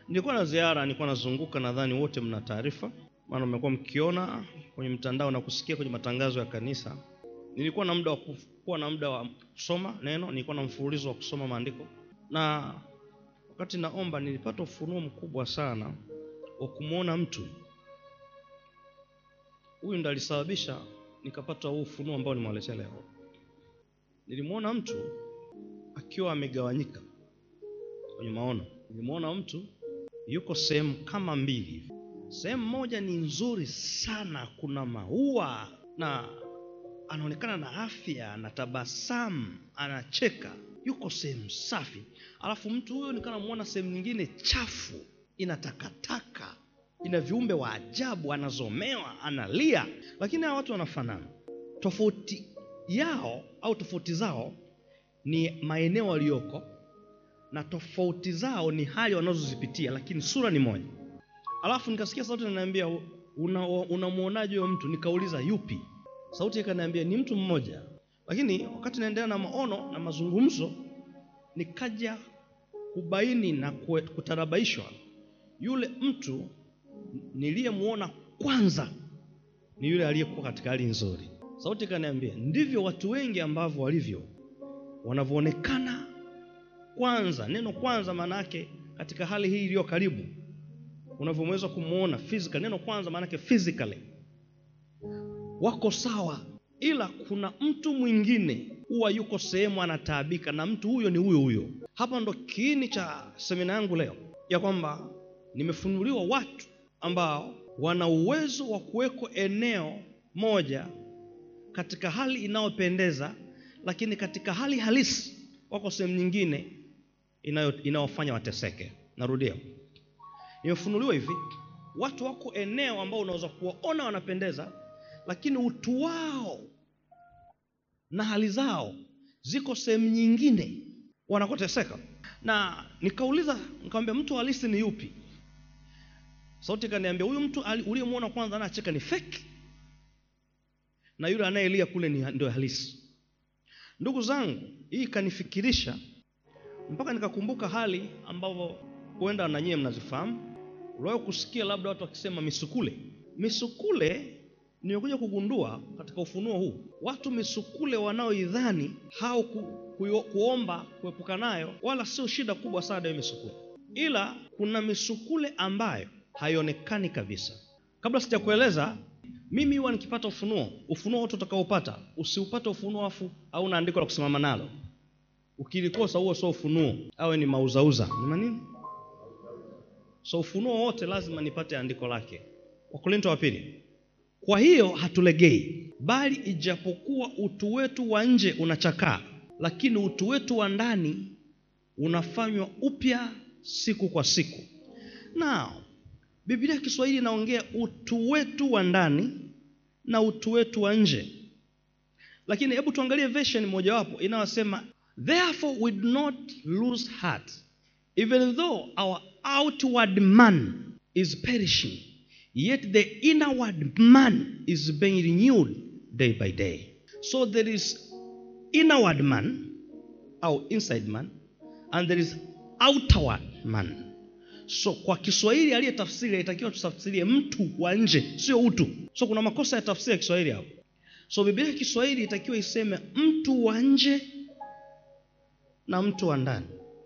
nilikuwa na ziara nilikuwa nazunguka nadhani wote mna taarifa maana mmekuwa mkiona kwenye mtandao na kusikia kwenye matangazo ya kanisa nilikuwa na muda wa ku- kuwa na muda wa kusoma neno nilikuwa na mfululizo wa kusoma maandiko na wakati naomba nilipata ufunuo mkubwa sana wa kumwona mtu huyu ndo alisababisha nikapata huu ufunuo ambao nimewaletea leo nilimwona mtu akiwa amegawanyika kwenye maono nilimwona mtu yuko sehemu kama mbili hivi sehemu moja ni nzuri sana kuna maua na anaonekana na afya na tabasamu anacheka yuko sehemu safi alafu mtu huyo nikaa namwona sehemu nyingine chafu ina takataka ina viumbe wa ajabu anazomewa analia lakini hawa watu wanafanana tofauti yao au tofauti zao ni maeneo waliyoko na tofauti zao ni hali wanazozipitia lakini sura ni moja alafu nikasikia sauti inaniambia unamwonaje una unamwonaje huyo mtu nikauliza yupi sauti ikaniambia ni mtu mmoja lakini wakati naendelea na maono na mazungumzo nikaja kubaini na kue- kutarabaishwa yule mtu niliyemwona kwanza ni yule aliyekuwa katika hali nzuri sauti ikaniambia ndivyo watu wengi ambavyo walivyo wanavyoonekana kwanza neno kwanza maana yake katika hali hii iliyo karibu unavyoweza kumwona physical neno kwanza maana yake physically wako sawa ila kuna mtu mwingine huwa yuko sehemu anataabika na mtu huyo ni huyo huyo hapa ndo kiini cha semina yangu leo ya kwamba nimefunuliwa watu ambao wana uwezo wa kuweko eneo moja katika hali inayopendeza lakini katika hali halisi wako sehemu nyingine inayo- inayofanya wateseke narudia imefunuliwa hivi watu wako eneo ambao unaweza kuwaona wanapendeza lakini utu wao na hali zao ziko sehemu nyingine wanakoteseka na nikauliza nikamwambia mtu halisi ni yupi sauti ikaniambia huyu mtu ali- uliyemwona kwanza anacheka ni fake na yule anayelia kule ni ndio halisi ndugu zangu hii ikanifikirisha mpaka nikakumbuka hali ambavyo huenda na nyie mnazifahamu uliwahi kusikia labda watu wakisema misukule misukule nimekuja kugundua katika ufunuo huu watu misukule wanaoidhani au ku, ku, kuomba kuepuka nayo wala sio shida kubwa sana hiyo misukule ila kuna misukule ambayo haionekani kabisa kabla sijakueleza mimi huwa nikipata ufunuo ufunuo wote utakaopata usiupate ufunuo afu au na andiko la kusimama nalo ukilikosa huo sio ufunuo awe ni mauzauza ni manini so ufunuo wote lazima nipate andiko lake wakorinto wa pili kwa hiyo hatulegei bali ijapokuwa utu wetu wa nje unachakaa lakini utu wetu wa ndani unafanywa upya siku kwa siku nao biblia ya kiswahili inaongea utu wetu wa ndani na utu wetu wa nje lakini hebu tuangalie version mojawapo inayosema therefore we do not lose heart even though our outward man is perishing yet the inward man is being renewed day by day so there is inward man au inside man and there is outward man so kwa kiswahili aliyetafsiri alitakiwa tutafsirie mtu wa nje sio utu so kuna makosa ya tafsiri ya kiswahili hapo so biblia ya kiswahili itakiwa iseme mtu wa nje na mtu wa ndani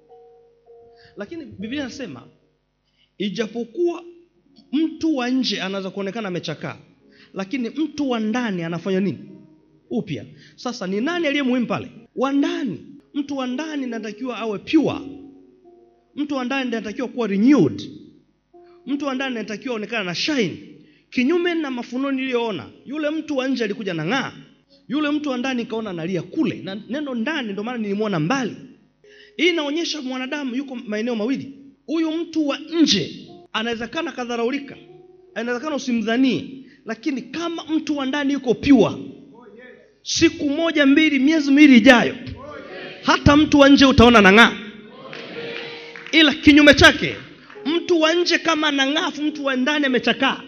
lakini biblia inasema ijapokuwa mtu wa nje anaweza kuonekana amechakaa lakini mtu wa ndani anafanya nini upya sasa ni nani aliye muhimu pale wa ndani mtu wa ndani anatakiwa awe pure mtu wa ndani anatakiwa kuwa renewed mtu wa ndani anatakiwa aonekana na shine kinyume na mafunuo niliyoona yule mtu wa nje alikuja na ng'aa yule mtu wa ndani kaona analia kule na neno ndani ndio maana nilimwona mbali hii inaonyesha mwanadamu yuko maeneo mawili huyu mtu wa nje anawezekana kadharaulika anawezekana usimdhanie lakini kama mtu wa ndani yuko pure siku moja mbili miezi miwili ijayo hata mtu wa nje utaona nang'aa ila kinyume chake mtu wa nje kama anang'afu mtu wa ndani amechakaa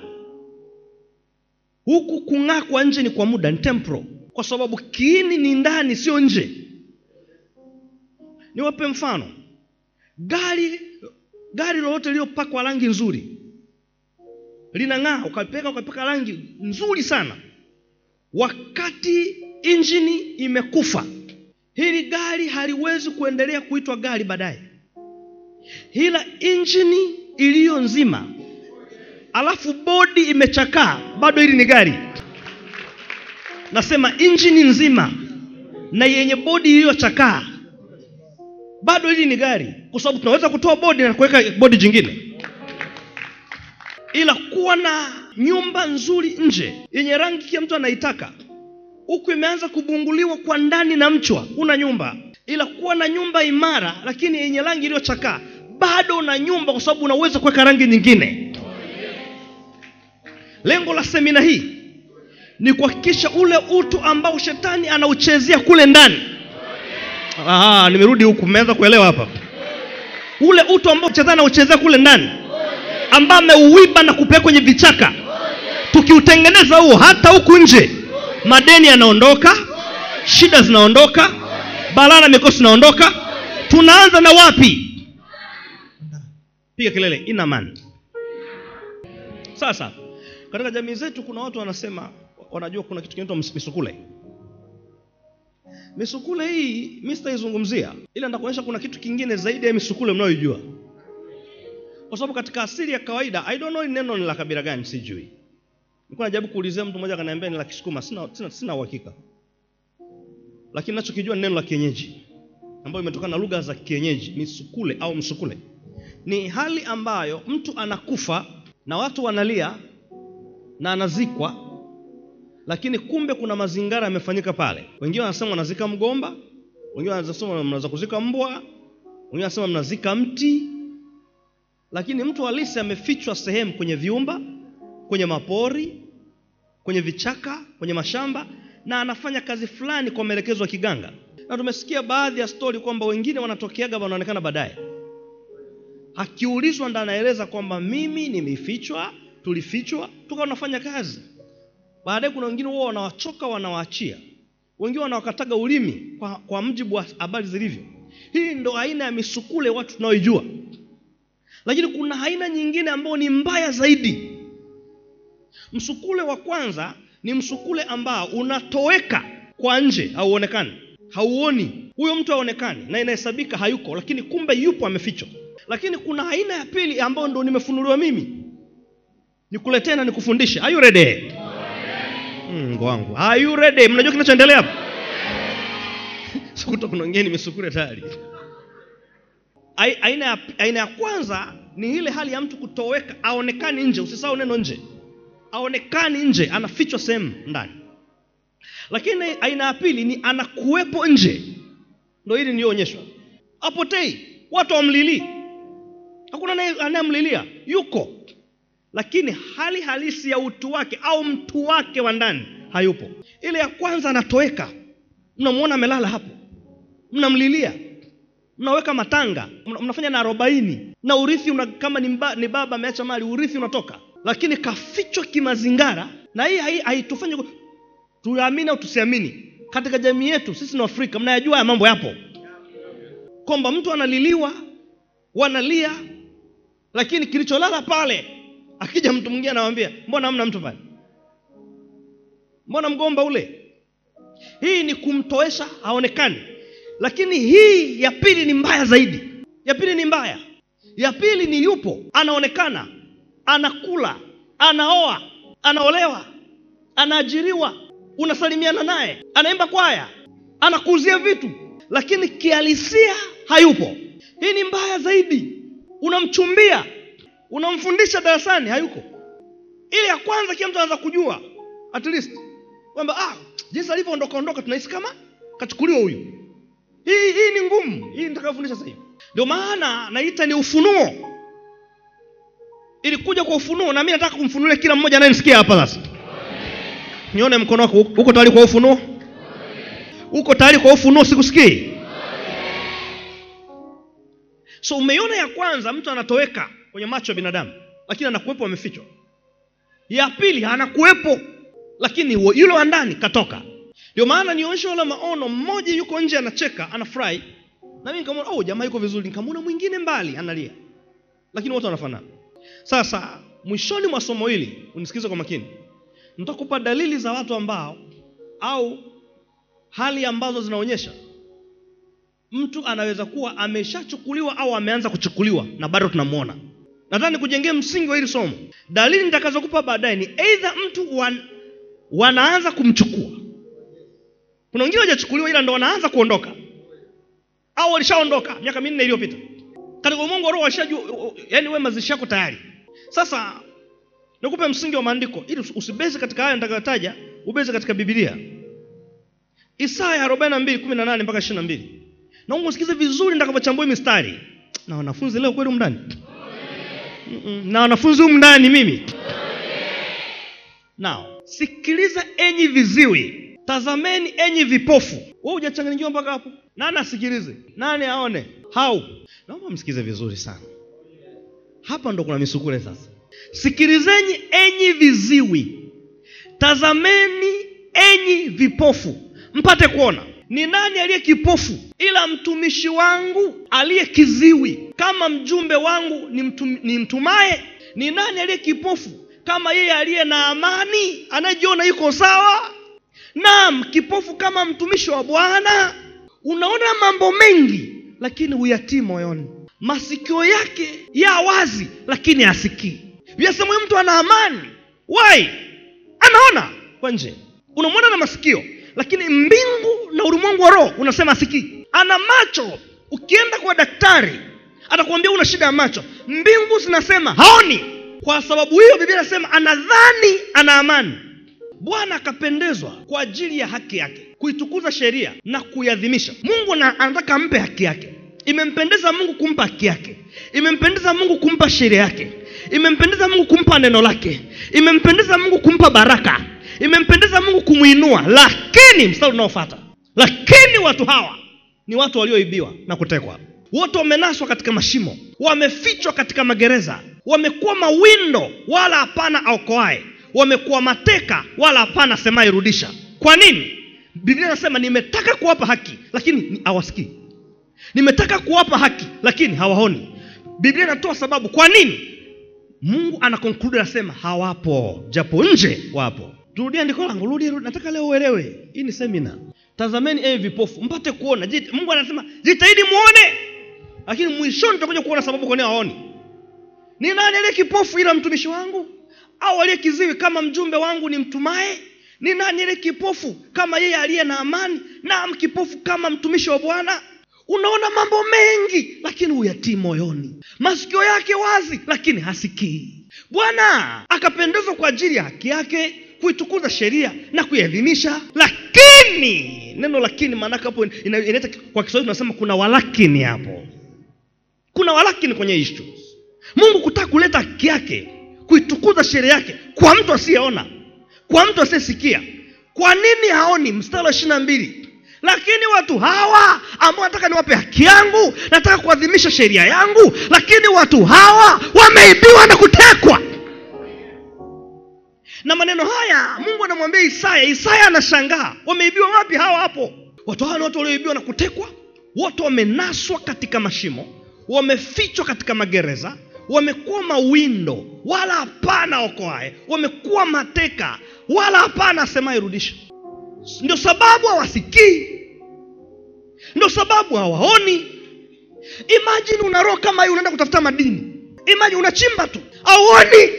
huku kung'aa kwa nje ni kwa muda ni temporal kwa sababu kiini ni ndani sio nje niwape mfano gari gari lolote lililopakwa rangi nzuri linang'aa ukapeka ukapeka rangi nzuri sana wakati injini imekufa hili gari haliwezi kuendelea kuitwa gari baadaye ila injini iliyo nzima alafu bodi imechakaa bado hili ni gari nasema injini nzima na yenye bodi iliyochakaa bado hili ni gari kwa sababu tunaweza kutoa bodi na kuweka bodi jingine ila kuwa na nyumba nzuri nje yenye rangi kila mtu anaitaka huku imeanza kubunguliwa kwa ndani na mchwa una nyumba ila kuwa na nyumba imara lakini yenye rangi iliyochakaa bado una nyumba kwa sababu unaweza kuweka rangi nyingine lengo la semina hii ni kuhakikisha ule utu ambao shetani anauchezea kule ndani Aha, nimerudi huku mmeanza kuelewa hapa ule utu ambao shetani anauchezea kule ndani ambao ameuiba na kupeleka kwenye vichaka tukiutengeneza huo hata huku nje madeni yanaondoka shida zinaondoka balaa na mikosi zinaondoka tunaanza na wapi piga kelele inaman sasa katika jamii zetu kuna watu wanasema wanajua kuna kitu kinaitwa misukule misukule hii mi sitaizungumzia ila nitakuonyesha kuna kitu kingine zaidi ya misukule mnayoijua kwa sababu katika asili ya kawaida i don't know hili neno ni la kabila gani sijui nilikuwa najaribu kuulizia mtu mmoja akaniambia ni la kisukuma sina sina, sina uhakika lakini nachokijua ni neno la kienyeji ambayo imetokana na lugha za kienyeji misukule au msukule ni hali ambayo mtu anakufa na watu wanalia na anazikwa lakini kumbe kuna mazingara yamefanyika pale wengine wanasema wanazika mgomba wengine wanasema mnaweza kuzika mbwa wengine wanasema mnazika mti lakini mtu halisi amefichwa sehemu kwenye viumba kwenye mapori kwenye vichaka kwenye mashamba na anafanya kazi fulani kwa maelekezo ya kiganga na tumesikia baadhi ya stori kwamba wengine wanatokeaga wanaonekana baadaye akiulizwa ndo anaeleza kwamba mimi nimefichwa tulifichwa tukawa tunafanya kazi baadaye kuna wengine huwa wanawachoka wanawaachia wengine wanawakataga ulimi kwa, kwa mjibu wa habari zilivyo hii ndo aina ya misukule watu tunaoijua lakini kuna aina nyingine ambayo ni mbaya zaidi msukule wa kwanza ni msukule ambao unatoweka kwa nje hauonekani hauoni huyo mtu haonekani na inahesabika hayuko lakini kumbe yupo amefichwa lakini kuna aina ya pili ambayo ndo nimefunuliwa mimi nikuletee na nikufundishe are you ready Mungu wangu are you ready mnajua kinachoendelea hapa sikuta kuna wengine nimesukule tayari Ai- aina ya, aina ya kwanza ni ile hali ya mtu kutoweka aonekani nje usisahau neno nje aonekani nje anafichwa sehemu ndani lakini aina ya pili ni anakuwepo nje ndo hili niliyoonyeshwa apotei watu wamlilii hakuna anaye- anayemlilia yuko lakini hali halisi ya utu wake au mtu wake wa ndani hayupo ile ya kwanza anatoweka mnamwona amelala hapo mnamlilia mnaweka matanga mna- mnafanya na arobaini na urithi una, kama ni, mba, ni baba ameacha mali urithi unatoka lakini kafichwa kimazingara na hii hai- haitufanyi ku- tuamini au tusiamini katika jamii yetu sisi ni afrika mnayajua haya mambo yapo kwamba mtu analiliwa wanalia lakini kilicholala pale akija mtu mwingine anawambia mbona hamna mtu pale mbona mgomba ule hii ni kumtoesha haonekani lakini hii ya pili ni mbaya zaidi ya pili ni mbaya ya pili ni yupo anaonekana anakula anaoa anaolewa anaajiriwa unasalimiana naye anaimba kwaya anakuuzia vitu lakini kihalisia hayupo hii ni mbaya zaidi unamchumbia unamfundisha darasani hayuko ile ya kwanza kila mtu anaweza kujua at least kwamba ah, jinsi alivyoondoka ondoka tunahisi kama kachukuliwa huyu hii hii ni ngumu hii nitakayofundisha sasa hivi ndio maana naita ni ufunuo ilikuja kwa ufunuo na mi nataka kumfunulia kila mmoja anayenisikia hapa sasa nione mkono wako uko tayari kwa ufunuo uko tayari kwa ufunuo sikusikii so umeiona ya kwanza mtu anatoweka kwenye macho ya binadamu lakini anakuwepo amefichwa ya pili anakuwepo lakini huo- yule wa ndani katoka ndio maana nionyesha wala maono mmoja yuko nje anacheka anafurahi na mimi nikamwona oh jamaa yuko vizuri nikamwona mwingine mbali analia lakini wote wanafanana sasa mwishoni mwa somo hili unisikize kwa makini nitakupa dalili za watu ambao au hali ambazo zinaonyesha mtu anaweza kuwa ameshachukuliwa au ameanza kuchukuliwa na bado tunamwona nadhani nikujengea msingi wa hili somo dalili nitakazokupa baadaye ni eidha mtu wan, wanaanza kumchukua kuna wengine hawajachukuliwa ila ndo wanaanza kuondoka au walishaondoka miaka minne iliyopita katika ulimwengu wa roho walishajua yani we mazishi yako tayari sasa nikupe msingi wa maandiko ili usibezi katika haya nitakayotaja ubezi katika bibilia isaya 42 mpaka 22 naomba usikize vizuri nitakapochambua hii mistari na wanafunzi leo kweli mndani na wanafunzi humu ndani mimi nao sikiliza enyi viziwi tazameni enyi vipofu we hujachanganyikiwa mpaka hapo nani asikilize nani aone hau naomba msikize vizuri sana hapa ndo kuna misukule sasa sikilizeni enyi viziwi tazameni enyi vipofu mpate kuona ni nani aliye kipofu ila mtumishi wangu aliye kiziwi kama mjumbe wangu ni, mtum, ni mtumaye ni nani aliye kipofu kama yeye aliye na amani anayejiona yuko sawa naam kipofu kama mtumishi wa bwana unaona mambo mengi lakini huyatii moyoni masikio yake ya wazi lakini hasikii vyasema huyu mtu ana amani wai anaona kwa nje unamwona na masikio lakini mbingu na ulimwengu wa roho unasema asikii ana macho ukienda kwa daktari atakuambia una shida ya macho mbingu zinasema haoni kwa sababu hiyo biblia inasema anadhani ana amani bwana akapendezwa kwa ajili ya haki yake kuitukuza sheria na kuiadhimisha mungu na, anataka ampe haki yake imempendeza mungu kumpa haki yake imempendeza mungu kumpa sheria yake imempendeza mungu kumpa neno lake imempendeza mungu kumpa baraka imempendeza mungu kumwinua lakini mstari unaofata lakini watu hawa ni watu walioibiwa na kutekwa wote wamenaswa katika mashimo wamefichwa katika magereza wamekuwa mawindo wala hapana aokoae wamekuwa mateka wala hapana semaye rudisha kwa nini biblia inasema nimetaka kuwapa haki lakini hawasikii nimetaka kuwapa haki lakini hawaoni biblia inatoa sababu kwa nini mungu ana conclude anasema hawapo japo nje wapo rudia andiko langu rudi rudi nataka leo uelewe hii ni semina tazameni ewe vipofu mpate kuona Jit, mungu anasema jitahidi muone lakini mwishoni tutakuja kuona sababu kwa nini hawaoni ni nani aliye kipofu ila mtumishi wangu au aliye kiziwi kama mjumbe wangu ni mtumaye ni nani aliye kipofu kama yeye aliye na amani naam kipofu kama mtumishi wa bwana unaona mambo mengi lakini huyatii moyoni masikio yake wazi lakini hasikii bwana akapendezwa kwa ajili ya haki yake kuitukuza sheria na kuiadhimisha lakini neno lakini maanake hapo inaita kwa kiswahili tunasema kuna walakini hapo kuna walakini kwenye ishu mungu kutaka kuleta haki yake kuitukuza sheria yake kwa mtu asiyeona kwa mtu asiyesikia kwa nini haoni mstari wa ishiri na mbili lakini watu hawa ambao nataka niwape haki yangu nataka kuadhimisha sheria yangu lakini watu hawa wameibiwa na kutekwa na maneno haya mungu anamwambia isaya isaya anashangaa wameibiwa wapi hawa hapo watu hawa ni watu walioibiwa na kutekwa wote wamenaswa katika mashimo wamefichwa katika magereza wamekuwa mawindo wala hapana okoae wamekuwa mateka wala hapana asemaye rudisha ndio sababu hawasikii ndio sababu hawaoni imajini una roho kama hii unaenda kutafuta madini imajini unachimba tu auoni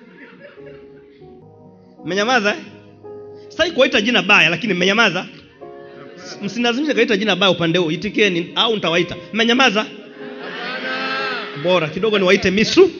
mmenyamaza eh? sitaki kuwaita jina baya lakini mmenyamaza msinazimisha kaita jina baya upande huu itikeni au nitawaita mmenyamaza bora kidogo niwaite misu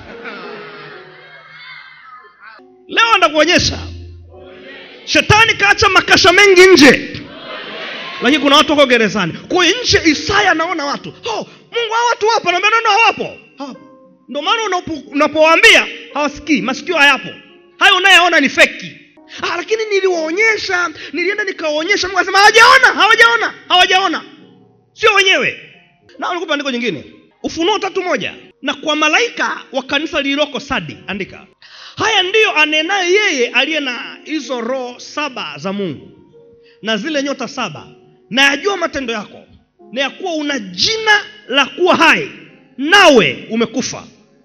leo ndakuonyesha shetani kaacha makasha mengi nje lakini kuna watu wako gerezani kwa hiyo nje isaya anaona watu oh, mungu hawa watu wapo naambia nono hawapo hawapo ndio maana unapowaambia hawasikii masikio hayapo hayo unayeona ni feki ah, lakini niliwaonyesha nilienda nikawaonyesha mungu anasema hawajaona hawajaona hawajaona sio wenyewe na nikupa andiko jingine ufunuo tatu moja na kwa malaika wa kanisa lililoko sadi andika haya ndiyo anenaye yeye aliye na hizo roho saba za mungu na zile nyota saba na yajua matendo yako na ya kuwa una jina la kuwa hai nawe umekufa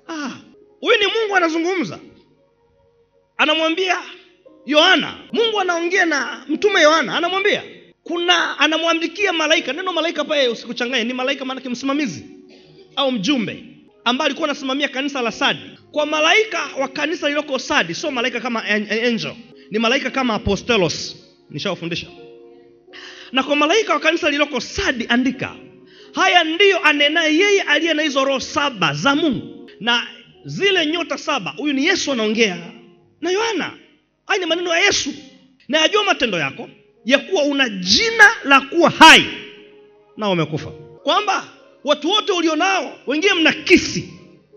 huyu ni mungu anazungumza anamwambia yohana mungu anaongea na mtume yohana anamwambia kuna anamwandikia malaika neno malaika pale usikuchanganye ni malaika maanake msimamizi au mjumbe ambaye alikuwa anasimamia kanisa la sadi kwa malaika wa kanisa lililoko sadi sio malaika kama an- angel ni malaika kama apostelos nishawafundisha na kwa malaika wa kanisa lililoko sadi andika haya ndiyo anenaye yeye aliye na hizo roho saba za mungu na zile nyota saba huyu ni yesu anaongea na yohana haya ni maneno ya yesu na yajua matendo yako ya kuwa una jina la kuwa hai na wamekufa kwamba watu wote ulionao wengine mna kisi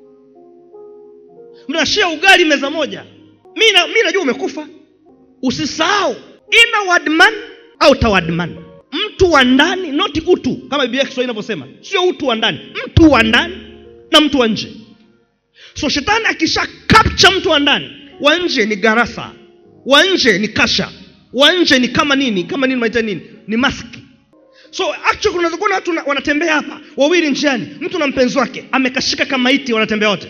mnashia ugali meza moja mi na- mi najua umekufa usisahau inward man outward man mtu wa ndani not utu kama biblia ya kiswahili inavyosema sio utu wa ndani mtu wa ndani na mtu wa nje so shetani akisha capture mtu wa ndani wa nje ni garasa wa nje ni kasha wa nje ni kama nini kama nini maita nini ni maski so actually unaweza kuona watu na- wanatembea hapa wawili njiani mtu na mpenzi wake amekashika kama maiti wanatembea wote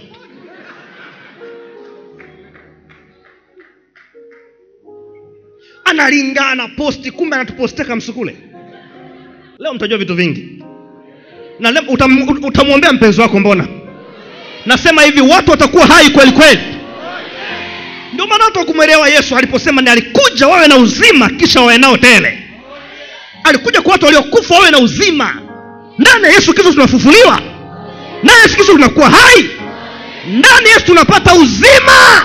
analingana posti kumbe anatupostia kamsukule leo mtajua vitu vingi na leo utam, utamwombea mpenzi wako mbona nasema hivi watu watakuwa hai kweli kweli ndio maana watu wakumwelewa yesu aliposema ni alikuja wawe na uzima kisha wawe nao tele alikuja kwa watu waliokufa wawe na uzima ndani ya yesu kristo tunafufuliwa ndani ya yesu kristo tunakuwa hai ndani ya yesu tunapata uzima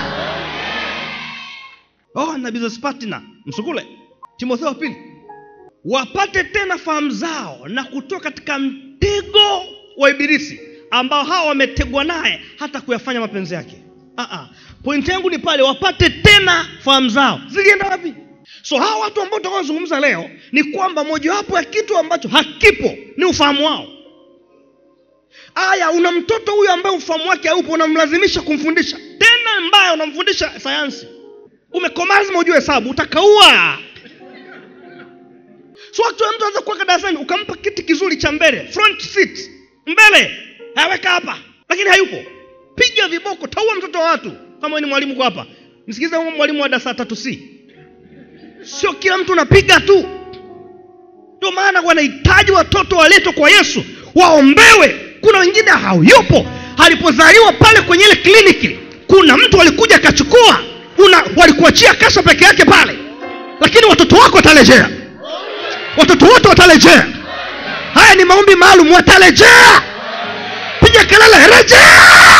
oh, na business partner msukule timotheo wa pili wapate tena fahamu zao na kutoka katika mtego wa ibilisi ambao hawa wametegwa naye hata kuyafanya mapenzi yake uh-uh. pointi yangu ni pale wapate tena fahamu zao zilienda wapi so hawa watu ambao tutakaozungumza leo ni kwamba mojawapo ya kitu ambacho hakipo ni ufahamu wao aya una mtoto huyu ambaye ufahamu wake haupo unamlazimisha kumfundisha tena mbaya unamfundisha sayansi umekomaa lazima ujue hesabu utakaua so actually mtu anaweza kuweka darasani ukampa kiti kizuri cha mbele front seat mbele aweka hapa lakini hayupo piga viboko taua mtoto wa watu kama wewe ni mwalimu kwa hapa msikilize huyo mwalimu wa darasa tatu c sio kila mtu unapiga tu ndio maana wanahitaji watoto waletwe kwa yesu waombewe kuna wengine hayupo alipozaliwa pale kwenye ile kliniki kuna mtu alikuja akachukua una walikuachia kasha peke yake pale lakini watoto wako watarejea watoto wote watarejea haya ni maombi maalum watarejea piga kelele rejea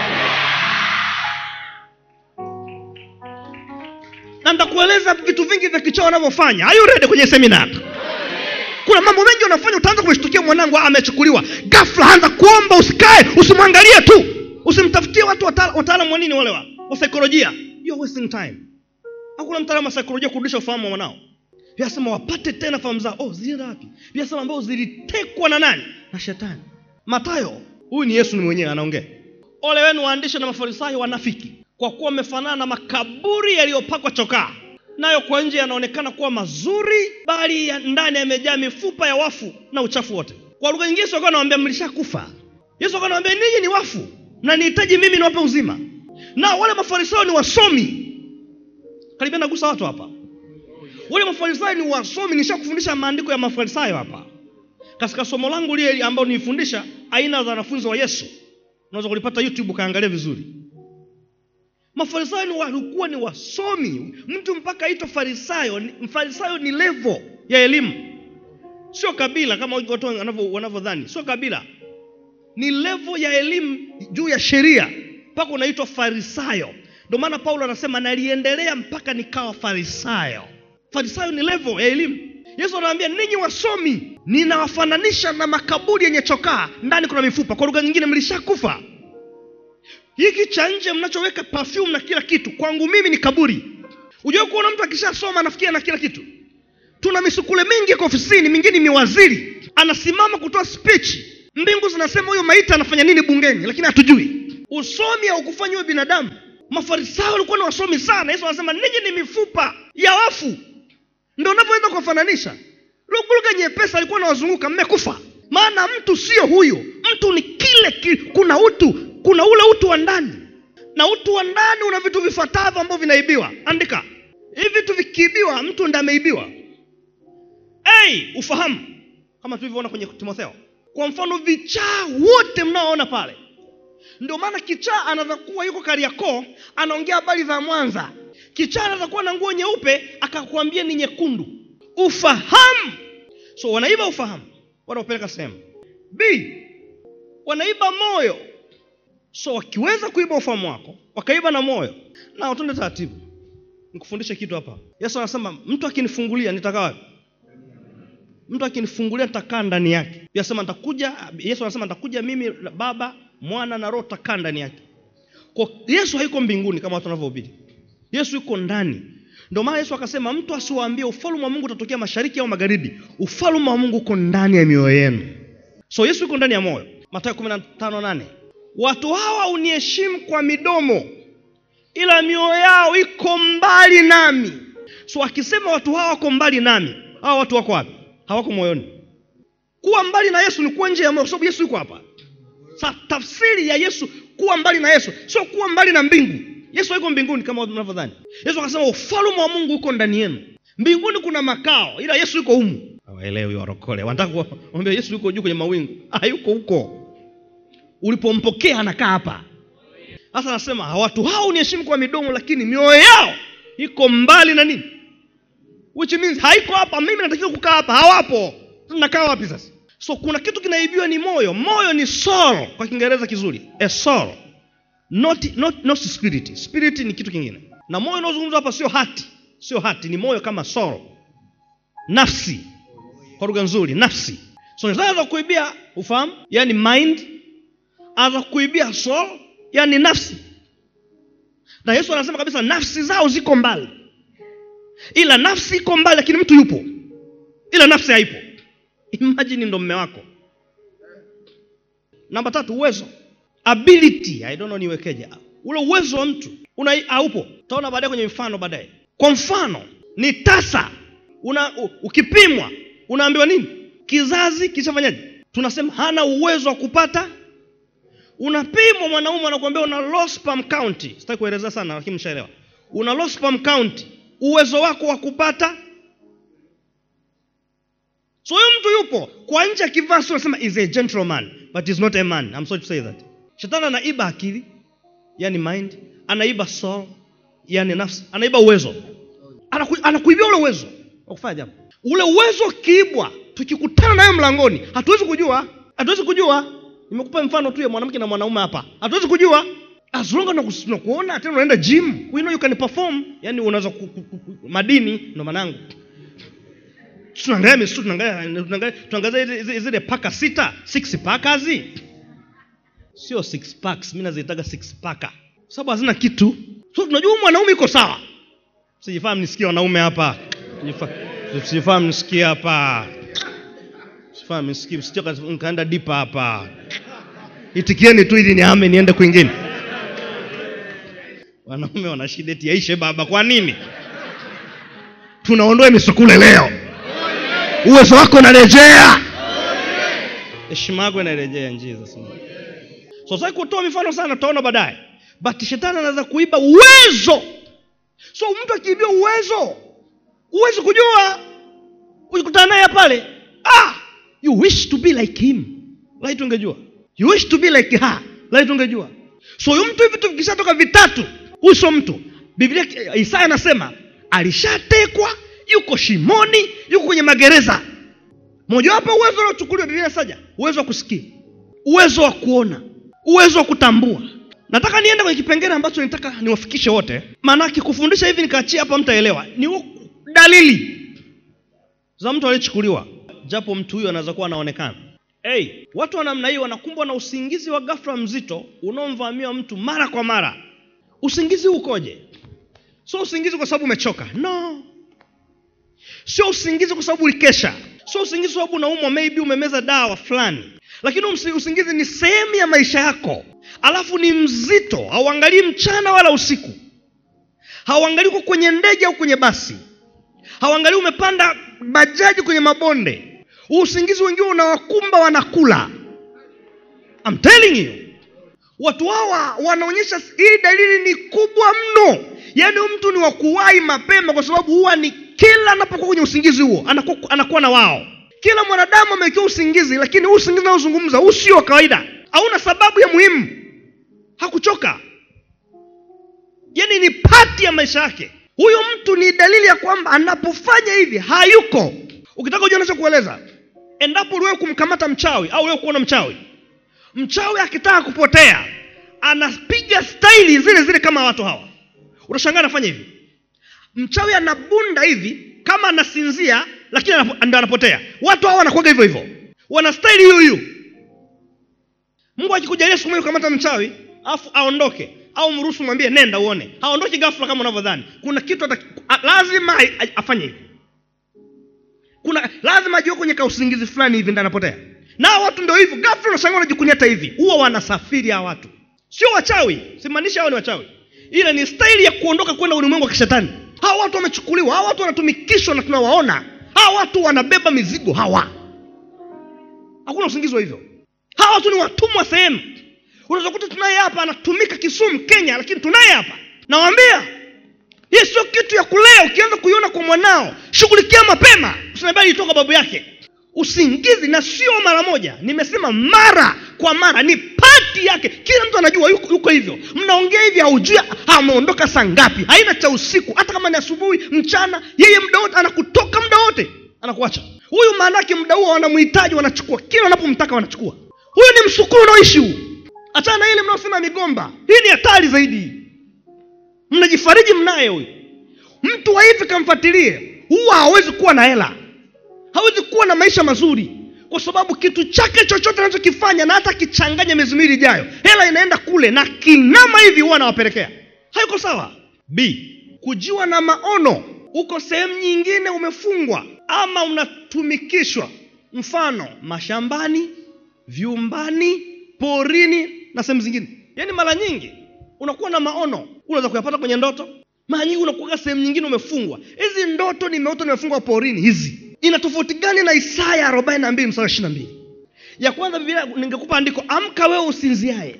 na nitakueleza vitu vingi vya kichaa wanavyofanya are you ready kwenye semina kuna mambo mengi unafanya utaanza kumshtukia mwanangu ah, amechukuliwa gafla anza kuomba usikae usimwangalie tu usimtafutie watu wataala- wataalamu wa nini wale wa wa saikolojia You're wasting time hakuna mtaalamu wa saikolojia kurudisha ufahamu wa mwanao vyasema wapate tena fahamu zao oh zilienda wapi vyasema ambao zilitekwa na nani na shetani matayo huyu ni yesu ni mwenyewe anaongea ole wenu waandishi na mafarisayo wanafiki kwa kuwa wamefanana na makaburi yaliyopakwa chokaa nayo kwa nje yanaonekana kuwa mazuri bali ya ndani yamejaa mifupa ya wafu na uchafu wote kwa lugha nyingine yesu akawa anawambia mlishakufa yesu akawa anawambia ninyi ni wafu na nihitaji mimi niwape uzima na wale mafarisayo ni wasomi karibia nagusa watu hapa wale mafarisayo ni wasomi nishakufundisha maandiko ya mafarisayo hapa katika somo langu lile ambao nilifundisha aina za wanafunzi wa yesu unaweza kulipata youtube ukaangalia vizuri mafarisayo ni walikuwa ni wasomi mtu mpaka aitwa farisayo ni- mfarisayo ni levo ya elimu sio kabila kama watu wanavyo- wanavyodhani sio kabila ni levo ya elimu juu ya sheria mpaka unaitwa farisayo ndio maana paulo anasema naliendelea mpaka nikawa farisayo farisayo ni levo ya elimu yesu anawaambia ninyi wasomi ninawafananisha na makaburi yenye chokaa ndani kuna mifupa kwa lugha nyingine mlishakufa hiki cha nje mnachoweka perfume na kila kitu kwangu mimi ni kaburi ujue kuona mtu akishasoma anafikia na kila kitu tuna misukule mingi iko ofisini mingine ni waziri anasimama kutoa speech mbingu zinasema huyo maiti anafanya nini bungeni lakini hatujui usomi haukufanya huyo binadamu mafarisayo walikuwa na wasomi sana yesu anasema ninyi ni mifupa ya wafu ndo unavyoweza kuwafananisha lugha nyepesi alikuwa nawazunguka mmekufa maana mtu sio huyo mtu ni kile ki, kuna utu kuna ule utu wa ndani na utu wa ndani una vitu vifuatavyo ambavyo vinaibiwa andika hivi vitu vikiibiwa mtu ndiye ameibiwa hey, ufahamu kama tulivyoona kwenye timotheo kwa mfano vichaa wote mnaoona pale ndio maana kichaa anaweza kuwa yuko kariakoo anaongea habari za mwanza kichaa anaweza kuwa na nguo nyeupe akakwambia ni nyekundu ufahamu so wanaiba ufahamu wanaopeleka sehemu b wanaiba moyo so wakiweza kuiba ufahamu wako wakaiba na moyo na watende taratibu nikufundishe kitu hapa yesu anasema mtu akinifungulia nitakaa wapi mtu akinifungulia nitakaa ndani yake yasema nitakuja yesu anasema nitakuja mimi baba mwana na roho takaa ndani yake kwa yesu haiko mbinguni kama watu wanavyohubiri yesu yuko ndani ndio maana yesu akasema mtu asiwaambie ufalme wa mungu utatokea mashariki au magharibi ufalme wa mungu uko ndani ya mioyo yenu so yesu yuko ndani ya moyo matayo kumi na tano nane watu hawa uniheshimu kwa midomo ila mioyo yao iko mbali nami so akisema watu hawa wako mbali nami hawa watu wako wapi hawako moyoni kuwa mbali na yesu ni kuwa nje ya moyo kwa sababu yesu yuko hapa sa tafsiri ya yesu kuwa mbali na yesu sio kuwa mbali na mbingu yesu haiko mbinguni kama mnavyodhani yesu akasema ufalme wa mungu uko ndani yenu mbinguni kuna makao ila yesu yuko humu hawaelewi warokole wanataka kuambia yesu yuko juu kwenye mawingu hayuko huko ulipompokea anakaa hapa sasa anasema watu hao uniheshimu kwa midomo lakini mioyo yao iko mbali na nini which means haiko hapa mimi natakiwa kukaa hapa hawapo nakaa wapi sasa so kuna kitu kinaibiwa ni moyo moyo ni soul kwa kiingereza kizuri a soul not, not, not spirit spirit ni kitu kingine na moyo unaozungumzwa hapa sio hati sio hati ni moyo kama soul nafsi kwa lugha nzuri nafsi so naweza kuibia ufahamu yani mind anaweza kuibia soul yani nafsi na yesu anasema kabisa nafsi zao ziko mbali ila nafsi iko mbali lakini mtu yupo ila nafsi haipo imajini ndo mme wako namba tatu uwezo ability i don't know niwekeje ule uwezo wa mtu una haupo utaona baadaye kwenye mfano baadaye kwa mfano ni tasa una u, ukipimwa unaambiwa nini kizazi kishafanyaje tunasema hana uwezo wa kupata unapimwa mwanaume anakuambia una low sperm count sitaki kuelezea sana lakini mshaelewa una low sperm count uwezo wako wa kupata so huyu mtu yupo kwa nje akivaa sura anasema is a gentleman but is not a man I'm sorry to say that shetani anaiba akili yani mind anaiba soul yani nafsi anaiba uwezo Anaku, anakuibia ule uwezo wa kufanya jambo ule uwezo ukiibwa tukikutana nayo mlangoni hatuwezi kujua hatuwezi kujua nimekupa mfano tu ya mwanamke na mwanaume hapa hatuwezi kujua as long as tunakuona tena unaenda gym we know you can perform yani unaweza madini ndo manangu tunaangalia misitu tunaangalia tunaangalia zile paka sita six pakazi sio six packs mi naziitaga six paka sababu hazina kitu so tunajua mwanaume iko sawa sijifahamu nisikie wanaume hapa sijifahamu nisikie hapa sifahamu nisikie msichoka nkaenda dipa hapa itikieni tu ili niame niende kwingine wanaume wana shida eti yaishe baba kwa nini tunaondoa misukule leo uwezo wako unarejea heshima yako inarejea jesus so sasa kutoa mifano sana tutaona baadaye but shetani anaweza kuiba uwezo so mtu akiibia uwezo huwezi kujua ukikutana naye pale ah you wish to be like him laiti ungejua you wish to be like her laiti ungejua so huyu mtu vitu vikishatoka vitatu huyu sio mtu biblia isaya anasema alishatekwa yuko shimoni yuko kwenye magereza mojawapo uwezo unaochukuliwa biblia saja uwezo wa kusikia uwezo wa kuona uwezo wa kutambua nataka niende kwenye kipengele ambacho nitaka niwafikishe wote maanake kufundisha hivi nikaachia hapa mtaelewa ni dalili za mtu aliyechukuliwa japo mtu huyo anaweza kuwa anaonekana hey, watu wa namna hii wanakumbwa na usingizi wa ghafla mzito unaomvamia mtu mara kwa mara usingizi ukoje sio usingizi kwa sababu umechoka no sio usingizi kwa sababu ulikesha sio usingizi kwa sababu unaumwa maybe umemeza dawa fulani lakini usingizi ni sehemu ya maisha yako alafu ni mzito hauangalii mchana wala usiku hauangalii uko kwenye ndege au kwenye basi hauangalii umepanda bajaji kwenye mabonde huu usingizi wengine unawakumba wanakula I'm telling you watu hawa wanaonyesha hii dalili ni kubwa mno yaani huyu mtu ni wa kuwahi mapema kwa sababu huwa ni kila anapokuwa kwenye usingizi huo anakuwa, anakuwa na wao kila mwanadamu amewekewa usingizi lakini huu usingizi naozungumza huu sio wa kawaida hauna sababu ya muhimu hakuchoka yaani ni pati ya maisha yake huyu mtu ni dalili ya kwamba anapofanya hivi hayuko ukitaka ujua nachokueleza endapo uliwewe kumkamata mchawi au uliwe kuona mchawi mchawi akitaka kupotea anapiga staili zile zile kama watu hawa utashangaa anafanya hivi mchawi anabunda hivi kama anasinzia lakini anapo- ndo anapotea watu hawa wanakuaga hivyo hivyo wana staili hiyo hiyo mungu akikujalia siku moja kukamata mchawi alafu aondoke au mruhusu mwambie nenda uone haondoki ghafla kama unavyodhani kuna kitu ata, a, lazima a- a- afanye hivi kuna lazima ajiwe kwenye kausingizi fulani hivi ndo anapotea nao watu ndio hivyo ghafla unashangaa wanajikunyata hivi huwa wanasafiri hawa watu sio wachawi simaanisha hao ni wachawi ile ni staili ya kuondoka kwenda ulimwengu wa kishetani hawa watu wamechukuliwa hawa watu wanatumikishwa na tunawaona hawa watu wanabeba mizigo hawa hakuna usingizi wa hivyo hawa watu ni watumwa sehemu unaweza kuta tunaye hapa anatumika kisumu kenya lakini tunaye hapa nawambia hii sio kitu ya kulea ukianza kuiona kwa mwanao shughulikia mapema usinaambia ilitoka babu yake usingizi na sio mara moja nimesema mara kwa mara ni pati yake kila mtu anajua yuko, yuko hivyo mnaongea hivi haujui ameondoka saa ngapi haina cha usiku hata kama ni asubuhi mchana yeye muda wote anakutoka muda wote anakuacha huyu maanake muda huo wanamhitaji wanachukua kila wanapomtaka wanachukua huyu ni msukuru unaoishi huu achana na ile mnaosema migomba hii ni hatari zaidi mnajifariji mnaye huyu mtu wa hivi kamfuatilie huwa hawezi kuwa na hela hawezi kuwa na maisha mazuri kwa sababu kitu chake chochote anachokifanya na hata akichanganya miezi miwili ijayo hela inaenda kule na kinama hivi huwa anawapelekea hayuko sawa b kujiwa na maono uko sehemu nyingine umefungwa ama unatumikishwa mfano mashambani vyumbani porini na sehemu zingine yaani mara nyingi unakuwa na maono unaweza kuyapata kwenye ndoto mara nyingi unakuwa sehemu nyingine umefungwa hizi ndoto nimeota nimefungwa porini hizi ina tofauti gani na isaya arobaini na mbili msara ishiri na mbili ya kwanza biblia ningekupa andiko amka wewe usinziaye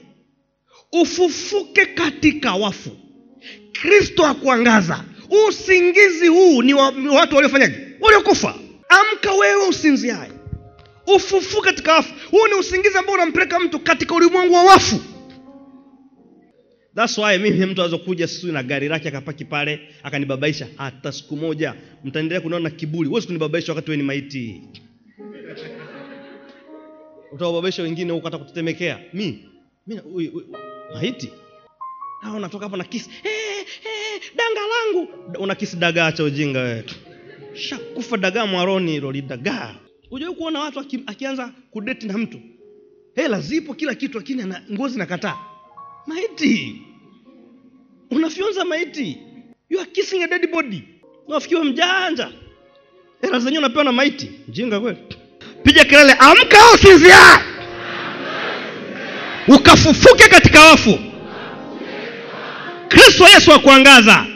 ufufuke katika wafu kristo akuangaza usingizi huu ni wa, ni watu waliofanyaje waliokufa amka wewe usinziaye ufufuke katika wafu huu ni usingizi ambao unampeleka mtu katika ulimwengu wa wafu thats why mimi mtu aweza kuja sijui na gari lake akapaki pale akanibabaisha hata siku moja mtaendelea kuniona na kiburi huwezi kunibabaisha wakati we ni maiti utawababaisha wengine huko hata kutetemekea mi mi ui- ui- maiti Ah, unatoka hapo na kisi hey, hey, danga langu una kisi dagaa cha ujinga wewe shakufa dagaa mwaroni hilo lidagaa hujawai kuona watu aki, akianza kudeti na mtu hela zipo kila kitu lakini ana ngozi nakataa maiti unafyonza maiti you are kissing a dead body nafikiwa mjanja hela zenyewe unapewa na maiti mjinga kweli piga kelele amka au sinzia ukafufuke katika wafu kristo yesu akuangaza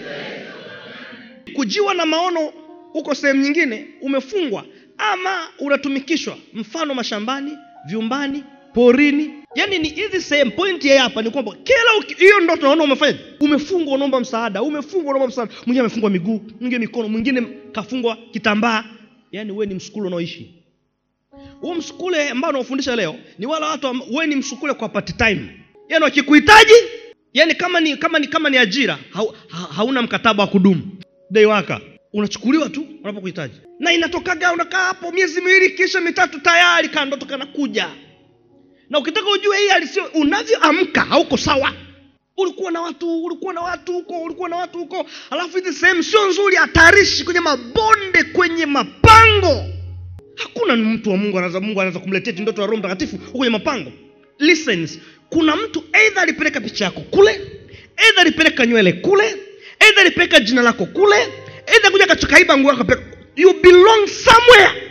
kujiwa na maono huko sehemu nyingine umefungwa ama unatumikishwa mfano mashambani vyumbani porini yaani ni hizi sehemu pointi ya hapa ni kwamba kila uki- hiyo ndo tunaona umefanya umefungwa unaomba msaada umefungwa unaomba msaada mwingine amefungwa miguu mwingine mikono mwingine kafungwa kitambaa yaani wewe ni msukule unaoishi huu msukule ambao unaofundisha leo ni wale watu amb- wewe ni msukule kwa part time yaani wakikuhitaji yaani kama ni kama ni kama ni ajira hau, ha, hauna mkataba wa kudumu dei waka unachukuliwa tu unapokuhitaji na inatokaga unakaa hapo miezi miwili kisha mitatu tayari kandoto kanakuja na ukitaka ujue hii alisio unavyoamka hauko sawa ulikuwa na watu ulikuwa na watu huko ulikuwa na watu huko alafu hizi sehemu sio nzuri hatarishi kwenye mabonde kwenye mapango hakuna mtu wa mungu anaweza mungu anaweza kumletea eti ndoto ya roho mtakatifu huko kwenye mapango listens kuna mtu eidha alipeleka picha yako kule eidha alipeleka nywele kule eidha alipeleka jina lako kule eidha kuja kachokaiba nguo yako akapeleka- you belong somewhere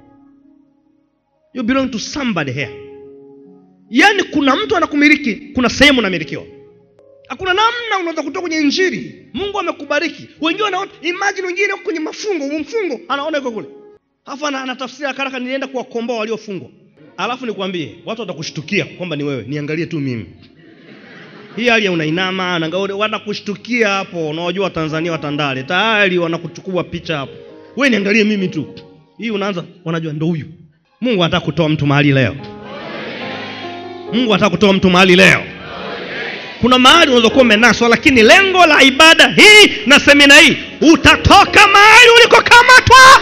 you belong to somebody here yaani kuna mtu anakumiliki kuna sehemu unamilikiwa hakuna namna unaweza kutoka kwenye injili mungu amekubariki wengine wanaona imagine wengine wako kwenye mafungo huu mfungo anaona yuko kule alafu ana- anatafsiri haraka haraka nilienda kuwakomboa waliofungwa alafu nikwambie watu watakushtukia kwamba ni wewe niangalie tu mimi hii hali ya unainama unaangalia, wanakushtukia hapo unawajua watanzania watandale tayari wanakuchukua picha hapo we niangalie mimi tu hii unaanza wanajua ndo huyu mungu anataka kutoa mtu mahali leo mungu anataka kutoa mtu mahali leo kuna mahali unaweza kuwa umenaswa lakini lengo la ibada hii na semina hii utatoka mahali ulikokamatwa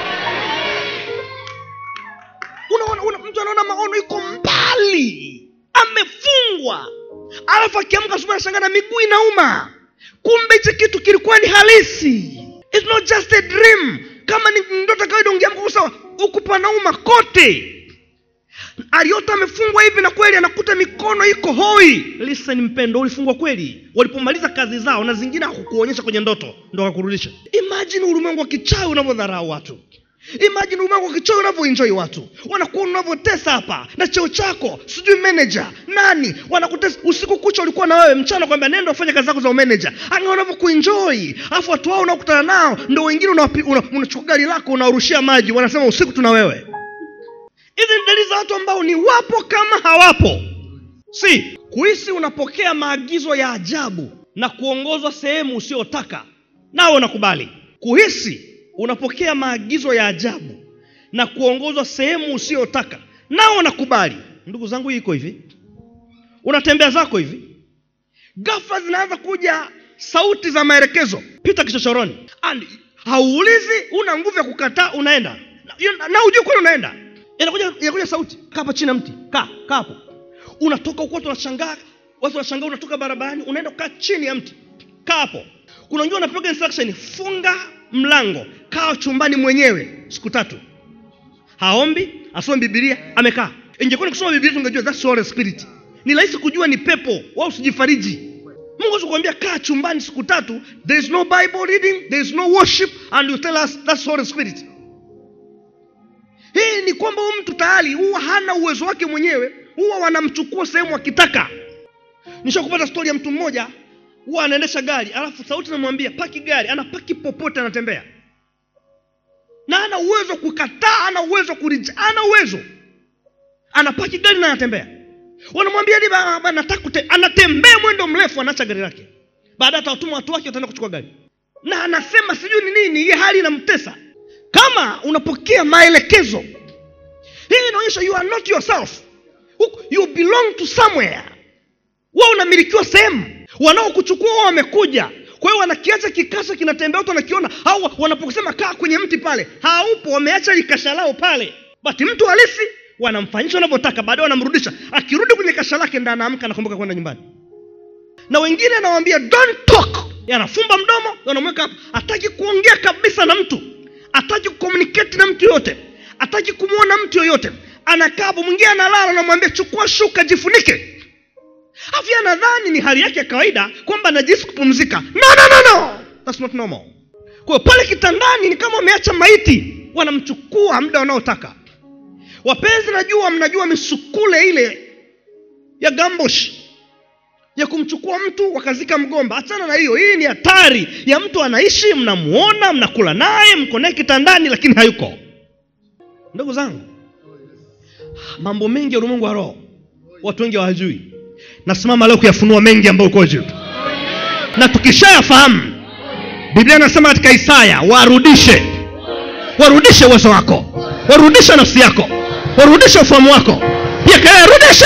unaona una, mtu anaona maono iko mbali amefungwa alafu akiamka asubuhi anashangaa na miguu inauma kumbe hichi kitu kilikuwa ni halisi It's not just a dream kama ni ndoto kawaida ungeamka sawa huku panauma kote aliota amefungwa hivi na kweli anakuta mikono iko hoi listen mpendo ulifungwa kweli walipomaliza kazi zao na zingine hakukuonyesha kwenye ndoto ndo akakurudisha imagine ulimwengu wa kichawi unavyodharau watu imagine ulimwengu wa kichawi unavyoenjoy watu wanakuona unavyotesa hapa na cheo chako sijui manager nani wanakutesa usiku kucha ulikuwa na wewe mchana kwamba nenda ufanye kazi zako za umanager anga unavyokuenjoy alafu watu wao unaokutana nao ndo wengine unawapi- una- unachukua gari lako unawarushia maji wanasema usiku tuna wewe hizi ni dalili za watu ambao ni wapo kama hawapo si kuhisi unapokea maagizo ya ajabu na kuongozwa sehemu usiyotaka nao unakubali kuhisi unapokea maagizo ya ajabu na kuongozwa sehemu usiyotaka nao unakubali ndugu zangu hii iko hivi unatembea zako hivi ghafla zinaanza kuja sauti za maelekezo pita kichochoroni And hauulizi una nguvu ya kukataa unaenda na, na ujui kwani unaenda inakuja inakuja sauti kaa hapa chini ya mti kaa kaa hapo unatoka huko watu wanashangaa watu wanashangaa unatoka barabarani unaenda kukaa chini ya mti kaa hapo kuna wengine wanapewa instruction funga mlango kaa chumbani mwenyewe siku tatu haombi asome bibilia amekaa ingekuwa ni kusoma bibilia tungejua that's Holy spirit ni rahisi kujua ni pepo wao usijifariji mungu hawezi kuambia kaa chumbani siku tatu there is no bible reading there is no worship and you tell us that's Holy spirit hii ni kwamba huyu mtu tayari huwa hana uwezo wake mwenyewe huwa wanamchukua sehemu akitaka nishakupata stori ya mtu mmoja huwa anaendesha gari alafu sauti namwambia paki gari anapaki popote anatembea na ana uwezo wa kukataa ana uwezo wa kurija ana uwezo anapaki gari na anatembea wanamwambia "Ni ba- ba- nataka kute-" anatembea mwendo mrefu anaacha gari lake baadaye atawatuma watu wake wataenda kuchukua gari na anasema sijui ni nini hii hali inamtesa kama unapokea maelekezo hii inaonyesha you are not yourself Huku- you belong to somewhere wewe unamilikiwa sehemu wanaokuchukua wao wamekuja kwa hiyo wanakiacha kikasha kinatembea watu wanakiona au wanaposema kaa kwenye mti pale haupo wameacha likasha lao pale bati mtu halisi wanamfanyisha wanavyotaka baadaye wanamrudisha akirudi kwenye kasha lake ndo anaamka anakumbuka kwenda nyumbani na wengine anawambia don't talk yanafumba mdomo wanamweka hapa hataki kuongea kabisa na mtu hataki kucommunicate na mtu yoyote hataki kumwona mtu yoyote anakaa hapo mwingine analala anamwambia chukua shuka jifunike afya nadhani ni hali yake ya kawaida kwamba anajisi kupumzika no, no, no, no. That's not normal kwa hiyo pale kitandani ni kama wameacha maiti wanamchukua muda wanaotaka wapenzi najua mnajua misukule ile ya gambosh ya kumchukua mtu wakazika mgomba achana na hiyo hii ni hatari ya mtu anaishi mnamuona mnakula naye mko naye kitandani lakini hayuko ndugu zangu mambo mengi ya ulimwengu wa roho watu wengi hawajui nasimama leo kuyafunua mengi ambayo uko juu na tukishayafahamu biblia inasema katika isaya warudishe warudishe uwezo wako warudishe nafsi yako warudishe ufahamu wako pia kelele rudisha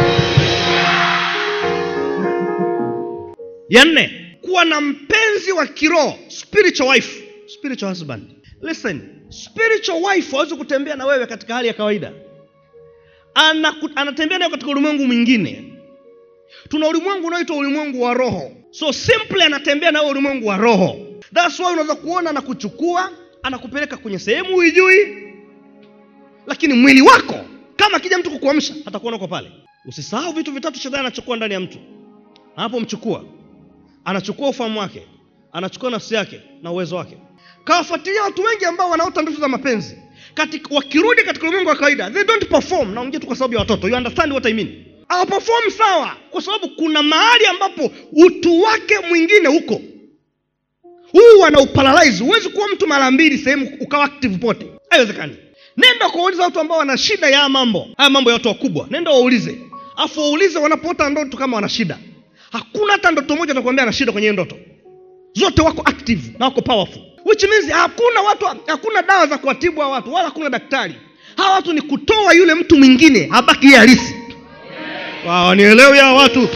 ya nne kuwa na mpenzi wa kiroho spiritual wife spiritual husband listen spiritual wife hawezi kutembea na wewe katika hali ya kawaida Anaku, anatembea nayo katika ulimwengu mwingine tuna ulimwengu unaoitwa ulimwengu wa roho so simply anatembea nawe ulimwengu wa roho thats why unaweza kuona anakuchukua anakupeleka kwenye sehemu huijui lakini mwili wako kama akija mtu kukuamsha atakuona uko pale usisahau vitu vitatu shetani anachukua ndani ya mtu anapomchukua anachukua ufahamu wake anachukua nafsi yake na uwezo wake kawafuatilia watu wengi ambao wanaota ndoto za mapenzi katika, wakirudi katika ulimwengu wa kawaida they don't perform naongea tu kwa sababu ya watoto you understand what I mean hawaperform sawa kwa sababu kuna mahali ambapo utu wake mwingine huko huu anauparalyze huwezi kuwa mtu mara mbili sehemu ukawa active pote haiwezekani nenda kuwauliza watu ambao wana shida ya haya mambo haya mambo ya watu wakubwa nenda waulize afu waulize wanapoota ndoto kama wana shida hakuna hata ndoto moja atakwambia ana shida kwenye hiyo ndoto zote wako active na wako powerful which means hakuna watu hakuna dawa za kuwatibu hawa watu wala hakuna daktari hawa watu ni kutoa yule mtu mwingine abaki yeye halisi wow, nielewi hawa watu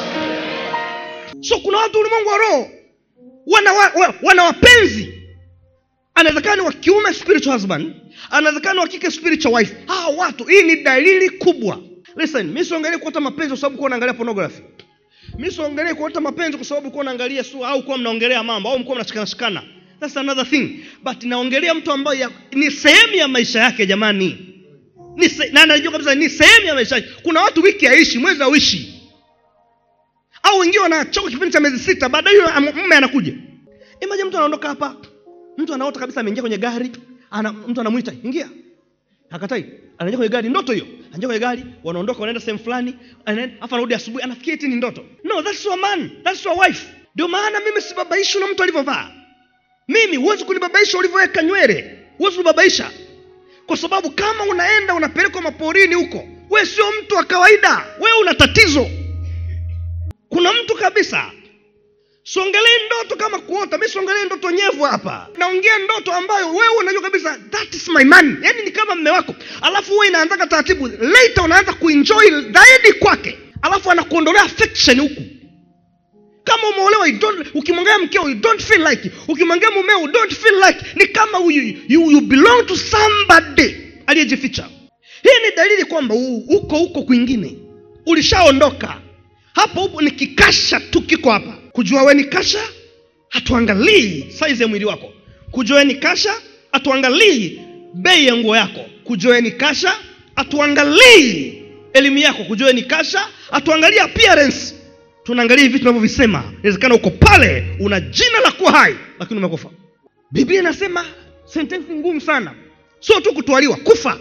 so kuna watu ulimwengu wa roho wana, wa, wa, wana wapenzi anawezekana ni wa kiume spiritual husband anawezekana wa kike spiritual wife hawa watu hii ni dalili kubwa listen mi siongelee kuota mapenzi kwa sababu kuwa unaangalia pornography mi siongelee kuota mapenzi kwa sababu kuwa unaangalia su au kuwa mnaongelea mambo au mkuwa mnashikanashikana thats another thing but naongelea mtu ambaye ya- ni sehemu ya maisha yake jamani ni se, na najua kabisa ni sehemu ya maisha yake kuna watu wiki haishi mwezi hauishi au wengine wanachoka kipindi cha miezi sita baadaye yule am- mume anakuja imaje mtu anaondoka hapa mtu anaota kabisa ameingia kwenye gari ana, mtu anamwita ingia hakatai anaingia kwenye gari ndoto hiyo anaingia kwenye gari wanaondoka wanaenda sehemu fulani anaenda- afu anarudi asubuhi anafikia eti ni ndoto no that's your man that's your wife ndio maana mimi sibabaishwi na mtu alivyovaa mimi huwezi kunibabaisha ulivyoweka nywele huwezi kunibabaisha kwa sababu kama unaenda unapelekwa maporini huko we sio mtu wa kawaida wewe una tatizo kuna mtu kabisa siongelee ndoto kama kuota mi siongelee ndoto nyevu hapa naongea ndoto ambayo wewe unajua kabisa that is my man yaani ni kama mme wako alafu huwe inaanzaga taratibu later unaanza kuenjoy zaidi kwake alafu anakuondolea affection huku kama umeolewa you don't- ukimwangalia mkeo you don't feel like ukimwangalia mumeo you don't feel like ni kama you, you, you belong to somebody aliyejificha hii ni dalili kwamba u- uko huko kwingine ulishaondoka hapo upo ni kikasha tu kiko hapa kujua we ni kasha hatuangalii saizi ya mwili wako kujua we ni kasha hatuangalii bei ya nguo yako kujua we ni kasha hatuangalii elimu yako kujua we ni kasha hatuangalii appearance tunaangalia vitu tunavyovisema inawezekana uko pale una jina la kuwa hai lakini umekufa biblia inasema sentensi ngumu sana sio tu kutwaliwa kufa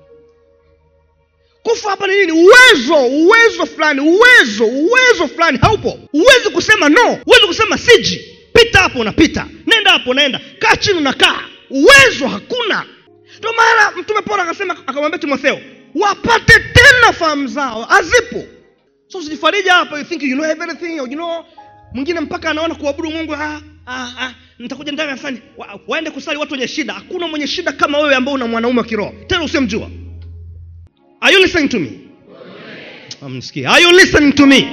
kufa hapa ni nini uwezo uwezo fulani uwezo uwezo fulani haupo huwezi kusema no huwezi kusema siji pita hapo unapita nenda hapo unaenda kaa chini unakaa uwezo hakuna ndio maana mtume paulo akasema akamwambia timotheo wapate tena fahamu zao hazipo so usijifarija hapa you think you know everything you know mwingine mpaka anaona kuabudu mungu ah, ah, ah, nitakuja ndani kanisani wa, waende kusali watu wenye shida hakuna mwenye shida kama wewe ambao una mwanaume wa kiroho tena usiomjua are you listening to me amsikia are you listening to me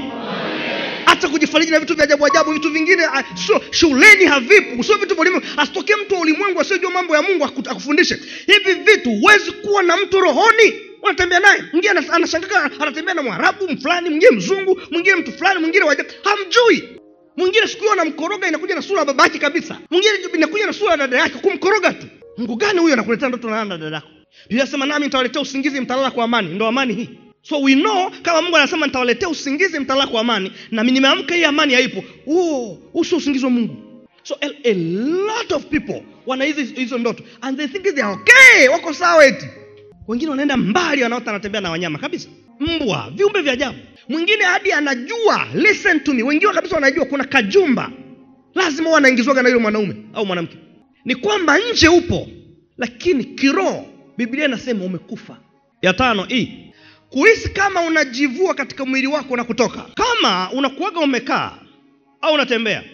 hata kujifariji na vitu vya ajabu ajabu vitu vingine ah, sio shuleni havipo sio vitu vya ulimwengu asitokee mtu wa ulimwengu asiyejua mambo ya mungu aku- akufundishe hivi vitu huwezi kuwa na mtu rohoni unatembea naye mwingine anas- anashangaa anatembea na mwarabu fulani mwingine mzungu mwingine mtu fulani mwingine waja hamjui mwingine siku hiyo anamkoroga inakuja na sura ya babake kabisa mwingine inakuja na sura ya dada yake kumkoroga tu mungu gani huyo anakuletea ndoto na na dada yako biblia sema nami nitawaletea usingizi mtalala kwa amani ndo amani hii so we know kama mungu anasema nitawaletea usingizi mtalala kwa amani na mimi nimeamka hii amani haipo huo huu sio usingizi wa mungu so a, a lot of people wana hizi hizo ndoto and they think they are okay wako sawa eti wengine wanaenda mbali wanaota anatembea na wanyama kabisa mbwa viumbe vya ajabu mwingine hadi anajua listen to me wengine kabisa wanajua kuna kajumba lazima huwa anaingizwaga na yule mwanaume au mwanamke ni kwamba nje upo lakini kiroho biblia inasema umekufa ya tano hii kuhisi kama unajivua katika mwili wako na kutoka kama unakuaga umekaa au unatembea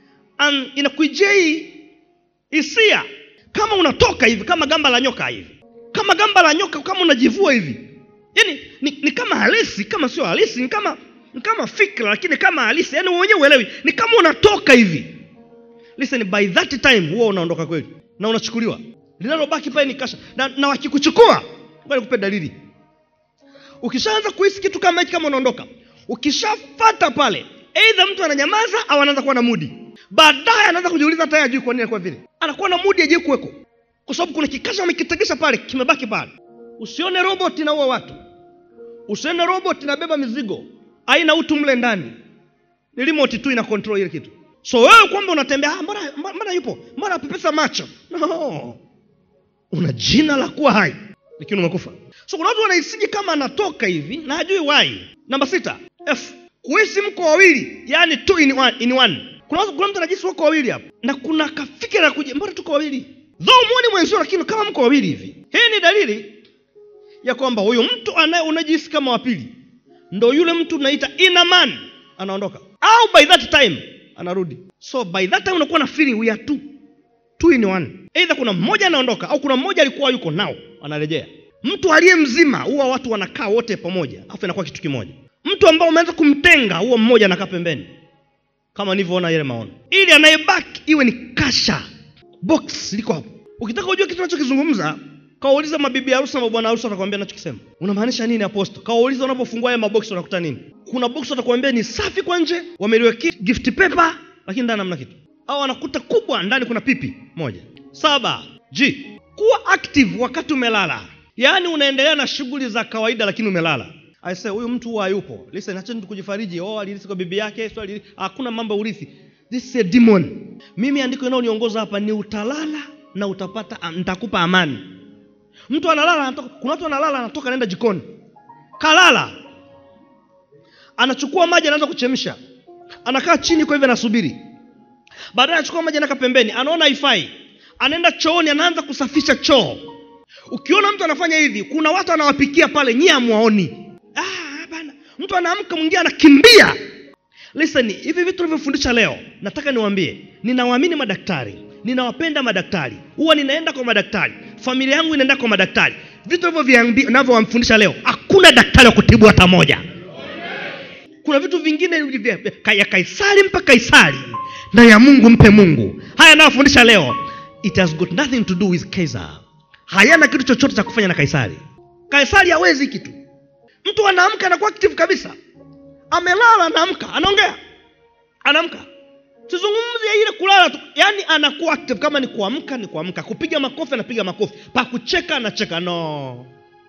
An- inakuijia hii hisia kama unatoka hivi kama gamba la nyoka hivi kama gamba la nyoka kama unajivua hivi yaani ni, ni kama halisi kama sio halisi ni kama ni kama fikra lakini kama halisi yaani mwenyewe uelewi ni kama unatoka hivi listen by that time huwa unaondoka kweli na unachukuliwa linalobaki pale ni kasha na, na wakikuchukua ngoja nikupe dalili ukishaanza kuhisi kitu kama hiki kama unaondoka ukishafata pale eidha mtu ananyamaza au anaanza kuwa na mudi baadaye anaanza kujiuliza hata yeye ajui kwa nini anakuwa vile anakuwa na mudi ajui kuweko kwa sababu kuna kikasha amekitegesha pale kimebaki pale usione robot inaua watu usione robot inabeba mizigo haina utu mle ndani ni remote tu ina control ile kitu so wewe kwamba unatembea ah, mbona, mbona mbona yupo mbona apepesa macho no una jina la kuwa hai lakini umekufa so kuna watu wanahisiji kama anatoka hivi na hajui why namba sita f kuhisi mko wawili yani two in one, in one. Kuna, watu- kuna mtu anajisi wako wawili hapa na kuna kafikira kuja mbona tuko wawili dho muoni mwenzio lakini kama mko wawili hivi hii ni dalili ya kwamba huyu mtu anaye unajihisi kama wa pili ndo yule mtu unaita inner man anaondoka au by that time anarudi so by that time unakuwa na feeling we are two two in one either kuna mmoja anaondoka au kuna mmoja alikuwa yuko nao anarejea mtu aliye mzima huwa watu wanakaa wote pamoja afu inakuwa kitu kimoja mtu ambao umeanza kumtenga huo mmoja anakaa pembeni kama nilivyoona yale maono ili anayebaki iwe ni kasha box liko hapo ukitaka ujue kitu nachokizungumza kawauliza mabibi harusi na mabwana harusi watakwambia nachokisema unamaanisha nini aposto kawauliza unapofungua haya maboksi unakuta nini kuna box watakwambia ni safi kwa nje wameliwekea gift paper lakini ndani hamna kitu au wanakuta kubwa ndani kuna pipi moja saba g kuwa active wakati umelala yaani unaendelea na shughuli za kawaida lakini umelala I say huyu mtu huwa hayupo listen acheni tu kujifariji oh alirithi kwa bibi yake so alirithi hakuna mambo ya urithi this is a demon mimi andiko inayoniongoza hapa ni utalala na utapata am- nitakupa amani mtu analala anatoka, kuna watu analala anatoka anaenda jikoni kalala anachukua maji anaanza kuchemsha anakaa chini kwa hivyo anasubiri baadaye anachukua maji anaweka pembeni anaona haifai anaenda chooni anaanza kusafisha choo ukiona mtu anafanya hivi kuna watu anawapikia pale nyie amwaoni ah, bana mtu anaamka mwingine anakimbia listen hivi vitu navyofundisha leo nataka niwaambie ninawaamini madaktari ninawapenda madaktari huwa ninaenda kwa madaktari familia yangu inaenda kwa madaktari vitu navyoviambi- navyowamfundisha leo hakuna daktari wa kutibu hata moja kuna vitu vingine vya- vya- ya kaisari mpe kaisari na ya mungu mpe mungu haya nayofundisha leo it has got nothing to do with Caesar hayana kitu chochote cha kufanya na kaisari kaisari hawezi kitu mtu anaamka anakuwa active kabisa amelala anaamka anaongea anaamka sizungumzi ya ile kulala tu yaani anakuwa active kama ni kuamka ni kuamka kupiga makofi anapiga makofi pa kucheka anacheka no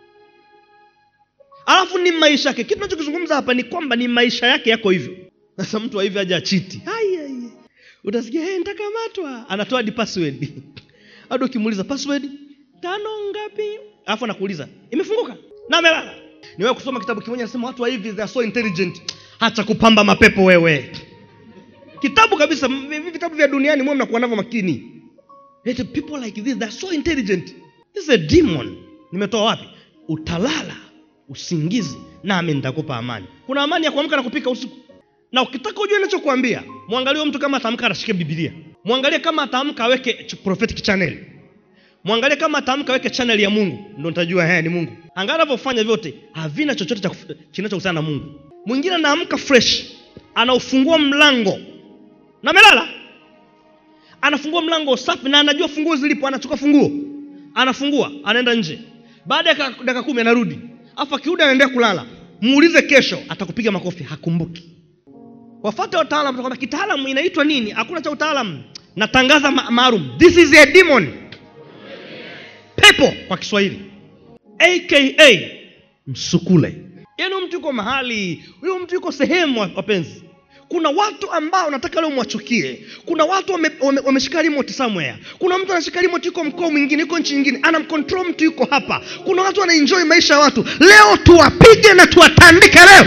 alafu ni maisha yake kitu nachokizungumza hapa ni kwamba ni maisha yake yako hivyo sasa mtu wa hivi aja chiti Ai, ai, ai. utasikia hey, nitakamatwa anatoa hadi password hadi ukimuuliza password tano ngapi alafu anakuuliza imefunguka na amelala niwewe kusoma kitabu kimoja nasema watu wa hivi they are so intelligent hacha kupamba mapepo wewe kitabu kabisa m- hivi vitabu vya duniani mwe mnakuwa navyo makini Yet people like this they are so intelligent this is a demon nimetoa wapi utalala usingizi nami nitakupa amani kuna amani ya kuamka na kupika usiku na ukitaka ujue nachokuambia mwangalie huyo mtu kama ataamka anashike bibilia mwangalie kama ataamka aweke ch- prophetic channel mwangalie kama ataamka aweke channel ya mungu ndo nitajua haya ni mungu angaa anavyofanya vyote havina chochote cha kuf- kinachohusiana na mungu mwingine anaamka fresh anaufungua mlango na amelala anafungua mlango safi na anajua funguo zilipo anachukua funguo anafungua anaenda nje baada ya ka- dakika kumi anarudi afu akirudi anaendea kulala muulize kesho atakupiga makofi hakumbuki wafate wataalam kwamba kitaalamu inaitwa nini hakuna cha utaalam natangaza ma- maalum this is a demon pepo kwa kiswahili aka msukule yaani huyu mtu yuko mahali huyu mtu yuko sehemu wa- wapenzi kuna watu ambao nataka leo mwachukie kuna watu wameshika wame, wameshika remote somewhere kuna mtu anashika remote yuko mkoa mwingine yuko nchi nyingine anamcontrol mtu yuko hapa kuna watu wanaenjoy maisha ya watu leo tuwapige na tuwatandike leo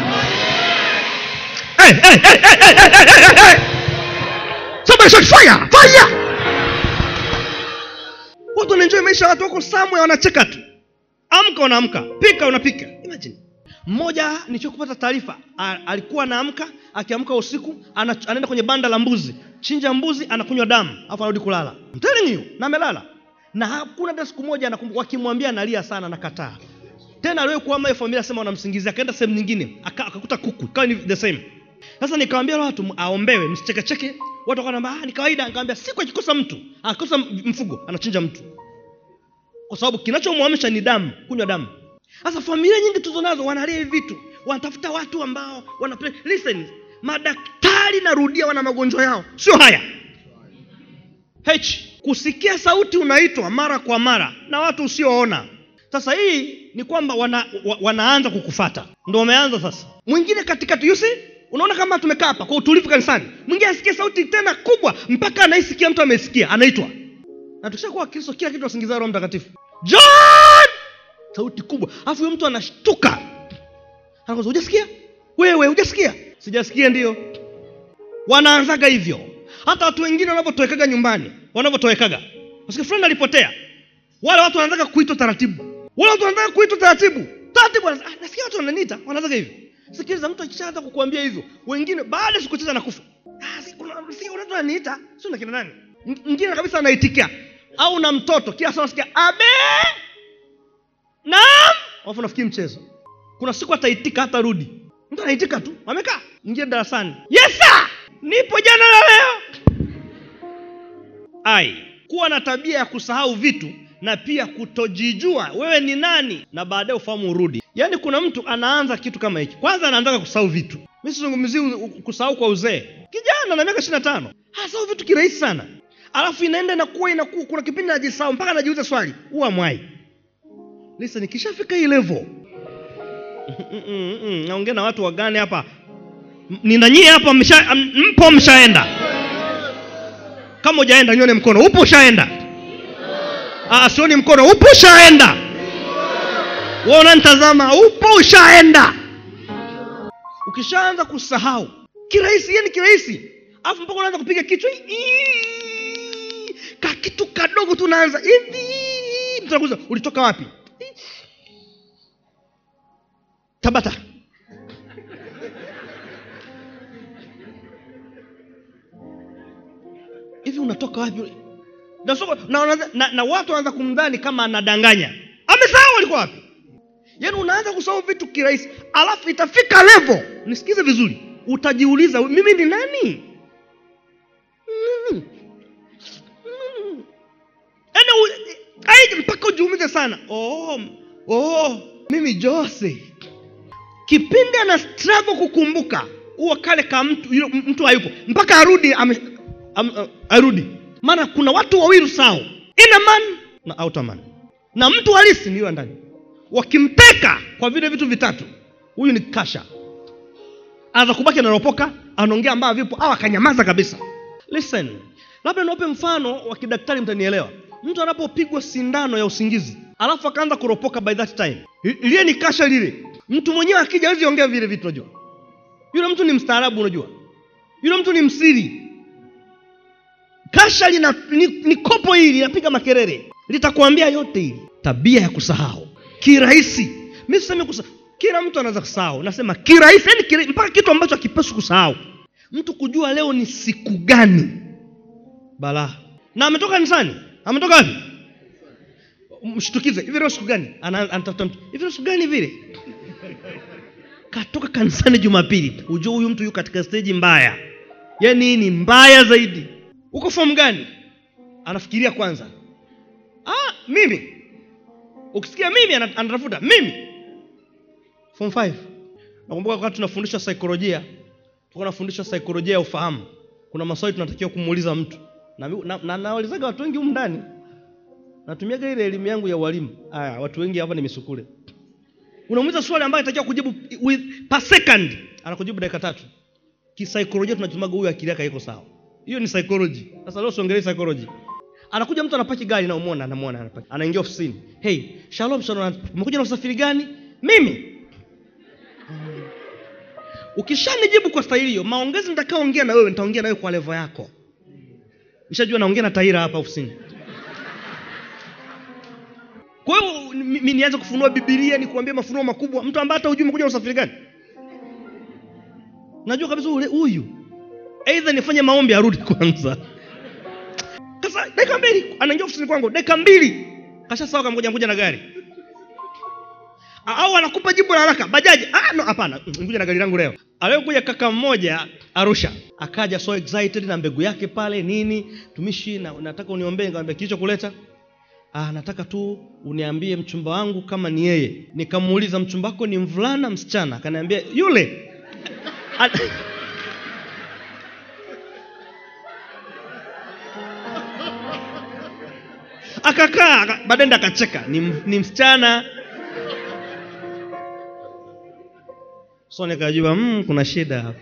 hey, hey, hey, hey, hey, hey, hey, hey, hey. Somebody shout fire fire watu wanaenjoy maisha ya watu wako somewhere wanacheka tu amka unaamka pika unapika imagine mmoja nilichokupata taarifa a- alikuwa anaamka akiamka usiku ana, anaenda kwenye banda la mbuzi chinja mbuzi anakunywa damu alafu anarudi kulala I'm telling you na amelala na hakuna hata siku moja anakumbuka wakimwambia analia sana nakataa tena aliwahi kuama hiyo familia sema wanamsingizia akaenda sehemu nyingine aka- akakuta kuku ikawa ni the same sasa nikawambia watu m- aombewe msichekecheke watu wakanamba ah, ni kawaida nikamwambia siku akikosa mtu akikosa m- mfugo anachinja mtu kwa sababu kinachomwamsha ni damu kunywa damu sasa familia nyingi tuzo nazo wanalia hivi vitu wanatafuta watu ambao wanapre... listen madaktari narudia wana magonjwa yao sio haya h kusikia sauti unaitwa mara kwa mara na watu usioona sasa hii ni kwamba wana, wa, wanaanza kukufata ndo wameanza sasa mwingine katikati you see unaona kama tumekaa hapa kwa utulivu kanisani mwingine asikia sauti tena kubwa mpaka anaisikia mtu amesikia anaitwa na tukishakuwa kristo kila kitu wasingiza roho mtakatifu john sauti kubwa alafu huyo mtu anashtuka anakoza hujasikia wewe hujasikia sijasikia ndio wanaanzaga hivyo hata watu wengine wanavyotowekaga nyumbani wanavyotowekaga Wasikia fulani alipotea wale watu wanataka kuitwa taratibu wale watu wanataka kuitwa taratibu taratibu wanasema, ah, nasikia watu wananiita wanataka hivi sikiliza mtu akishaanza kukuambia hivyo wengine baada ya siku chache anakufa ah, si kuna si kuna watu wananiita sio na kina nani M- mwingine kabisa anaitikia au na mtoto kila saa nasikia abe naam alafu nafikiri mchezo kuna siku ataitika hata rudi mtu anaitika tu amekaa ingie darasani yes sir nipo jana na leo ai kuwa na tabia ya kusahau vitu na pia kutojijua wewe ni nani na baadaye ufahamu urudi yaani kuna mtu anaanza kitu kama hiki kwanza anaanzaga kusahau vitu mi sizungumzii u- u- kusahau kwa uzee kijana na miaka ishiri na tano asahau vitu kirahisi sana alafu inaenda inakuwa inakuwa kuna kipindi najisahau mpaka najiuliza swali huwa mwai lisa nikishafika hii level Mm, mm, mm, naongea na watu wagani hapa M- ninanyie hapa msha, m- mpo mshaenda kama ujaenda nyone mkono upo ushaenda Ah, sioni mkono upo ushaenda wewe unanitazama upo ushaenda ukishaanza kusahau kirahisi yani kirahisi alafu mpaka unaanza kupiga kichwa "Ii." ka kitu kadogo tu unaanza hivi mtu anakuuliza ulitoka wapi tabata hivi unatoka wapi na, soko- na, wanaanza- na, na watu wanaanza kumdhani kama anadanganya amesahau alikuwa wapi yaani unaanza kusahau vitu kirahisi alafu itafika level nisikize vizuri utajiuliza mimi ni nani Mm. Mm. Yaani u- ai, mpaka ujiumize sana oh, oh, mimi jose kipindi ana struggle kukumbuka huo kale ka mtu yule mtu hayupo mpaka arudi ame, am, uh, arudi maana kuna watu wawili sawa inner man na outer man na mtu halisi ni yule ndani wakimteka kwa vile vitu vitatu huyu ni kasha anaweza kubaki anaropoka anaongea ambayo vipo au akanyamaza kabisa listen labda niwape mfano wa kidaktari mtanielewa mtu anapopigwa sindano ya usingizi alafu akaanza kuropoka by that time li- lile ni kasha lile mtu mwenyewe akija hawezi ongea vile vitu unajua yule mtu ni mstaarabu unajua yule mtu ni msiri kasha lina ni, ni kopo hili linapiga makelele litakuambia yote hili tabia ya kusahau kirahisi mi sisemi kusahau kila mtu anaweza kusahau nasema kirahisi yani kira, mpaka kitu ambacho akipaswi kusahau mtu kujua leo ni siku gani balaa na ametoka kanisani ametoka wapi mshtukize hivi leo siku gani Ana- anatafuta mtu hivi leo siku gani vile katoka kanisani jumapili ujue huyu mtu yuko katika steji mbaya yaani hii ni mbaya zaidi uko fomu gani anafikiria kwanza ah, mimi ukisikia mimi ana- anatafuta mimi form 5 nakumbuka wakati tunafundishwa saikolojia tulikuwa tunafundishwa saikolojia ya ufahamu kuna maswali tunatakiwa kumuuliza mtu na, na, na naulizaga watu wengi humu ndani natumiaga ile elimu yangu ya ualimu aya watu wengi hapa ni misukule unamuuliza swali ambayo inatakiwa kujibu with, per second anakujibu dakika tatu kisaikolojia tunatumaga huyu akili yake iko sawa hiyo ni psychology sasa leo siongelee psychology anakuja mtu anapaki gari na umwona anamwona anapaki anaingia ofisini hey shalom shalom umekuja na usafiri gani mimi ukishanijibu kwa staili hiyo maongezi nitakaoongea na wewe nitaongea na wewe kwa levo yako nishajua naongea na taira hapa ofisini kwa hiyo mi mi nianze kufunua bibilia nikuambia mafunuo makubwa mtu ambaye hata hujui umekuja na usafiri gani najua kabisa ule huyu eidha nifanye maombi arudi kwanza sasa dakika mbili anaingia ofisini kwangu dakika mbili kasha sawa kamgoja ngoja na gari au anakupa jibu la haraka bajaji ah, no hapana ngoja na gari langu leo aliokuja kaka mmoja arusha akaja so excited na mbegu yake pale nini tumishi na, nataka uniombee nikamwambia kilichokuleta ah, nataka tu uniambie mchumba wangu kama ni yeye nikamuuliza mchumba wako ni mvulana msichana akaniambia yule An- akakaa aka- baadaye ndo akacheka ni, m- ni msichana so nikajua mm, kuna shida hapa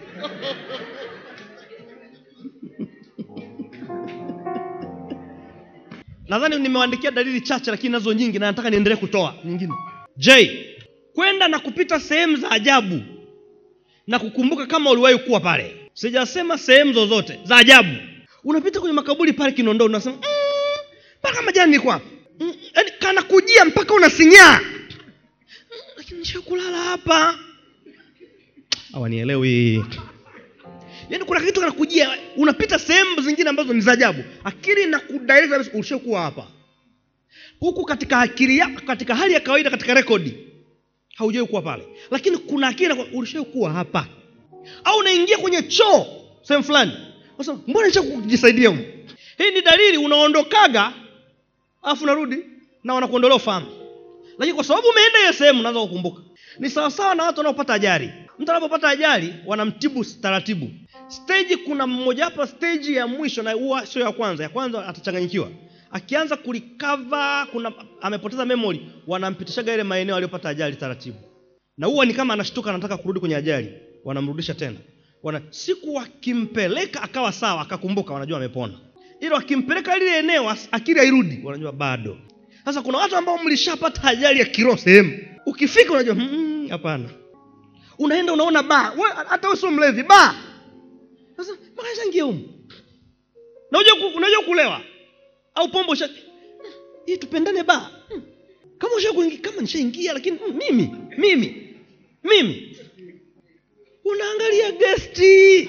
nadhani nimewaandikia dalili chache lakini nazo nyingi na nataka niendelee kutoa nyingine j kwenda na kupita sehemu za ajabu na kukumbuka kama uliwahi kuwa pale sijasema sehemu zozote za ajabu unapita kwenye makaburi pale kinondoo unasema "Mm, mpaka majani nilikuwa hapa Mm, yaani kanakujia mpaka unasinyaa Mm, lakini nishakulala hapa hawanielewi yaani kuna kitu kanakujia unapita sehemu zingine ambazo ni za ajabu akili inakudirect kabisa ulishakuwa hapa huku katika akili yako katika hali ya kawaida katika rekodi haujawai kuwa pale lakini kuna akili inaku- ulishawai kuwa hapa au unaingia kwenye choo sehemu fulani Sasa, mbona nisha kujisaidia humu hii ni dalili unaondokaga alafu unarudi na wanakuondolea ufahamu lakini kwa sababu umeenda hiyo sehemu unaanza kukumbuka ni sawasawa na watu wanaopata ajali mtu anapopata ajali wanamtibu taratibu stage kuna mmojawapo stage ya mwisho na huwa sio ya kwanza ya kwanza atachanganyikiwa akianza kulikava kuna amepoteza memory wanampitishaga ile maeneo aliyopata ajali taratibu na huwa ni kama anashtuka anataka kurudi kwenye ajali wanamrudisha tena wana siku wakimpeleka akawa sawa akakumbuka wanajua amepona ila wakimpeleka lile eneo as- akili hairudi wanajua bado sasa kuna watu ambao mlishapata ajali ya kiroho sehemu ukifika unajua "Mm, hapana unaenda unaona baa We- hata wewe sio mlevi baa sasa mpaka nishaingia humu na unajua ku- unajua kulewa au pombe usha hii tupendane baa Hmm. kama usha kuingia kama nishaingia lakini mm, mimi mimi mimi unaangalia gesti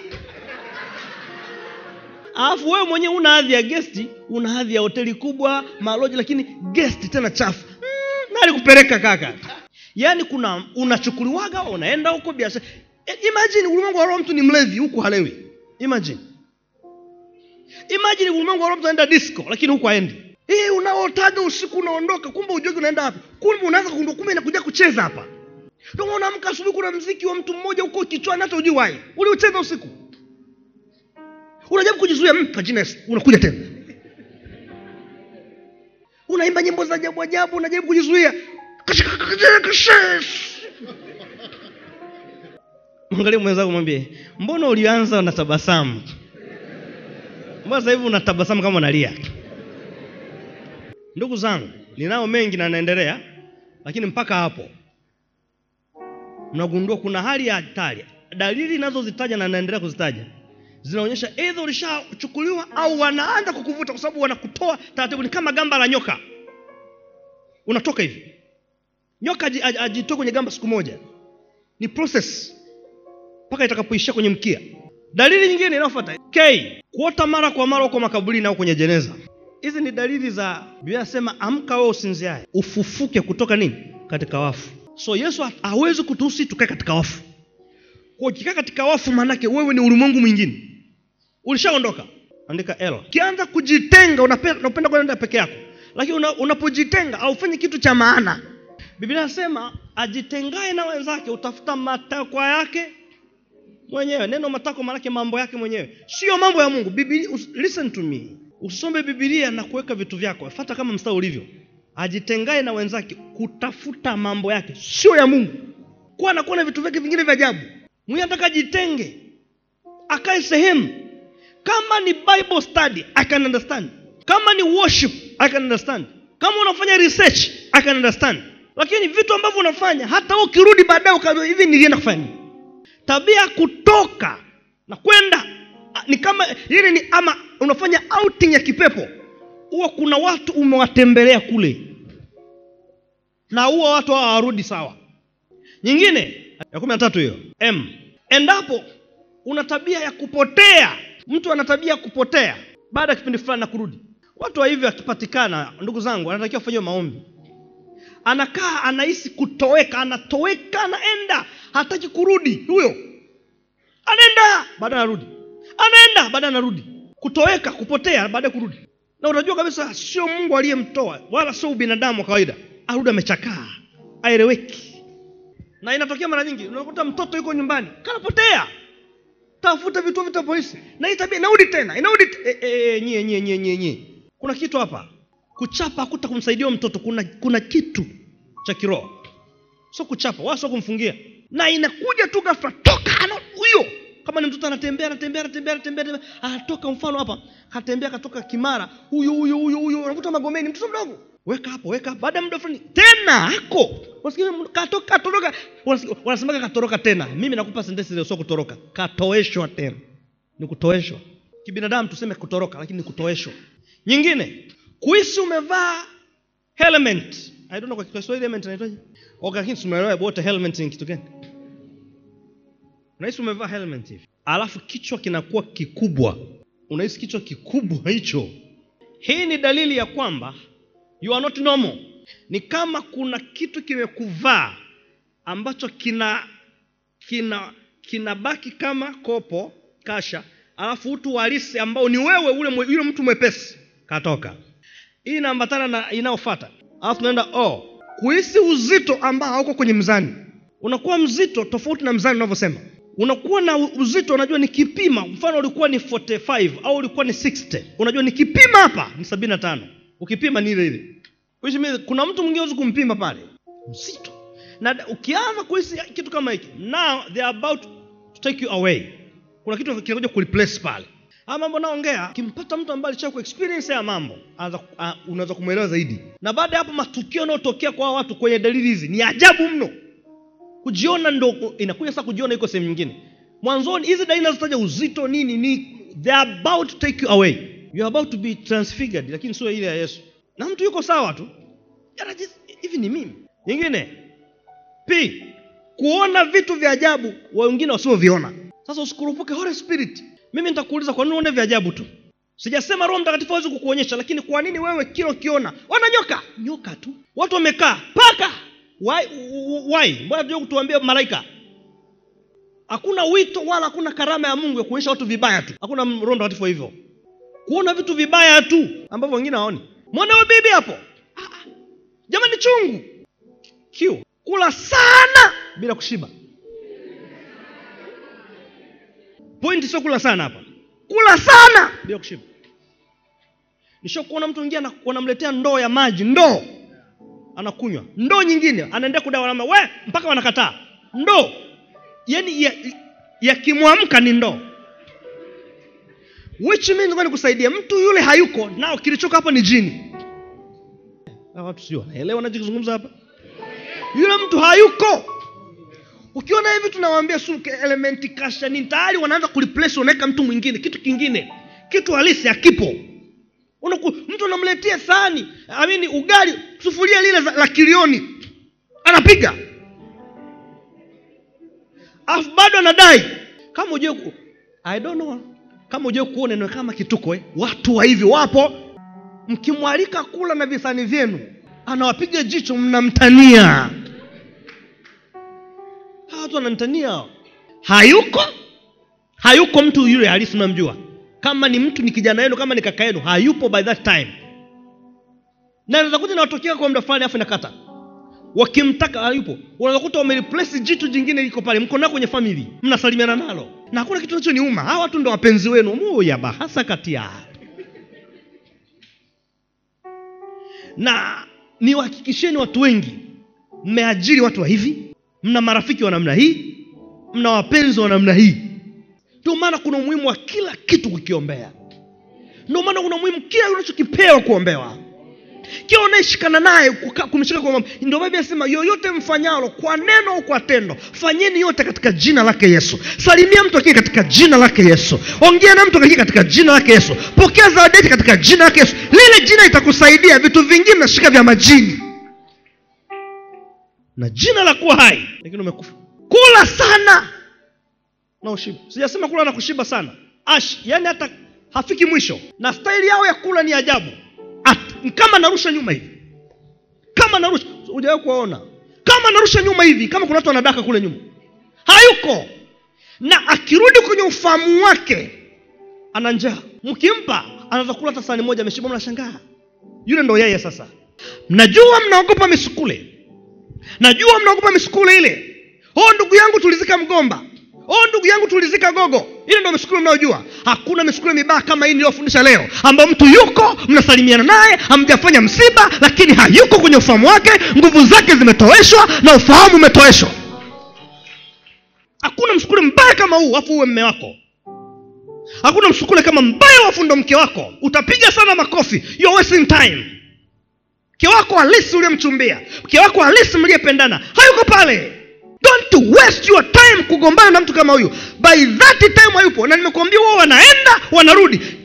alafu wewe mwenyewe una hadhi ya gesti una hadhi ya hoteli kubwa maloji lakini gesti tena chafu mm, nani kupeleka kaka yaani kuna unachukuliwaga unaenda huko biashara E, imagine ulimwengu wa roho mtu ni mlevi huku halewi imagine imagine ulimwengu wa roho mtu anaenda disco lakini huku haendi hii unaotaga usiku unaondoka kumbe ujogi unaenda wapi kumbe unaanza kugundua kumbe inakuja kucheza hapa ndio maana unaamka asubuhi kuna mziki wa mtu mmoja huko kichwani hata ujui wai uliucheza usiku unajaribu kujizuia mm, kwa jina Yesu unakuja tena unaimba nyimbo za ajabu ajabu unajaribu kujizuia mwangalie mwenzako mwambie mbona ulianza na tabasamu mbona sasa hivi unatabasamu kama unalia ndugu zangu ninao mengi na naendelea lakini mpaka hapo mnagundua kuna hali ya hatari dalili inazozitaja na naendelea kuzitaja zinaonyesha eidha ulishachukuliwa au wanaanza kukuvuta kwa sababu wanakutoa taratibu ni kama gamba la nyoka unatoka hivi nyoka aji- aji- ajitoe kwenye gamba siku moja ni process mpaka itakapoishia kwenye mkia dalili nyingine inayofuata k kuota mara kwa mara huko makaburini au kwenye jeneza hizi ni dalili za biblia inasema amka wewe usinziaye ufufuke kutoka nini katika wafu so yesu ha- hawezi kutuhusi tukae katika wafu kwa ukikaa katika wafu maanake wewe ni ulimwengu mwingine ulishaondoka andika l ukianza kujitenga unapenda, unapenda kwenda peke yako lakini una, unapojitenga haufanyi kitu cha maana biblia inasema ajitengae na wenzake utafuta matakwa yake mwenyewe neno matakwa maanake mambo yake mwenyewe sio mambo ya mungu Biblia, us, listen to me usome bibilia na kuweka vitu vyako fata kama mstari ulivyo ajitengae na wenzake kutafuta mambo yake sio ya mungu kuwa anakuwa na vitu vyake vingine vya ajabu mwenye anataka jitenge akae sehemu kama ni bible study i can understand kama ni worship i can understand kama unafanya research i can understand lakini vitu ambavyo unafanya hata wewe ukirudi baadaye ukaambia hivi nilienda kufanya nini tabia ya kutoka na kwenda a, ni kama ile ni ama unafanya outing ya kipepo huwa kuna watu umewatembelea kule na huwa watu hawa hawarudi sawa nyingine ya kumi na tatu hiyo m endapo una tabia ya kupotea mtu ana tabia ya kupotea baada ya kipindi fulani na kurudi watu wa hivyo akipatikana ndugu zangu anatakiwa kufanyiwa maombi anakaa anahisi kutoweka anatoweka anaenda hataki kurudi huyo anaenda baadaye anarudi anaenda baadaye anarudi kutoweka kupotea baadaye kurudi na unajua kabisa sio mungu aliyemtoa wala sio ubinadamu wa kawaida arudi amechakaa aeleweki na inatokea mara nyingi unakuta mtoto yuko nyumbani kanapotea tafuta vituo vita polisi na hii tabia inarudi tena inarudi te- e, e, e, nyie nyie nyie nyie nyie kuna kitu hapa kuchapa hakuta kumsaidia huyo mtoto kuna kuna kitu cha kiroho sio kuchapa wala sio kumfungia na inakuja tu ghafla toka ana huyo kama ni mtoto anatembea anatembea anatembea anatembea anatembea, anatoka mfano hapa katembea katoka kimara huyo huyo huyo huyo unakuta magomeni mtoto mdogo weka hapo weka hapo baada ya muda fulani tena hako Unasikia, katoka katoroka Wanasi- wanasemaga katoroka tena mimi nakupa sentensi ile sio kutoroka katoeshwa tena ni kutoeshwa kibinadamu tuseme kutoroka lakini ni kutoeshwa nyingine kuhisi umevaa helmet i don't know kwa kiswahili helmet inaitwaje okay lakini tumeelewa wote helmet ni kitu gani unahisi umevaa helmet hivi alafu kichwa kinakuwa kikubwa unahisi kichwa kikubwa hicho hii ni dalili ya kwamba you are not normal ni kama kuna kitu kimekuvaa ambacho kina kina kinabaki kama kopo kasha alafu utu halisi ambao ni wewe ule mwe- yule mtu mwepesi katoka hii inaambatana na inayofata alafu tunaenda oh, kuhisi uzito ambao hauko kwenye mzani unakuwa mzito tofauti na mzani unavyosema unakuwa na uzito unajua nikipima mfano ulikuwa ni 45 au ulikuwa ni 60 unajua nikipima hapa ni 75 ukipima ni ile ile Which means, kuna mtu mwingine huwezi kumpima pale mzito na da- ukianza kuhisi kitu kama hiki now they are about to take you away kuna kitu kinakuja kureplace pale haya mambo naongea kimpata mtu ambaye alisha kuexperience ya mambo anaanza ku- ah, unaweza kumwelewa zaidi na baada ya hapo matukio yanayotokea kwa hawa watu kwenye dalili hizi ni ajabu mno kujiona ndo inakuja sasa kujiona iko sehemu nyingine mwanzoni hizi dalili nazotaja uzito nini ni they are about to take you away you are about to be transfigured lakini sio ile ya yesu na mtu yuko sawa tu Anajis- hivi ni mimi nyingine p kuona vitu vya ajabu wa wengine wasioviona sasa usikurupuke holy spirit mimi nitakuuliza kwa nini uone vya ajabu tu sijasema roho mtakatifu hawezi kukuonyesha lakini kwa nini wewe kila ukiona wana nyoka nyoka tu watu wamekaa paka why, why? mbona tujua kutuambia malaika hakuna wito wala hakuna karama ya mungu ya kuonyesha watu vibaya tu hakuna roho mtakatifu wa hivyo kuona vitu vibaya tu ambavyo wengine hawaoni mwone huyo bibi hapo Ah, ah. jamani chungu kiu kula sana bila kushiba pointi sio kula sana hapa kula sana bila kushiba nisho kuona mtu mwingine ana- wanamletea ndoo ya maji ndoo anakunywa ndoo nyingine anaendea kudawa nama we mpaka wanakataa ndoo yani yakimwamka ya ni ndoo which means ngoja nikusaidia mtu yule hayuko nao kilichoka hapo ni jini Hawa watu sio wanaelewa nachokizungumza hapa yule mtu hayuko ukiona hivi tunawaambia suke elementi kasha nini tayari wanaanza kureplace wanaweka mtu mwingine kitu kingine kitu halisi hakipo Unaku, mtu unamletea sahani amini ugali sufuria lile za- la kilioni anapiga alafu bado anadai kama ujue ku, i don't know kama ujue kuona neno kama kituko eh? watu wa hivi wapo mkimwalika kula na visani vyenu anawapiga jicho mnamtania hawa watu wanamtania hao. hayuko hayuko mtu yule halisi unamjua kama ni mtu ni kijana yenu kama ni kaka yenu hayupo by that time na naweza kuja nawatokea kwa muda fulani afu nakata wakimtaka hayupo unaweza kuta wamereplace jitu jingine liko pale mko nao kwenye famili mnasalimiana nalo na hakuna kitu nachoniuma hawa watu ndo wapenzi wenu muya bahasa kati ya na niwahakikisheni watu wengi mmeajiri watu wa hivi mna marafiki wa namna hii mna wapenzi wa namna hii ndio maana kuna umuhimu wa kila kitu kukiombea ndio maana kuna umuhimu kila unachokipewa kuombewa kila unayeshikana naye kuka- kumshika kwa mambo ndio biblia inasema yoyote mfanyalo kwa neno au kwa tendo fanyeni yote katika jina lake yesu salimia mtu akija katika jina lake yesu ongea na mtu akija katika jina lake yesu pokea zawadi yake katika jina lake yesu lile jina itakusaidia vitu vingine nashika vya majini na jina la kuwa hai lakini umekufa kula sana na ushiba sijasema kula na kushiba sana ash yani hata hafiki mwisho na staili yao ya kula ni ajabu At, kama narusha nyuma hivi kama narusha hujawahi kuwaona kama narusha nyuma hivi kama kuna watu wanadaka kule nyuma hayuko na akirudi kwenye ufahamu wake ana njaa mkimpa anaweza kula hata sahani moja ameshiba mnashangaa yule ndo yeye sasa mnajua mnaogopa misukule najua mnaogopa misukule ile oh ndugu yangu tulizika mgomba oh ndugu yangu tulizika gogo ile ndo misukule mnayojua hakuna misukule mibaya kama hii niliyofundisha leo ambayo mtu yuko mnasalimiana naye hamjafanya msiba lakini hayuko kwenye ufahamu wake nguvu zake zimetoweshwa na ufahamu umetoweshwa hakuna msukule mbaya kama huu afu uwe mme wako hakuna msukule kama mbaya wafu ndo mke wako utapiga sana makofi You're wasting time mke wako halisi uliyemchumbia mke wako halisi mliyependana hayuko pale don't waste your time kugombana na mtu kama huyu by that time hayupo na nimekuambia wao wanaenda wanarudi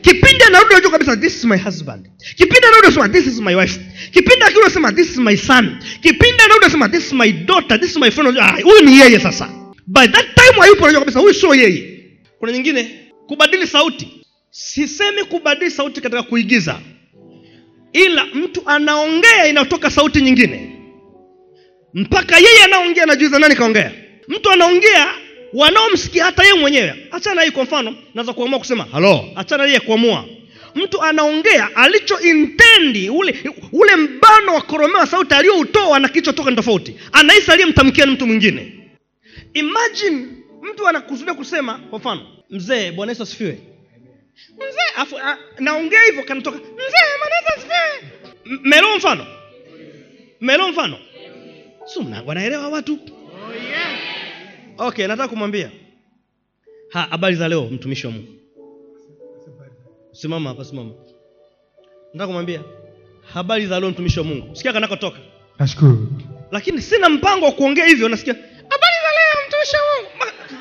kipindi anarudi unajua kabisa this is my husband kipindi anarudi unasema this is my wife kipindi akirudi unasema this is my son kipindi anarudi unasema this is my daughter this is my friend Unajua, ah, huyu ni yeye sasa by that time hayupo unajua kabisa huyu sio yeye kuna nyingine kubadili sauti sisemi kubadili sauti katika kuigiza ila mtu anaongea inayotoka sauti nyingine mpaka yeye anaongea anajuiza nani kaongea mtu anaongea wanaomsikia hata yeye mwenyewe achana hii kwa mfano naweza kuamua kusema halo achana yeye kuamua mtu anaongea alicho intendi ule ule mbano wa koromewa sauti aliyoutoa na kilichotoka ni tofauti anahisi aliyemtamkia ni mtu mwingine imagine mtu anakusudia kusema kwa mfano mzee bwana yesu asifiwe mzee afu a- naongea hivyo kanatoka mzee bwana yesu asifiwe M- melo mfano melo mfano si mna- wanaelewa watu okay nataka kumwambia ha habari za leo mtumishi wa mungu simama hapa simama nataka kumwambia habari za leo mtumishi wa mungu sikia kanakotoka nashukuru lakini sina mpango wa kuongea hivyo nasikia habari za leo mtumishi wa mungu Ma-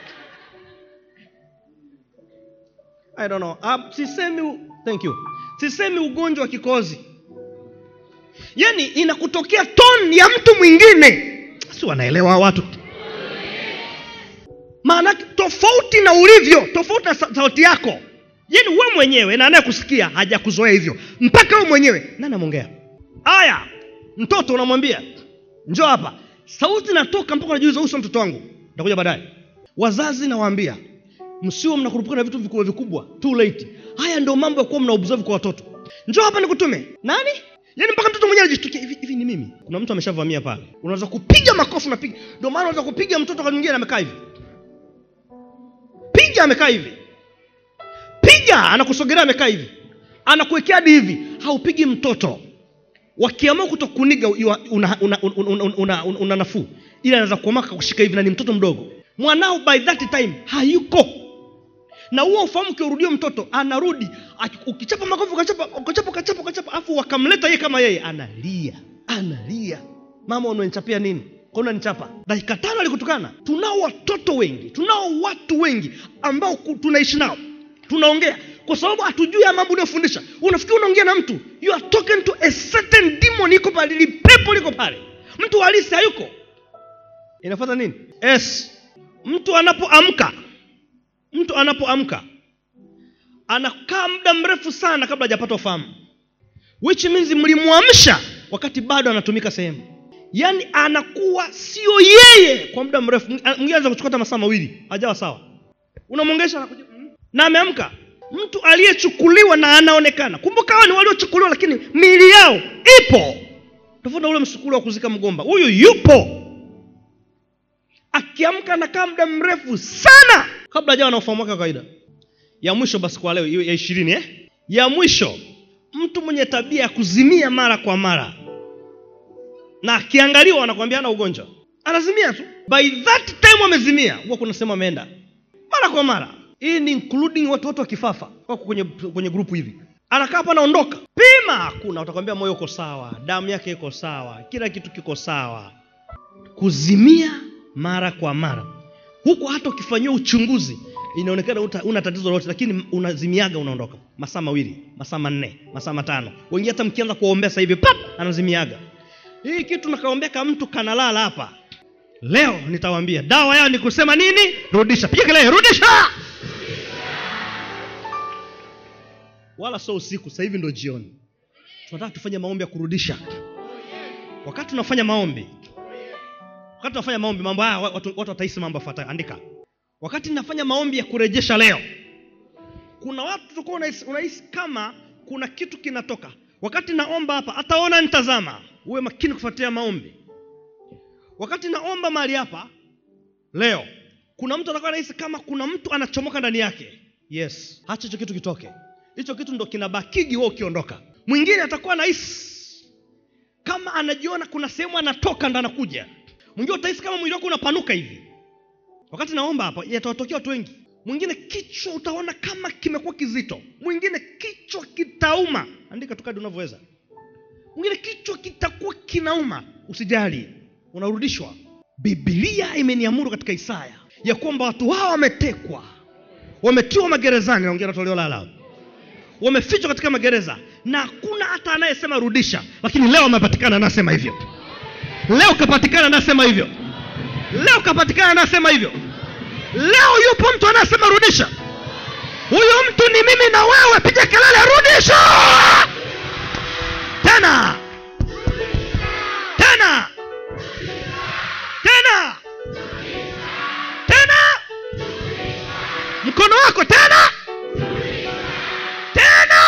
I don't know. Uh, sisemi u- thank you sisemi ugonjwa wa kikozi yaani inakutokea toni ya mtu mwingine si wanaelewa watu maana tofauti na ulivyo tofauti na sa- sauti yako yaani we mwenyewe na anayekusikia hajakuzoea hivyo mpaka we mwenyewe nani amongea aya mtoto unamwambia njoo hapa sauti natoka mpaka unajiuliza uso mtoto wangu nitakuja baadaye wazazi nawaambia msio mnakurupuka na vitu vikubwa vikubwa too late haya ndio mambo ya kuwa mna observe kwa watoto njoo hapa nikutume nani yaani mpaka mtoto mwenyewe anajishtukia hivi hivi ni mimi kuna mtu ameshavamia pale unaweza kupiga makofi unapiga ndio maana unaweza kupiga mtoto kwa mwingine amekaa hivi piga amekaa hivi piga anakusogelea amekaa hivi anakuwekea hadi hivi haupigi mtoto wakiamua kutokuniga una, una, una, una, una, una, una, una nafuu ili anaweza kuamaka kushika hivi na ni mtoto mdogo mwanao by that time hayuko na huo ufahamu ukiurudia mtoto anarudi aki- ukichapa makofi ukachapa ukachapa ukachapa ukachapa afu wakamleta yeye kama yeye analia analia mama unanichapia nini kwa unanichapa dakika tano alikutukana tunao watoto wengi tunao watu wengi ambao ku- tunaishi nao tunaongea kwa sababu hatujui ya mambo unayofundisha unafikiri unaongea na mtu you are talking to a certain demon iko pale li pepo liko pale mtu halisi hayuko inafuata nini yes mtu anapoamka mtu anapoamka anakaa muda mrefu sana kabla hajapata ufahamu which means mlimwamsha wakati bado anatumika sehemu yaani anakuwa sio yeye kwa muda mrefu Mwingine anaweza kuchukua hata masaa mawili hajawa sawa unamwongesha anakuja mm, na ameamka mtu aliyechukuliwa na anaonekana kumbuka hawa ni waliochukuliwa lakini miili yao ipo tofauti na ule msukuli wa kuzika mgomba huyu yupo akiamka anakaa muda mrefu sana kabla hajawa na ufahamu wake wa kawaida ya mwisho basi kwa leo iwe ya ishirini eh? ya mwisho mtu mwenye tabia ya kuzimia mara kwa mara na akiangaliwa anakwambia ana ugonjwa anazimia tu by that time amezimia huwa kuna sehemu ameenda mara kwa mara hii ni including watu wote wa kifafa wako kwenye, kwenye grupu hivi anakaa hapa anaondoka pima hakuna utakwambia moyo uko sawa damu yake iko sawa kila kitu kiko sawa kuzimia mara kwa mara huku hata ukifanyiwa uchunguzi inaonekana uta- una tatizo lolote lakini unazimiaga unaondoka masaa mawili masaa manne masaa matano wengine hata mkianza kuombea sasa hivi pap anazimiaga hii kitu nakaombea kama mtu kanalala hapa leo nitawaambia dawa yao ni kusema nini rudisha piga kelele rudisha wala sio usiku sasa hivi ndo jioni tunataka tufanye maombi ya kurudisha wakati tunafanya maombi wakati tunafanya maombi mambo haya watu, watu watahisi mambo yafuatayo andika wakati ninafanya maombi ya kurejesha leo kuna watu tutakuwa unahisi, unahisi kama kuna kitu kinatoka wakati naomba hapa ataona nitazama uwe makini kufuatia maombi wakati naomba mahali hapa leo kuna mtu atakuwa anahisi kama kuna mtu anachomoka ndani yake yes hacha hicho kitu kitoke hicho kitu ndo kinabakigi wewe ukiondoka mwingine atakuwa anahisi kama anajiona kuna sehemu anatoka ndo anakuja mwingine utahisi kama mwili wako unapanuka hivi wakati naomba hapa yatawatokea watu wengi mwingine kichwa utaona kama kimekuwa kizito mwingine kichwa kitauma andika tu kadi unavyoweza mwingine kichwa kitakuwa kinauma usijali unarudishwa bibilia imeniamuru katika isaya ya kwamba watu hawa wametekwa wametiwa magerezani naongea na toleo la la wamefichwa katika magereza na hakuna hata anayesema rudisha lakini leo amepatikana anasema hivyo leo kapatikana anasema hivyo leo kapatikana anasema hivyo leo yupo mtu anayesema rudisha huyu mtu ni mimi na wewe piga kelele rudisha tena tena tena tena mkono wako tena tena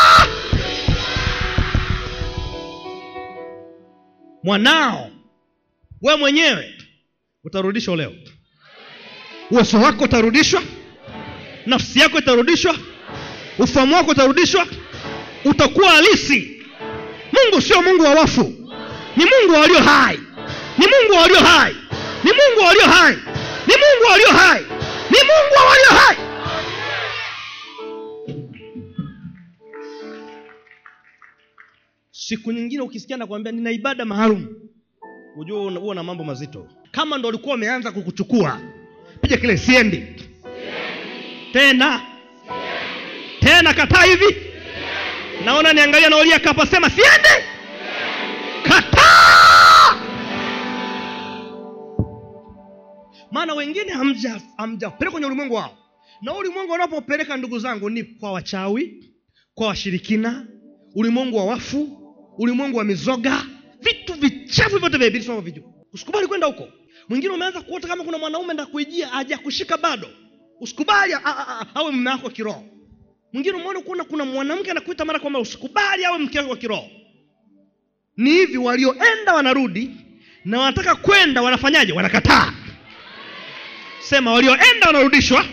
mwanao we mwenyewe utarudishwa leo uwezo wako utarudishwa nafsi yako itarudishwa ufahamu wako utarudishwa utakuwa halisi mungu sio mungu wa wafu ni mungu wa walio hai ni mungu wa walio hai ni mungu wa walio hai ni mungu wa walio hai ni mungu wa walio hai siku nyingine ukisikia nakwambia nina ibada maalum ujue una- huwa na mambo mazito kama ndo ulikuwa umeanza kukuchukua piga kile siendi tena tena kataa hivi naona niangalia naulia kapa sema siendi kataa maana wengine hamja- hamjapeleka kwenye ulimwengu wao na huu ulimwengu wanapopeleka ndugu zangu ni kwa wachawi kwa washirikina ulimwengu wa wafu ulimwengu wa mizoga vitu vichafu vyote vya ibilisi vijua usikubali kwenda huko mwingine umeanza kuota kama kuna mwanaume nda kuijia hajakushika bado usikubali a- a- a- awe mume wako wa kiroho mwingine umeona kuna kuna mwanamke anakuita mara kwamba usikubali awe mke wako wa kiroho ni hivi walioenda wanarudi na wanataka kwenda wanafanyaje wanakataa sema walioenda wanarudishwa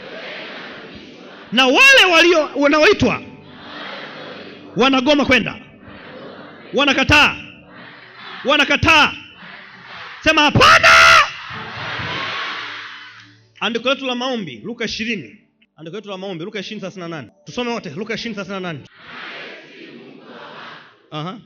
na wale walio wanaoitwa wanagoma kwenda wanakataa wanakataa sema hapana andiko letu la maombi luka ishirini andiko letu la maombi luka ishirini thelathini na nane tusome wote luka ishirini thelathini na nane Aha.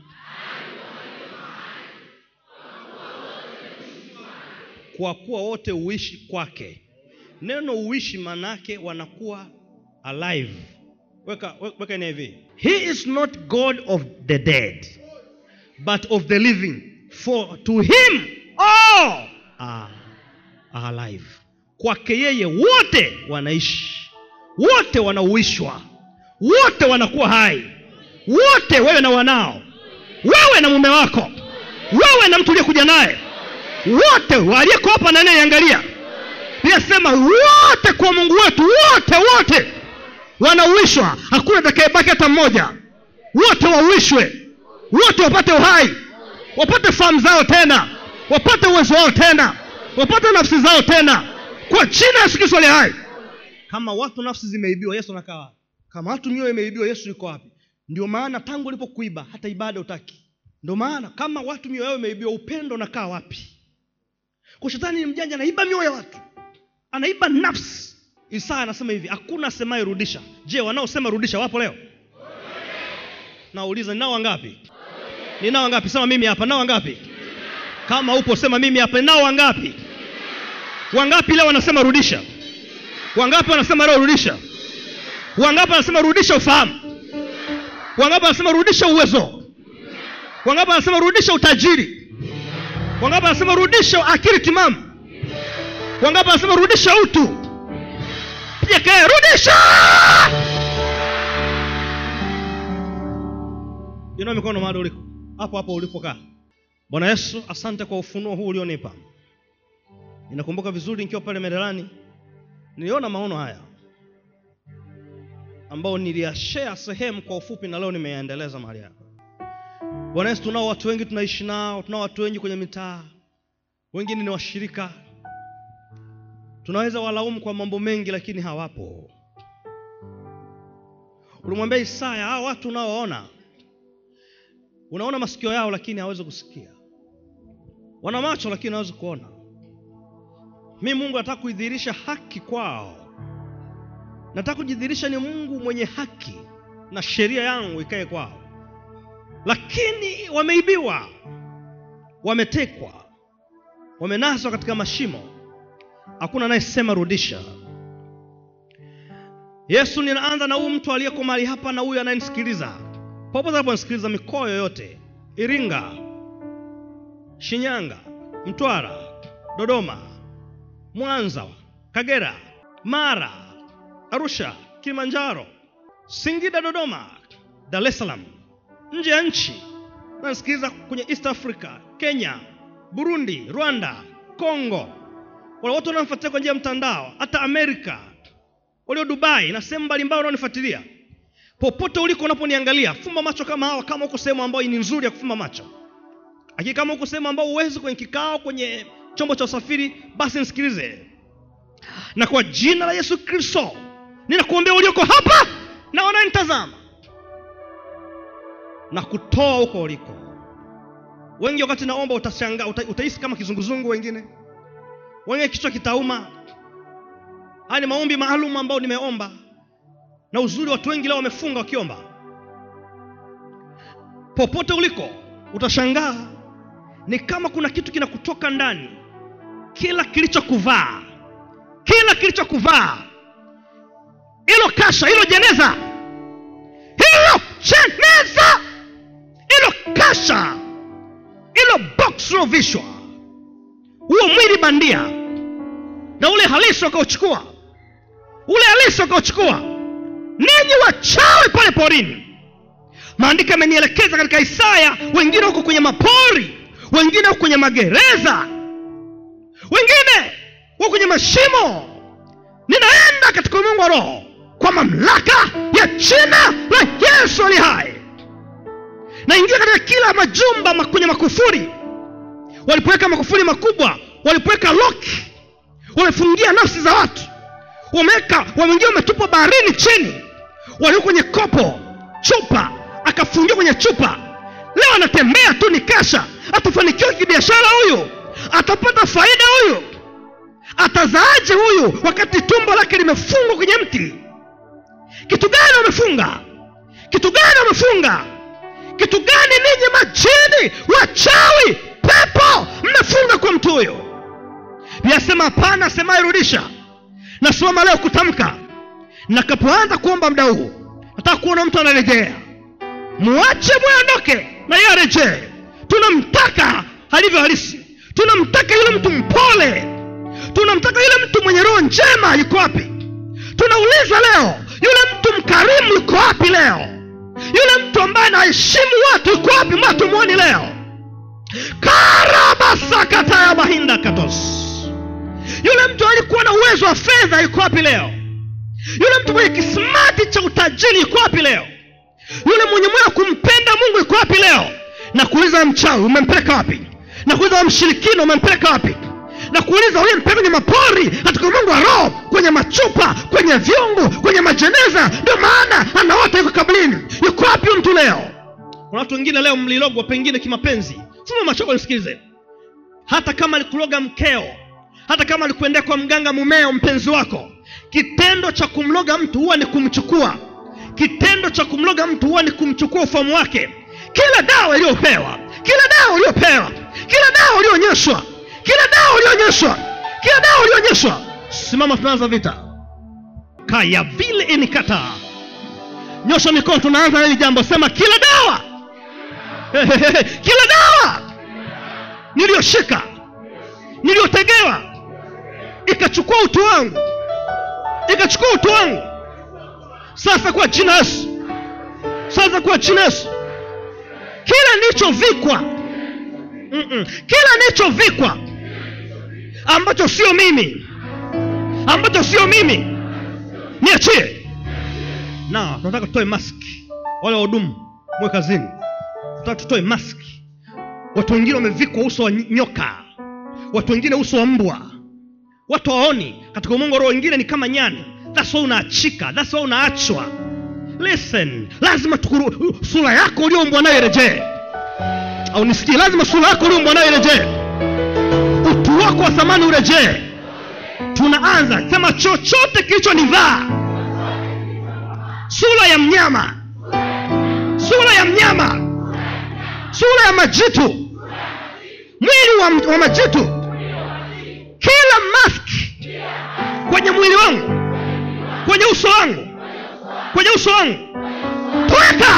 kwa kuwa wote uishi kwake neno uishi manake wanakuwa alive weka, we- weka ina hivi he is not god of the dead but of the living for to him all are, are alive kwake yeye wote wanaishi wote wanauishwa wote wanakuwa hai wote wewe na wanao wewe na mume wako wewe na mtu uliyekuja naye wote waliyeko hapa na anayeangalia pia sema wote kwa mungu wetu wote wote wanauishwa hakuna atakayebaki hata mmoja wote wauishwe wote wapate uhai wapate fahamu zao tena wapate uwezo wao tena wapate nafsi zao tena kwa jina la yesu kristo aliye hai kama watu nafsi zimeibiwa yesu anakaa wapi kama watu mioyo imeibiwa yesu yuko wapi ndio maana tangu ulipokuiba hata ibada utaki ndio maana kama watu mioyo yao imeibiwa upendo unakaa wapi kwa shetani ni mjanja anaiba mioyo ya watu anaiba nafsi isaya anasema hivi hakuna asemaye rudisha je wanaosema rudisha wapo leo nauliza ninao wangapi ninao wangapi sema mimi hapa nao wangapi kama upo sema mimi hapa ninao wangapi wangapi leo wanasema rudisha wangapi wanasema leo rudisha wangapi wanasema rudisha ufahamu wangapi wanasema rudisha uwezo wangapi wanasema rudisha utajiri wangapi wanasema rudisha akili timamu wangapi wanasema rudisha utu piga kelele rudisha inua mikono mahali uliko hapo hapo ulipokaa bwana yesu asante kwa ufunuo huu ulionipa ninakumbuka vizuri nikiwa pale merelani niliona maono haya ambao niliyashare sehemu kwa ufupi na leo nimeyaendeleza mahali hapa bwana yesu tunao watu wengi tunaishi nao tunao watu wengi kwenye mitaa wengine ni washirika tunaweza walaumu kwa mambo mengi lakini hawapo ulimwambia isaya hawa watu unaowaona unaona masikio yao lakini hawezi kusikia wana macho lakini hawezi kuona mi mungu nataka kuidhihirisha haki kwao nataka kujidhihirisha ni mungu mwenye haki na sheria yangu ikae kwao lakini wameibiwa wametekwa wamenaswa katika mashimo hakuna anayesema rudisha yesu ninaanza na huyu mtu aliyeko mahali hapa na huyu anayenisikiliza popote anaponisikiliza mikoa yoyote iringa shinyanga mtwara dodoma mwanza kagera mara arusha kilimanjaro singida dodoma dar es salaam nje ya nchi nasikiliza kwenye east africa kenya burundi rwanda congo wale watu wanaofuatilia kwa njia ya mtandao hata amerika walio dubai na sehemu mbalimbali wanaonifuatilia popote uliko unaponiangalia fumba macho kama hawa kama uko sehemu ambayo ni nzuri ya kufumba macho lakini kama uko sehemu ambao uwezi kwenye kikao kwenye chombo cha usafiri basi nisikilize na kwa jina la yesu kristo ninakuombea ulioko hapa na wananitazama na kutoa huko uliko wengi wakati naomba utashangaa uta, utahisi kama kizunguzungu wengine wengine kichwa kitauma haya ni maombi maalum ambayo nimeomba na uzuri watu wengi leo wamefunga wakiomba popote uliko utashangaa ni kama kuna kitu kinakutoka ndani kila kilichokuvaa kila kilichokuvaa hilo kasha hilo jeneza hilo jeneza hilo kasha hilo box uliovishwa huo mwili bandia na ule halisi wakauchukua ule halisi wakauchukua ninyi wachawi pale porini maandiko yamenielekeza katika isaya wengine huko kwenye mapori wengine huko kwenye magereza wengine huko kwenye mashimo ninaenda katika ulimwengu wa roho kwa mamlaka ya jina la yesu ali hai naingia katika kila majumba ma- kwenye makufuri walipoweka makufuri makubwa walipoweka loki wamefungia nafsi za watu wameweka wameingia wametupwa baharini chini walio kwenye kopo chupa akafungiwa kwenye chupa leo anatembea tu ni kasha atafanikiwa kibiashara huyu atapata faida huyu atazaaje huyu wakati tumbo lake limefungwa kwenye mti kitu gani wamefunga kitu gani wamefunga kitu gani ninyi majini wachawi pepo mmefunga kwa mtu huyo yasema hapana semaye rudisha nasimama leo kutamka nakapoanza kuomba mda huu nataka kuona mtu anarejea muache mwondoke na yeye arejee tunamtaka alivyo halisi tunamtaka yule mtu mpole tunamtaka yule mtu mwenye roho njema yuko wapi tunauliza leo yule mtu mkarimu yuko wapi leo yule mtu ambaye anaheshimu watu yuko wapi mbona tumwoni leo karabasakataya mahinda katos yule mtu alikuwa na uwezo wa fedha yuko wapi leo yule mtu mwenye kismati cha utajiri yuko wapi leo yule mwenye moyo wa kumpenda mungu yuko wapi leo na kuuliza mchawi umempeleka wapi na kuuliza mshirikina umempeleka wapi na kuuliza uliyempeleka kwenye mapori katika ulimwengu wa roho kwenye machupa kwenye vyungu kwenye majeneza ndio maana anaota yuko kablini yuko wapi huyu mtu leo kuna watu wengine leo mlilogwa pengine kimapenzi fuma machoko nisikilize hata kama alikuloga mkeo hata kama alikuendea kwa mganga mumeo mpenzi wako kitendo cha kumloga mtu huwa ni kumchukua kitendo cha kumloga mtu huwa ni kumchukua ufahamu wake kila dawa iliyopewa kila dawa uliyopewa kila dawa uliyoonyeshwa kila dawa uliyoonyeshwa kila dawa uliyoonyeshwa simama tunaanza vita kaya vile inikata nyosha mikono tunaanza hili jambo sema kila dawa kila dawa niliyoshika niliyotegewa ikachukua utu wangu ikachukua utu wangu sasa kwa jina yesu sasa kwa jina yesu kila nilichovikwa Mm-mm. kila nilichovikwa ambacho sio mimi ambacho sio mimi niachie na tunataka tutoe maski wale wahudumu mwe kazini tunataka tutoe maski watu wengine wamevikwa uso wa nyoka watu wengine uso wa mbwa watu waoni katika umongo roho wengine ni kama nyani thats why unaachika thats why unaachwa listen lazima tukuru, sura yako ulioumbwa nayo irejee au nisikie lazima sura yako ulioumbwa nayo irejee utu wako wa thamani urejee tunaanza sema chochote kilichonivaa sura ya mnyama sura ya mnyama sura ya majitu mwili wa, wa majitu kila maski kwenye mwili wangu kwenye uso wangu kwenye uso wangu toweka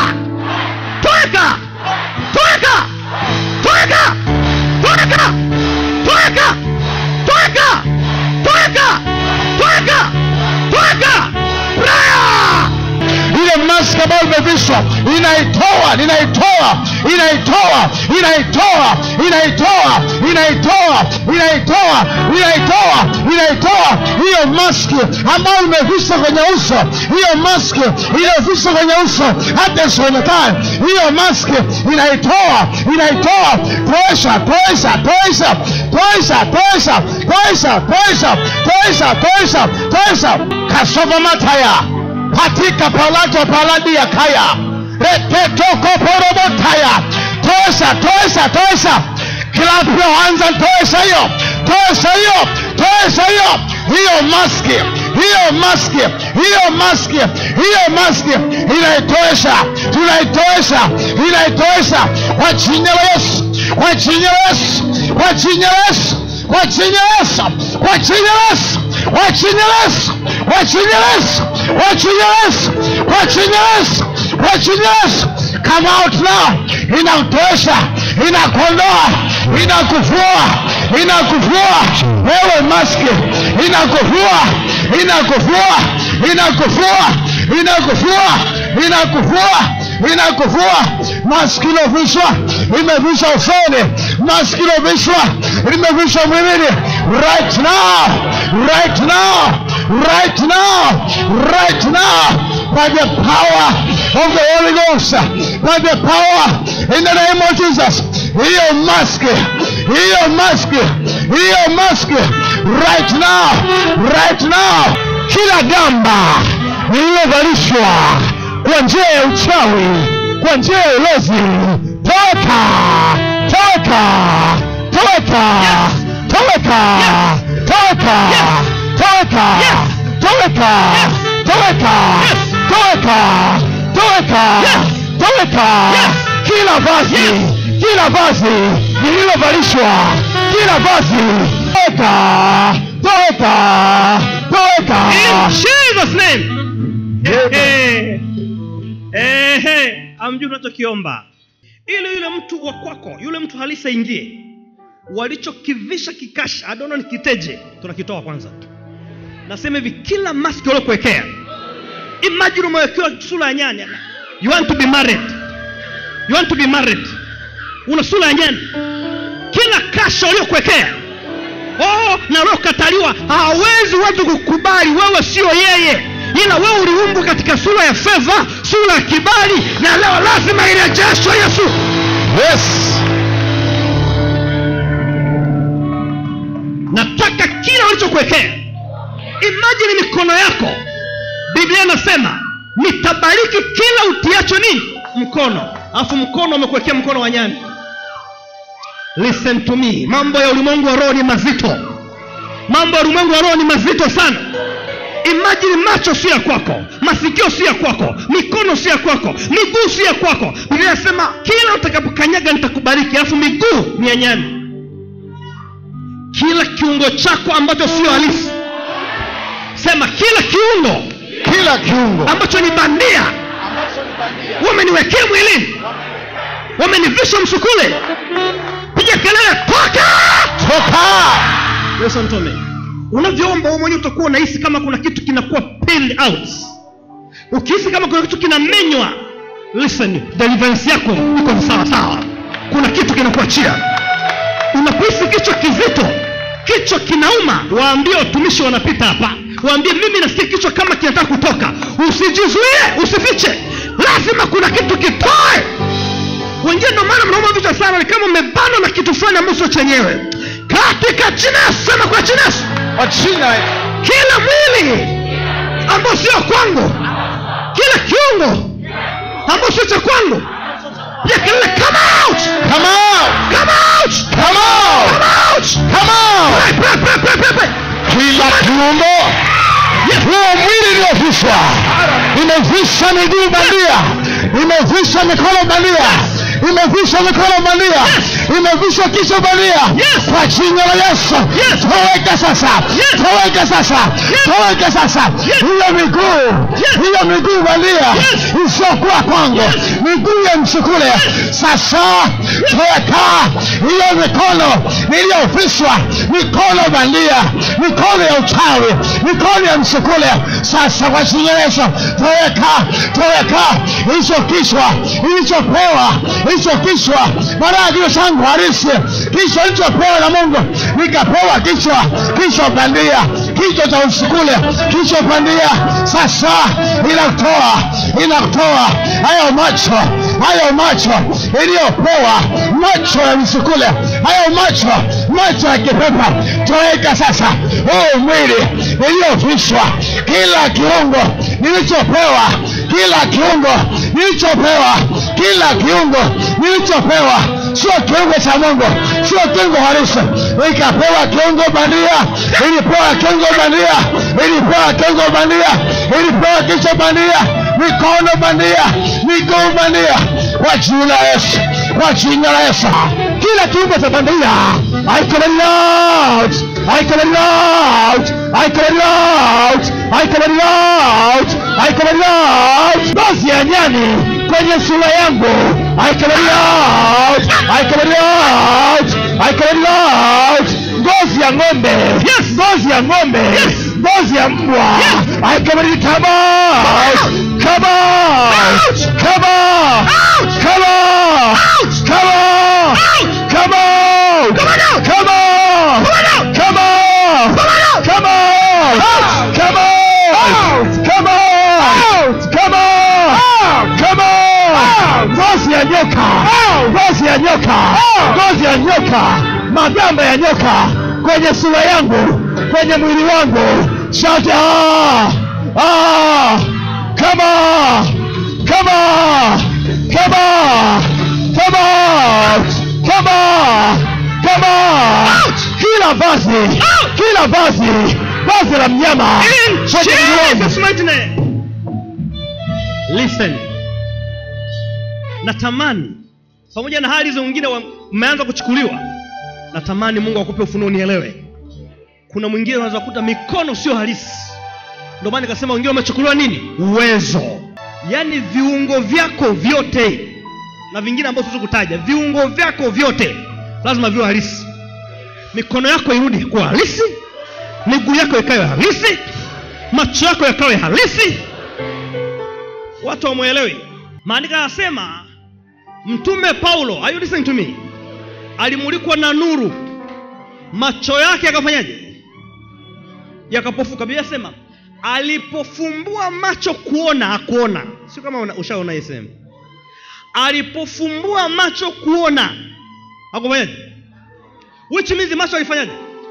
toweka toweka toweka toweka toweka toweka toweka toweka toweka prayer ile mask ambayo imevishwa inaitoa ninaitoa inaitoa inaitoa inaitoa inaitoa inaitoa inaitoa inaitoa hiyo maski ambayo imevishwa kwenye uso hiyo maski iliyovishwa kwenye uso hata isionekane hiyo maski inaitoa inaitoa toesha toesha toesha toesha toesha toesha toesha toesha toesha toesha kasova mataya katika palato paladia kaya reketokoporobotaya toesha toesha toesha kilapoanza toesha hiyo toesha hiyo toesha hiyo hiyo maski hiyo maski hiyo maski hiyo maski inaitoesha tunaitoesha inaitoesha kwa jina la yesu kwa jina la yesu kwa jina la yesu kwa jina la yesu kwa jina la yesu kwa jina la yesu kwa jina la yesu kwa jina la yesu kwa jina la yesu kwa jina la yesu come out now inakutoesha inakuondoa inakuvua inakuvua wewe maski inakuvua inakuvua inakuvua inakuvua inakuvua inakuvua maski ilovishwa imevishwa usoni maski ilovishwa limevishwa mwilini right now right now right now right now by the power of the Holy Ghost by the power in the name of Jesus hiyo maski hiyo maski hiyo maski right now right now kila gamba lililovalishwa kwa njia ya uchawi kwa njia ya ulozi toka toka toka toka toka toka toka toka toka toka toka kila vazi kila vazi lililovalishwa kila vazi toka toka toka in jesus name Ehe. Ehe. amjui unachokiomba ili yule mtu wa kwako yule mtu halisi aingie walichokivisha kikasha adono nikiteje tunakitoa kwanza nasema hivi kila maski waliokuwekea imagine umewekewa sura ya nyani you want to be married you want to be married una sura ya nyani kila kasha waliokuwekea oh, na waliokataliwa hawawezi watu kukubali wewe sio yeye ila wewe uliumbwa katika sura ya fedha sura ya kibali na leo lazima irejeshwe yesu yes nataka kila walichokuwekea imajini mikono yako biblia inasema nitabariki kila utiacho nini mkono alafu mkono umekuwekea mkono wa nyani listen to me mambo ya ulimwengu wa roho ni mazito mambo ya ulimwengu wa roho ni mazito sana imajini macho si ya kwako masikio si ya kwako mikono si ya kwako miguu si ya kwako biblia inasema kila utakapokanyaga nitakubariki alafu miguu ni ya nyani kila kiungo chako ambacho sio halisi sema kila kiungo kila kiungo ambacho ni bandia wameniwekea mwilini wamenivisha msukule piga kelele toka toka yesu mtome unavyoomba wewe mwenyewe utakuwa unahisi kama kuna kitu kinakuwa peeled out ukihisi kama kuna kitu kinamenywa listen deliverance yako iko sawa sawa kuna kitu kinakuachia unapohisi kichwa kizito kichwa kinauma waambie watumishi wanapita hapa waambie mimi nasikia kichwa kama kinataka kutoka usijizuie usifiche lazima kuna kitu kitoe wengine ndio maana mnauma vichwa sana ni kama umebanwa na kitu fulani ambacho chenyewe katika jina ya Yesu, sema kwa jina ya Yesu, kwa jina kila mwili ambao sio kwangu kila kiungo ambao sio cha kwangu pia kelele come out come out come out come out come out come out Pray, pray, pray, pray, pray, pray. kila kiungo huo mwili uliovishwa imevisha miguu bandia imevisha mikono bandia imevisha mikono bandia imevishwa kichwa bandia Yes. kwa jina la yesu Yes. toweka sasa Yes. toweka sasa toweka sasa hiyo miguu hiyo miguu bandia isiyokuwa kwangu miguu ya msukule sasa toweka hiyo mikono iliyovishwa mikono bandia mikono ya uchawi mikono ya msukule sasa kwa jina la yesu toweka toweka hicho kichwa ilichopewa hicho kichwa baada ya kichwa changu harisi kichwa ilichopewa na mungu nikapewa kichwa kichwa bandia kichwa cha usukule kichwa bandia sasa inatoa inatoa hayo macho hayo macho iliyopewa macho ya msukule hayo macho macho ya kipepa toweka sasa huu mwili iliyovishwa kila kiungo nilichopewa kila kiungo nilichopewa kila kiungo nilichopewa sio kiungo cha mungu sio kiungo halisi ikapewa kiungo bandia ilipewa kiungo bandia ilipewa kiungo bandia ilipewa kichwa bandia mikono bandia miguu bandia kwa jina la yesu kwa jina la yesu kila kiungo cha bandia I call it out I call it out I call it out I call it out I call it out ngozi ya nyani kwenye sura yangu I call it out I call it out I call it out ngozi ya ng'ombe yes ngozi ya ng'ombe yes ngozi ya mbwa I call it come out come out come out come out come out come out come out come out come out come out come out come out come out ngozi ya nyoka ngozi ya nyoka ngozi ya nyoka magamba ya nyoka kwenye sura yangu kwenye mwili wangu shout ah ah come on come on come on come on come on come on kila vazi kila vazi vazi la mnyama In kwenye mwili wangu. Jesus' mighty name. Listen. Natamani pamoja na hali hizo wengine wa- mmeanza kuchukuliwa, natamani Mungu akupe ufunuo nielewe. Kuna mwingine unaweza kukuta mikono sio halisi, ndio maana nikasema wengine wamechukuliwa nini? Uwezo, yaani viungo vyako vyote na vingine ambavyo siwezi kutaja, viungo vyako vyote lazima viwe halisi. Mikono yako irudi kuwa halisi, miguu yako ikawe halisi, macho yako yakawe halisi. Watu wamwelewi. Maandiko yanasema mtume Paulo, are you listening to me? Alimulikwa na nuru, macho yake yakafanyaje? Yakapofuka. Biblia inasema alipofumbua macho kuona, hakuona. Sio kama una- ushaona hii sehemu. Alipofumbua macho kuona, hakufanyaje? Which means macho alifanyaje?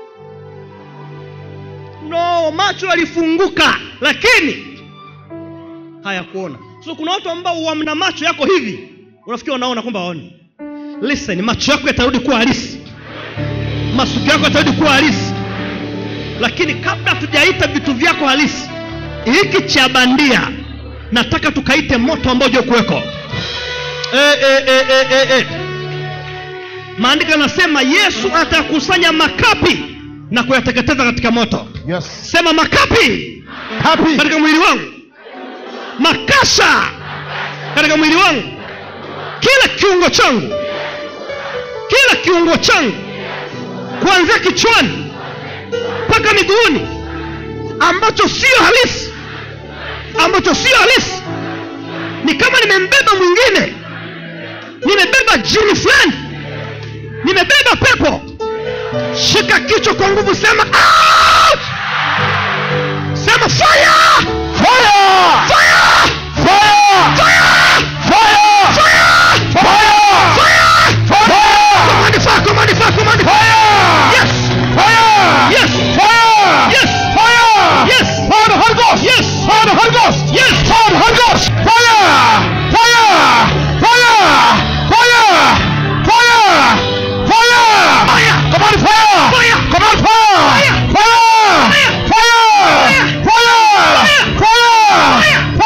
No, macho yalifunguka, lakini hayakuona. So kuna watu ambao wamna macho yako hivi, unafikiri wanaona kwamba waoni. Listen, macho yako yatarudi kuwa halisi, masikio yako yatarudi kuwa halisi, lakini kabla hatujaita vitu vyako halisi, hiki cha bandia nataka tukaite moto ambao je kuweko. E, e, e, e, e, e. Maandiko yanasema Yesu atakusanya makapi na kuyateketeza katika moto. Yes. Sema makapi Happy. katika mwili wangu, makasha katika mwili wangu, kila kiungo changu, kila kiungo changu, kuanzia kichwani mpaka miguuni, ambacho sio halisi, ambacho sio halisi, ni kama nimembeba mwingine, nimebeba jini fulani, nimebeba pepo. Shika kichwa kwa nguvu, sema out! sema fire! Fire! Fire! Fire! Fire! Fire! Fire! Fire! Fire! Command fire! Command fire! Command fire! Yes! Fire! Yes! Fire! Yes! Fire! Yes! Fire the Holy Ghost! Yes! Fire the Holy Ghost! Yes! Fire the Holy Ghost! Fire! Fire! Fire! Fire! Fire! Fire! Command fire! Fire! Command fire! Fire! Fire! Fire! Fire! Fire!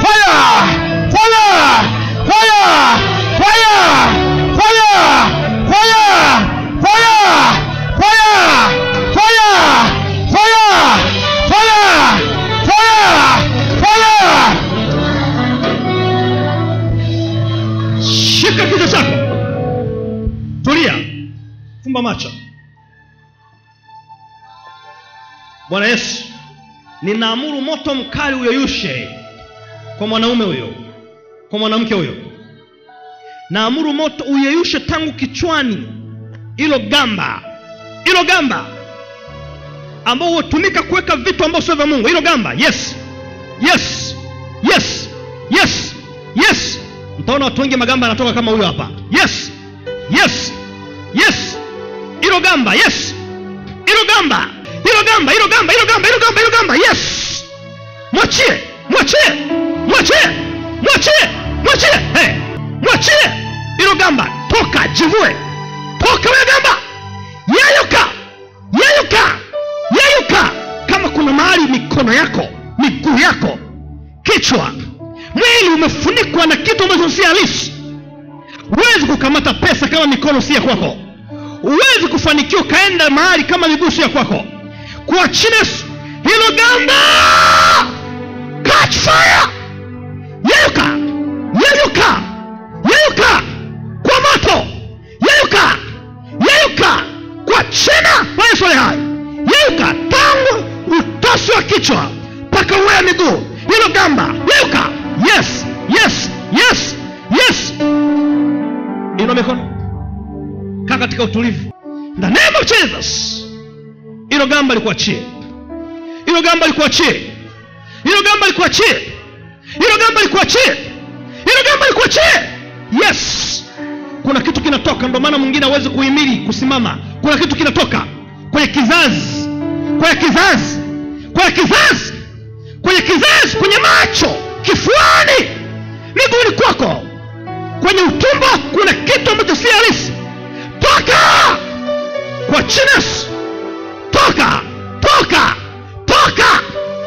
fire, fire, fire, fire, fire, fire, fire, fire, fire, fire, fire, fire, fire. shika kichwa chako tulia fumba macho bwana yesu ninaamuru moto mkali uyeyushe kwa mwanaume huyo kwa mwanamke huyo naamuru moto uyeyushe tangu kichwani ilo gamba ilo gamba ambao hutumika kuweka vitu ambao sio vya mungu ilo gamba yes yes yes yes yes mtaona watu wengi magamba yanatoka kama huyo hapa yes yes yes ilo gamba yes ilo gamba ilo gamba ilo gamba ilo gamba ilo gamba ilo gamba yes mwachie mwachie mwachie mwachie mwachie hey. mwachie ilo gamba toka jivue toka wewe gamba yeyuka yeyuka yeyuka kama kuna mahali mikono yako miguu yako kichwa mwili umefunikwa na kitu ambacho si halisi huwezi kukamata pesa kama mikono si ya kwako huwezi kufanikiwa ukaenda mahali kama miguu si ya kwako kwa chines hilo gamba catch fire yeyuka yeyuka yeyuka kwa moto yeyuka yeyuka kwa china la yesu ali hai yeyuka tangu utosi wa kichwa mpaka uwea miguu hilo gamba yeyuka yes yes yes yes inua mikono kaa katika utulivu In the name of jesus hilo gamba likuachie hilo gamba likuachie hilo gamba likuachie hilo gamba likuachie hilo gamba likuachie yes kuna kitu kinatoka ndio maana mwingine hawezi kuhimili kusimama kuna kitu kinatoka kwenye kizazi kwenye kizazi kwenye kizazi kwenye kizazi kwenye macho kifuani miguuni kwako kwenye utumbo kuna kitu ambacho si halisi toka kwa chines toka toka toka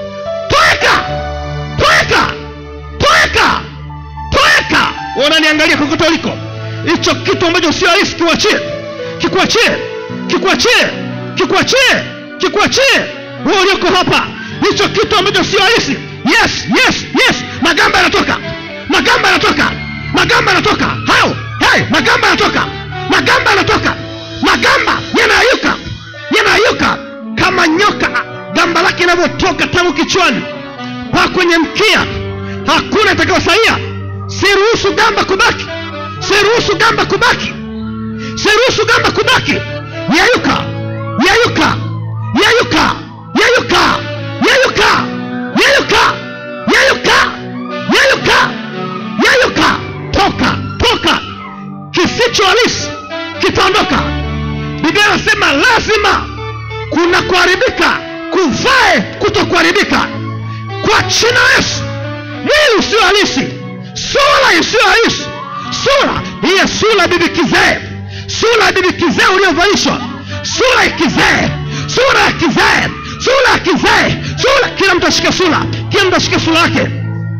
toeka toeka toeka toeka wananiangalia kokote uliko hicho kitu ambacho sio halisi kiwachie kikuachie kikuachie kikuachie kikuachie wewe ulioko hapa hicho kitu ambacho sio halisi yes yes yes magamba yanatoka magamba yanatoka magamba yanatoka hao hey, magamba yanatoka magamba yanatoka magamba yanayuka yanayuka kama nyoka gamba lake inavyotoka tangu kichwani pa kwenye mkia hakuna itakayosaia siruhusu gamba kubaki siruhusu gamba kubaki siruhusu gamba kubaki yayuka yayuka yayuka yayuka yayuka yayuka yayuka yayuka yayuka toka toka kisicho halisi kitaondoka biblia inasema lazima kuna kuharibika kuvae kuto kuharibika kwa china yesu mwili usio halisi sura isiyo halisi sura hiyo sura ya bibi kizee sura ya bibi kizee uliovalishwa sura ya kizee sura ya kizee sura ya kizee sura kila mtu ashike sura kila mtu ashike sura yake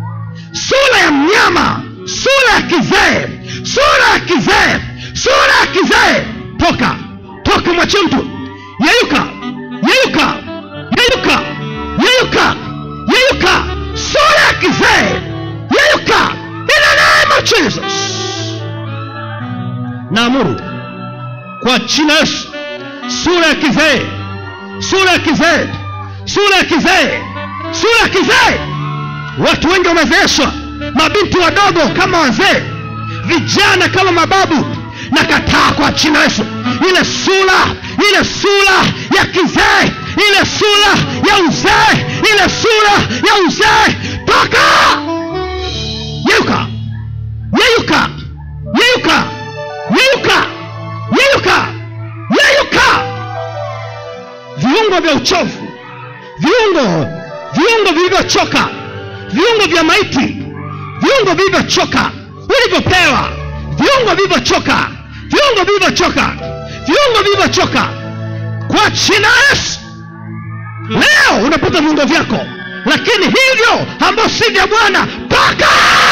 sura ya mnyama sura ya kizee sura ya kizee sura ya kizee toka toka mwachie mtu yeyuka yeyuka yeyuka yeyuka yeyuka sura ya kizee yeyuka in the name of jesus naamuru kwa jina yesu sura ya kizee sura ya kizee sura ya kizee sura ya kizee watu wengi wamezeeshwa mabinti wadogo kama wazee vijana kama mababu na kataa kwa jina yesu ile sura ile sura ya kizee ile sura ya uzee ile sura ya uzee toka yeyuka yeyuka yeyuka yeyuka yeyuka yeyuka viungo vya uchovu viungo viungo vilivyochoka viungo vya maiti viungo vilivyochoka ulivyopewa viungo vilivyochoka viungo vilivyochoka viungo vilivyochoka kwa jina yesu leo unapata viungo vyako lakini hivyo ambao si vya bwana toka toka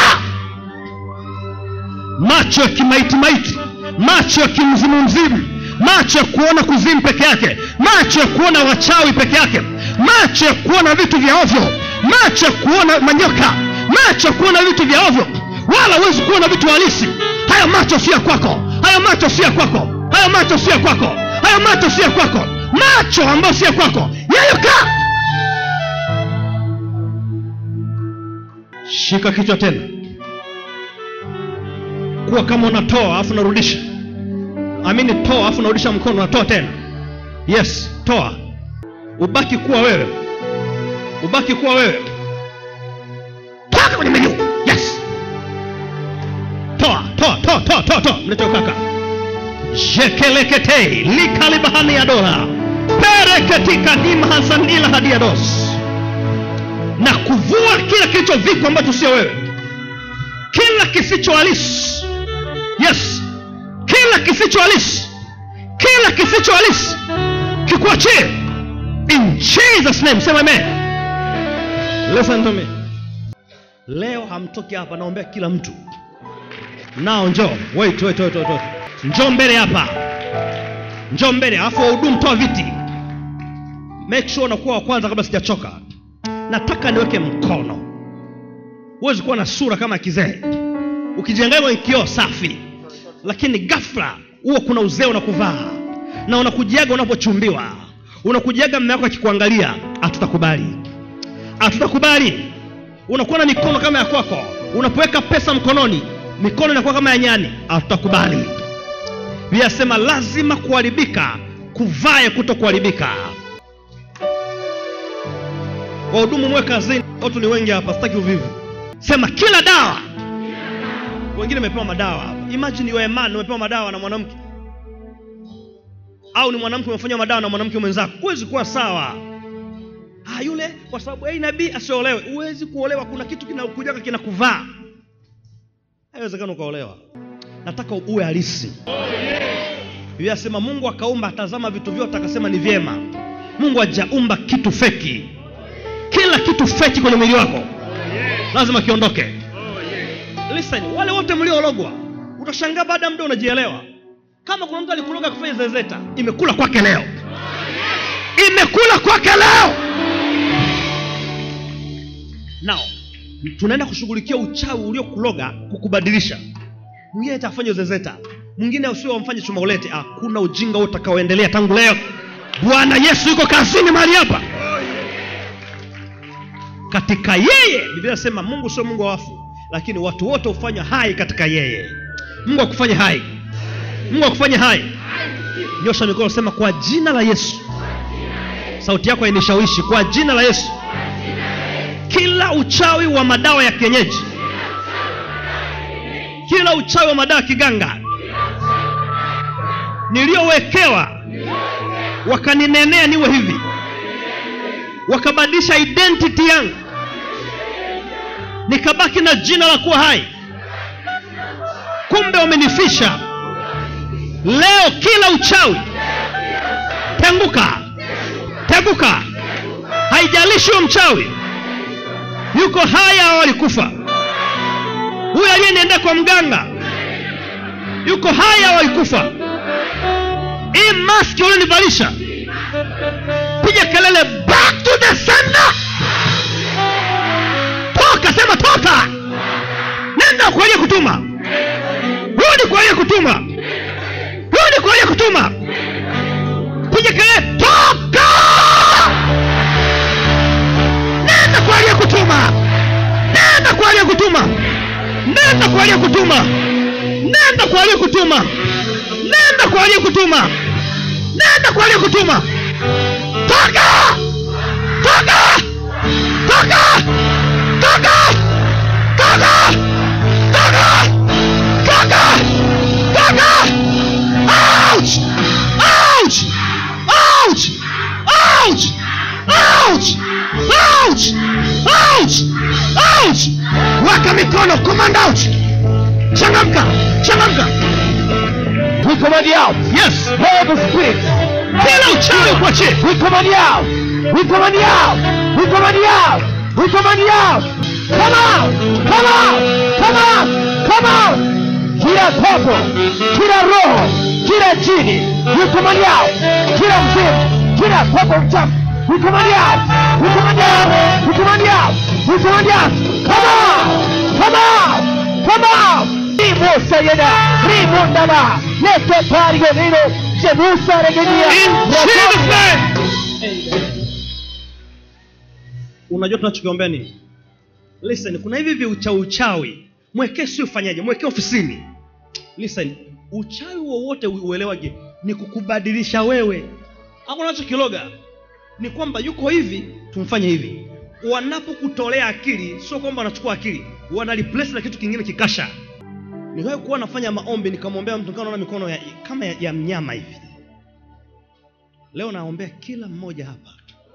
macho ya kimaiti maiti macho ya kimzimumzimu macho ya kuona kuzimu peke yake macho ya kuona wachawi peke yake macho ya kuona vitu vya ovyo macho ya kuona manyoka macho ya kuona vitu vya ovyo wala huwezi kuona vitu halisi haya macho si ya kwako haya macho si ya kwako haya macho si ya kwako haya macho si ya kwako macho ambayo si ya kwako yayuka shika kichwa tena kuwa kama unatoa alafu unarudisha amini toa alafu unarudisha mkono unatoa tena yes toa ubaki kuwa wewe ubaki kuwa wewe toka kwenye menyu yes toa toa toa toa toa toa mlete kaka jekeleketei likalibahani ya dola pereketika nimhasanila hadiados na kuvua kila kilichovikwa ambacho sio wewe kila kisicho halisi yes kila kisicho halisi kila kisicho halisi kikuachie in jesus name sema amen listen to me leo hamtoki hapa naombea kila mtu nao njoo wait wait wait wait, wait. njoo mbele hapa njoo mbele alafu wahudumu toa viti make sure unakuwa wa kwanza kabla sijachoka nataka niweke mkono huwezi kuwa na sura kama ya kizee ukijiangalia kwenye kioo safi lakini ghafla huwa kuna uzee unakuvaa na unakujiaga unapochumbiwa unakujiaga mme wako akikuangalia hatutakubali hatutakubali unakuwa na mikono kama ya kwako unapoweka pesa mkononi mikono inakuwa kama ya nyani hatutakubali vinasema lazima kuharibika kuvae kuto kuharibika wahudumu mwe kazini watu ni wengi hapa sitaki uvivu sema kila dawa wengine wamepewa madawa hapa imagine you are a man umepewa madawa na mwanamke au ni mwanamke umefanywa madawa na mwanamke mwenzako huwezi kuwa sawa ah, yule kwa sababu hey, nabii asiolewe huwezi kuolewa kuna kitu kinakujaka kinakuvaa haiwezekana ukaolewa nataka uwe halisi Biblia asema mungu akaumba atazama vitu vyote akasema ni vyema mungu hajaumba kitu feki kila kitu feki kwenye mwili wako lazima kiondoke listen wale wote mliologwa utashangaa baada ya muda unajielewa kama kuna mtu alikuloga kufanya zezeta imekula kwake leo imekula kwake leo nao tunaenda kushughulikia uchawi uliokuloga kukubadilisha mwingine atafanya zezeta mwingine usio wamfanye chuma ulete hakuna ujinga huo utakaoendelea tangu leo bwana yesu yuko kazini mahali hapa katika yeye biblia nasema mungu sio mungu wa wafu lakini watu wote hufanywa hai katika yeye mungu akufanye hai mungu akufanye hai nyosha mikono sema kwa jina la yesu sauti yako hainishawishi kwa jina la yesu kila uchawi wa madawa ya kienyeji kila uchawi wa madawa ya kiganga niliyowekewa wakaninenea niwe hivi wakabadilisha identity yangu nikabaki na jina la kuwa hai kumbe wamenifisha leo kila uchawi tenguka tenguka haijalishi huyo mchawi yuko hai au alikufa huyo aliyeniendea kwa mganga yuko hai au alikufa hii maski ulionivalisha piga kelele back to the sender toka sema toka nenda kwa aliye kutuma rudi kwa aliye kutuma rudi kwa aliye kutuma piga kelele toka nenda kwa aliye kutuma nenda kwa aliye kutuma nenda kwa aliye kutuma nenda kwa aliye kutuma nenda kwa aliye kutuma nenda kwa aliye kutuma toka toka toka toka toka toka toka toka ouch ouch ouch ouch ouch ouch ouch ouch weka mikono command out changamka changamka We command you out. yes All the spirits. kila uchawi kuachie We command you out. We command you out. We command you out. We command you out. come out, come out, come out, come out. Kila pepo, kila roho, kila jini, you command out. Kila mzimu, kila pepo mchafu, we command out, we command out, we command out, we command out. Come out, come out, come out. Rimo sayeda, rimo ndaba, lete pari gonino, jebusa regenia. In Jesus name. unajua tunachokiombea nini listen kuna hivi hivi uchawi uchawi mwekee si ufanyaje mwekee ofisini listen uchawi wowote u- uelewage ni kukubadilisha wewe hakuna nachokiloga ni kwamba yuko hivi tumfanye hivi wanapokutolea akili sio kwamba wanachukua akili wana replace na kitu kingine kikasha niwahi kuwa nafanya maombi nikamwombea mtu nikawa naona mikono ya, kama ya, ya mnyama hivi leo naombea kila mmoja hapa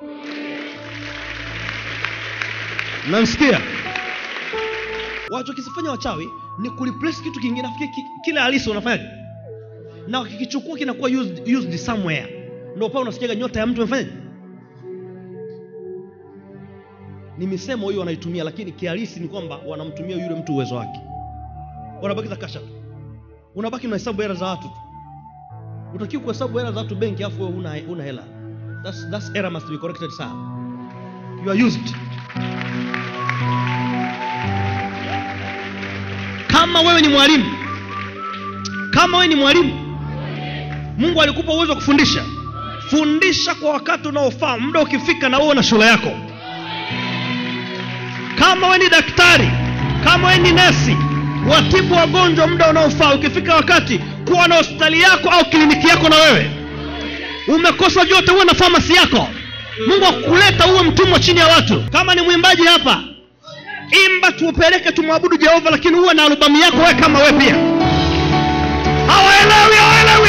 namsikia wachokisifanya wachawi ni kureplace kitu kingine nafikiri ki, kile halisi wanafanyaje na wakikichukua kinakuwa used, used somewhere ndio pale unasikiaga nyota ya mtu amefanyaje ni misemo hiyo wanaitumia lakini kihalisi ni kwamba wanamtumia yule mtu uwezo wake wanabakiza kasha tu unabaki na hesabu hela za watu tu utakiwa kuhesabu hela za watu benki afu wewe una, una hela that's, that's error must be corrected sir you are used kama wewe ni mwalimu kama wewe ni mwalimu mungu alikupa uwezo wa kufundisha fundisha kwa wakati unaofaa muda ukifika na uwe na shule yako kama wewe ni daktari kama wewe ni nesi watibu wagonjwa muda unaofaa ukifika wakati kuwa na hospitali yako au kliniki yako na wewe umekosa vyote uwe na famasi yako mungu akuleta uwe mtumwa chini ya watu kama ni mwimbaji hapa imba tupeleke tumwabudu jehova lakini uwe na albamu yako wewe kama wewe pia hawaelewi hawaelewi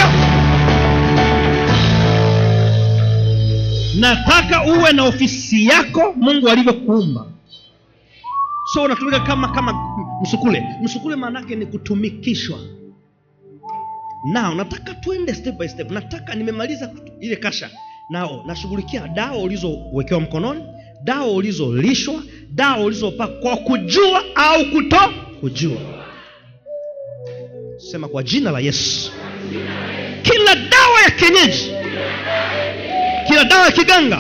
nataka uwe na ofisi yako mungu alivyokuumba so unatumika kama kama msukule msukule maanake ni kutumikishwa nao nataka tuende step by step nataka nimemaliza kutu- ile kasha nao nashughulikia dawa ulizowekewa mkononi dawa ulizolishwa dawa ulizopaka kwa kujua au kuto kujua sema kwa jina la yesu kila dawa ya kienyeji kila dawa ya kiganga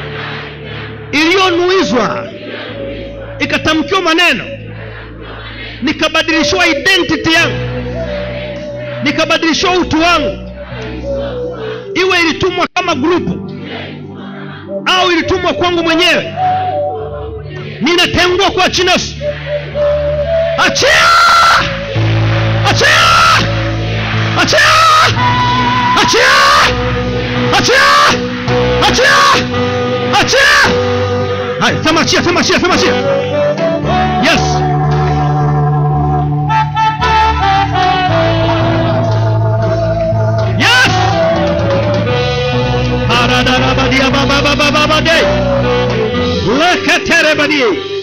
iliyonuizwa ikatamkiwa maneno nikabadilishiwa identity yangu nikabadilishiwa utu wangu iwe ilitumwa kama grupu au ilitumwa kwangu mwenyewe ninatengua kwa jina Yesu. achia achia achia achia achia achia achia haya sema achia sema achia sema achia yes yes Aradarabadia baba baba baba de leketerebadi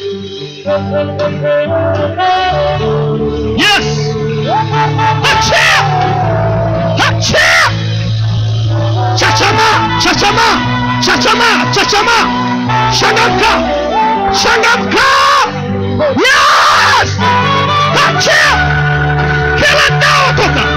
yes achia achia chachama chachama chachama chachama shangamka shangamka yes achia kila dawa toka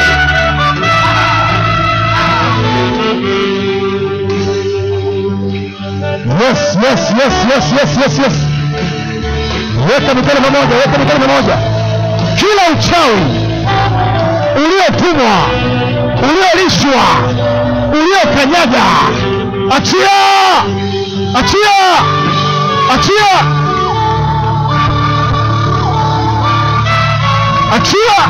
Yes, yes, yes, yes, yes, yes, yes. Weka mikono pamoja, weka mikono pamoja. Kila uchawi uliotumwa, uliolishwa, uliokanyaga, achia, achia, achia, achia.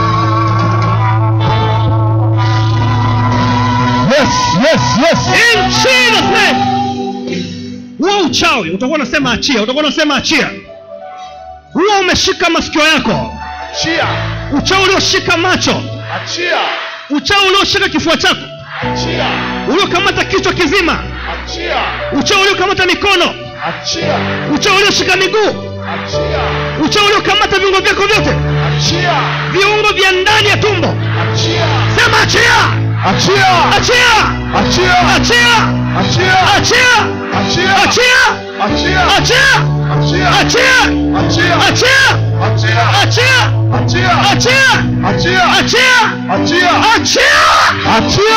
Yes, yes, yes. In Jesus name. huo uchawi utakuwa unasema achia utakuwa unasema achia huo umeshika masikio yako Achia, uchawi ulioshika macho achia, uchawi ulioshika kifua chako achia, uliokamata kichwa kizima achia, uchawi uliokamata mikono achia, uchawi ulioshika miguu achia, uchawi uliokamata viungo vyako vyote achia, viungo vya ndani ya tumbo achia, sema achia Achia, achia achia, achia achia, achia achia, achia Achia. achia Achia. achia Achia. achia Achia. achia Achia. achia Achia. achia Achia. achia achia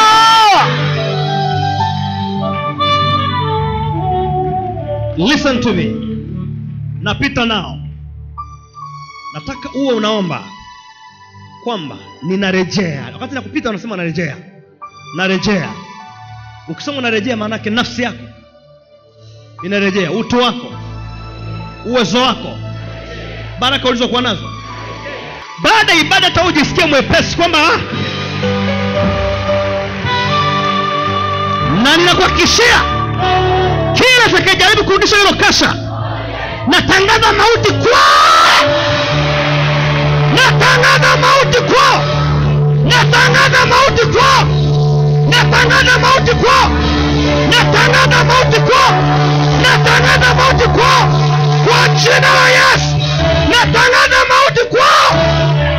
listen to me napita nao nataka uwe unaomba kwamba ninarejea wakati nakupita unasema narejea narejea ukisema unarejea maanake nafsi yako inarejea utu wako uwezo wako baraka ulizokuwa nazo baada ya ibada hata ujisikie mwepesi kwamba ah, na ninakuhakikishia kila atakayejaribu kurudisha hilo kasha natangaza mauti kwao natangaza mauti kwao natangaza mauti kwao natangaza mauti kwao natangaza mauti kwao natangaza mauti kwao kwa jina la yesu natangaza mauti kwao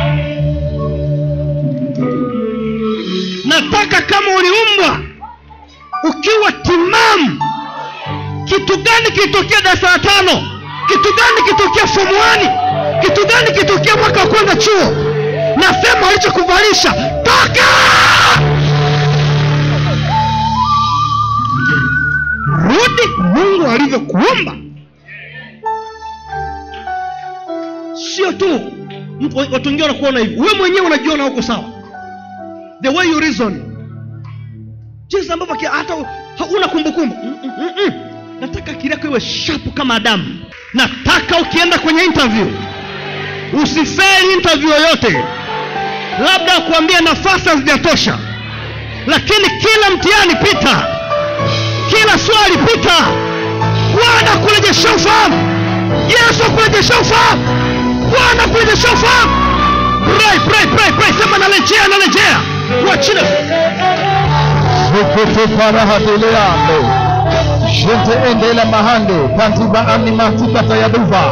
nataka kama uliumbwa ukiwa timamu kitu gani kilitokea darasa la tano kitu gani kilitokea fomu wani kitu gani kilitokea mwaka wa kwanza chuo nasema walichokuvalisha toka rudi mungu alivyokuumba sio tu mtu- watu wengine wanakuona hivi wewe mwenyewe unajiona huko sawa the way you reason jinsi ambavyo kia- hata hauna kumbukumbu Mm, mm, mm, mm. nataka akili yako iwe shapu kama adamu nataka ukienda kwenye interview usifeli interview yoyote labda kuambia nafasi hazijatosha lakini kila mtihani pita kila swali pita bwana kurejesha ufahamu yesu akurejesha ufahamu bwana kurejesha ufahamu pray pray pray pray sema narejea narejea kwa jina zukutuparahateleando gente endela mahande kantiba ani matikata ya duva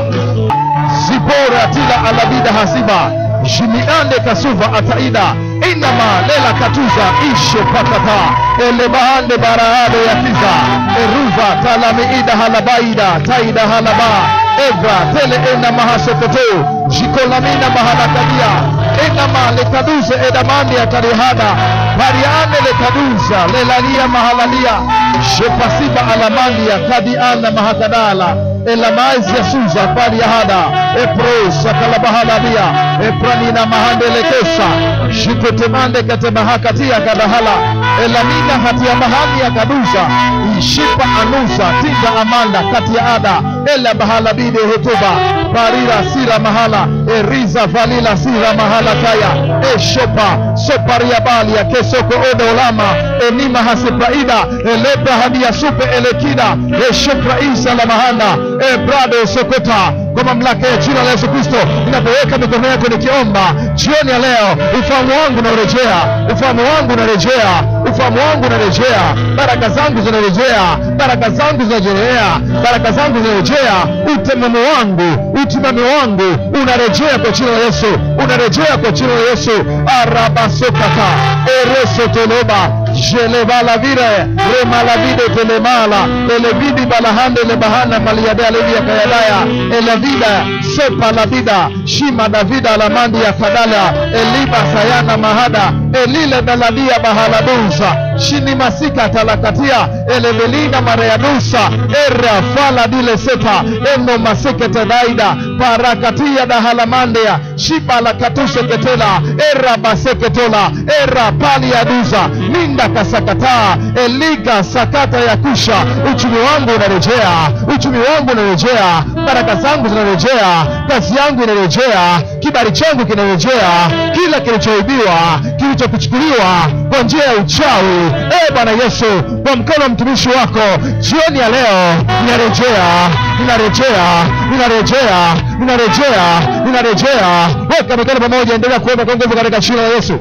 zibora tila alabida hasiba jimiande kasuva ataida inama lela katuza ishe pakata ele bahande barahade ya kiza eruva talamiida halabaida taida halaba evra tele ena mahasokoto jikolamina mahalakadia enama lekaduze edamani atarihada pariane lekaduza lelania mahalalia shepasiba alamandia kadiana mahakadala elamazi ya suza pariahada epro sakalabahaladia epranina mahandelekesa jikotemande katemahakatia kadahala elamina hatia mahani ya kaduza ishipa anusa tinda amanda kati ya ada ela bahalabide hotuba parira sira mahala eriza valila sira mahala kaya eshopa sopariabali ya kesoko odo olama enima hasipraida elebra hadia supe elekida eshopra isa la mahanda ebrado sokota kwa mamlaka ya jina la yesu kristo ninapoweka mikono yako nikiomba jioni ya leo ufahamu wangu unarejea ufahamu wangu unarejea ufahamu wangu unarejea baraka zangu zinarejea baraka zangu zinarejea baraka zangu zinarejea utemamo wangu utimami wangu unarejea kwa jina la yesu unarejea kwa jina la yesu arabasokata eresotoloba jelebalavire remalavide telemala elevidi balahande lebahana maliadea levia kayadaya elavida sopa lavida shima davida alamandi ya kadala eliba sayana mahada elile daladia bahaladunsa shini masika talakatia elevelina mareadusa era fala dile seta eno masekete daida parakatia dahalamandia shiba la katuse ketela era baseketola era pali ya duza minda kasakataa eliga sakata ya kusha uchumi wangu unarejea uchumi wangu unarejea baraka zangu zinarejea kazi yangu inarejea kibali changu kinarejea kila kilichoibiwa kilichokuchukuliwa kwa njia ya uchawi e bwana yesu kwa mkono wa mtumishi wako jioni ya leo ninarejea ninarejea ninarejea ninarejea ninarejea weka mikono pamoja endelea kuomba kwa nguvu katika jina la yesu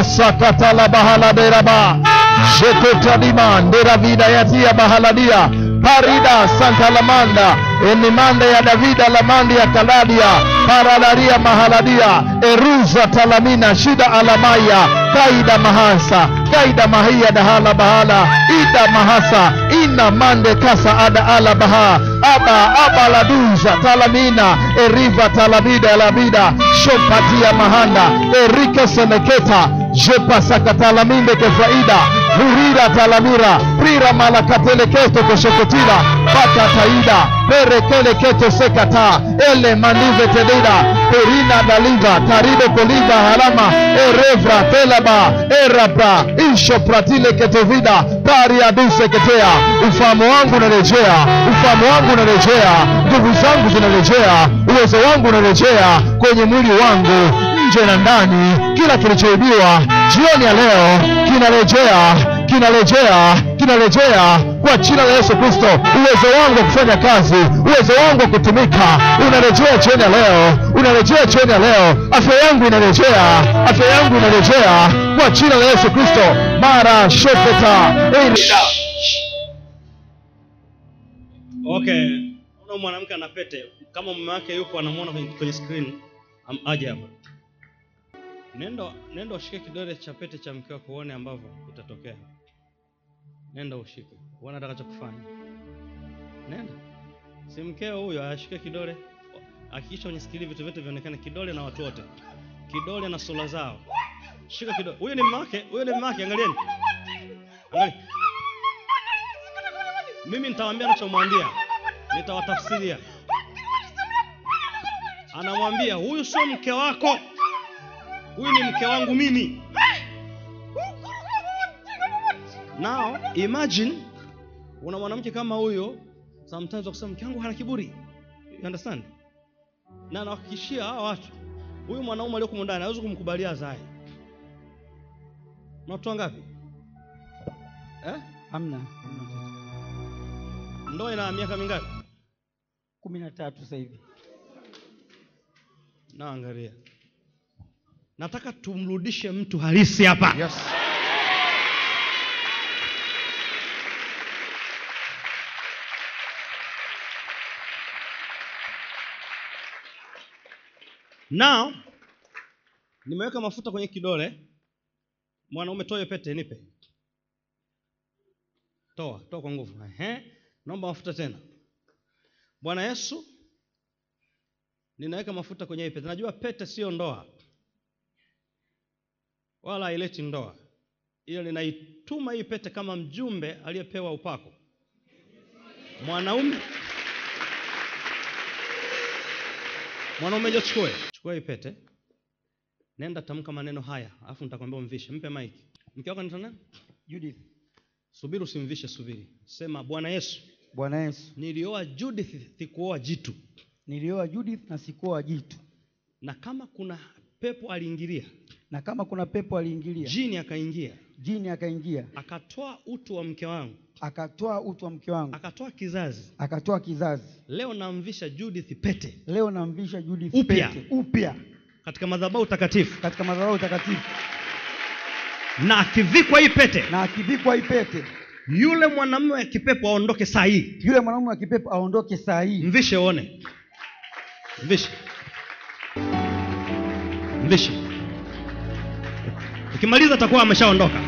rasakatala bahaladeraba jekotadima nderavidayatia bahaladia parida santa lamanda enimande ya davida lamandi ya kaladia paradaria mahaladia eruza talamina shida alamaya kaida mahasa kaida mahia dahala bahala ida mahasa ina mande kasa ada ala baha aba aba laduza talamina eriva talabida labida shopatia mahanda erike seleketa jepasakatalaminde kefaida hurira talamira prira malakateleketo koshokotila patataida perekeleketo sekata ele mandive tedida perina daliva tarido koliva halama erevra telaba erabra ishopratile ketovida pariaduseketea ufahamu wangu unarejea ufahamu wangu unarejea nguvu zangu zinarejea uwezo wangu unarejea kwenye mwili wangu nje na ndani kila kilichoibiwa jioni ya leo kinarejea kinarejea kinarejea kwa jina la yesu kristo uwezo wangu wa kufanya kazi uwezo wangu wa kutumika unarejea jioni ya leo unarejea jioni ya leo afya yangu inarejea afya yangu inarejea kwa jina la yesu kristo mara shofeta okay una mwanamke ana pete kama mume wake yupo anamwona kwenye, kwenye screen am- aje hapa nenda nenda ushike kidole cha pete cha mke wako uone ambavyo itatokea nenda ushike uone atakachokufanya nenda si mkeo huyo ashike kidole hakikisha kwenye skili vitu vyote vionekane kidole na watu wote kidole na sura zao shika kidole huyo ni mume wake huyo ni mume wake angalieni Angalia. mimi nitawaambia anachomwambia nitawatafsiria anamwambia huyu sio mke wako huyu ni mke wangu mimi now imagine una mwanamke kama huyo sometimes wakusema mke wangu hana kiburi you understand na nawahakikishia hawa watu huyu mwanaume aliyokumu ndani hawezi kumkubalia zae na watu wangapi eh? hamna ndoa ina miaka mingapi kumi na tatu sasa hivi na angalia nataka tumrudishe mtu halisi hapa yes. now nimeweka mafuta kwenye kidole mwanaume toa hiyo pete nipe toa toa kwa nguvu Ehe. naomba mafuta tena bwana yesu ninaweka mafuta kwenye hii pete najua pete siyo ndoa wala haileti ndoa ila ninaituma hii pete kama mjumbe aliyepewa upako mwanaume mwanaume jo chukue chukua hii pete nenda tamka maneno haya alafu nitakwambia umvishe mpe maiki mke wako anaitwa nani judith subiri usimvishe subiri sema bwana yesu bwana yesu nilioa judith sikuoa jitu nilioa judith na sikuoa jitu na kama kuna pepo aliingilia na kama kuna pepo aliingilia jini akaingia jini akaingia akatoa utu wa mke wangu akatoa utu wa mke wangu akatoa kizazi akatoa kizazi leo namvisha judith pete leo namvisha judith Upya. pete upya katika madhabahu takatifu katika madhabahu takatifu na akivikwa hii pete na akivikwa hii pete yule mwanamume wa kipepo aondoke saa hii yule mwanaume wa kipepo aondoke saa hii mvishe uone mvishe mvishe ukimaliza atakuwa ameshaondoka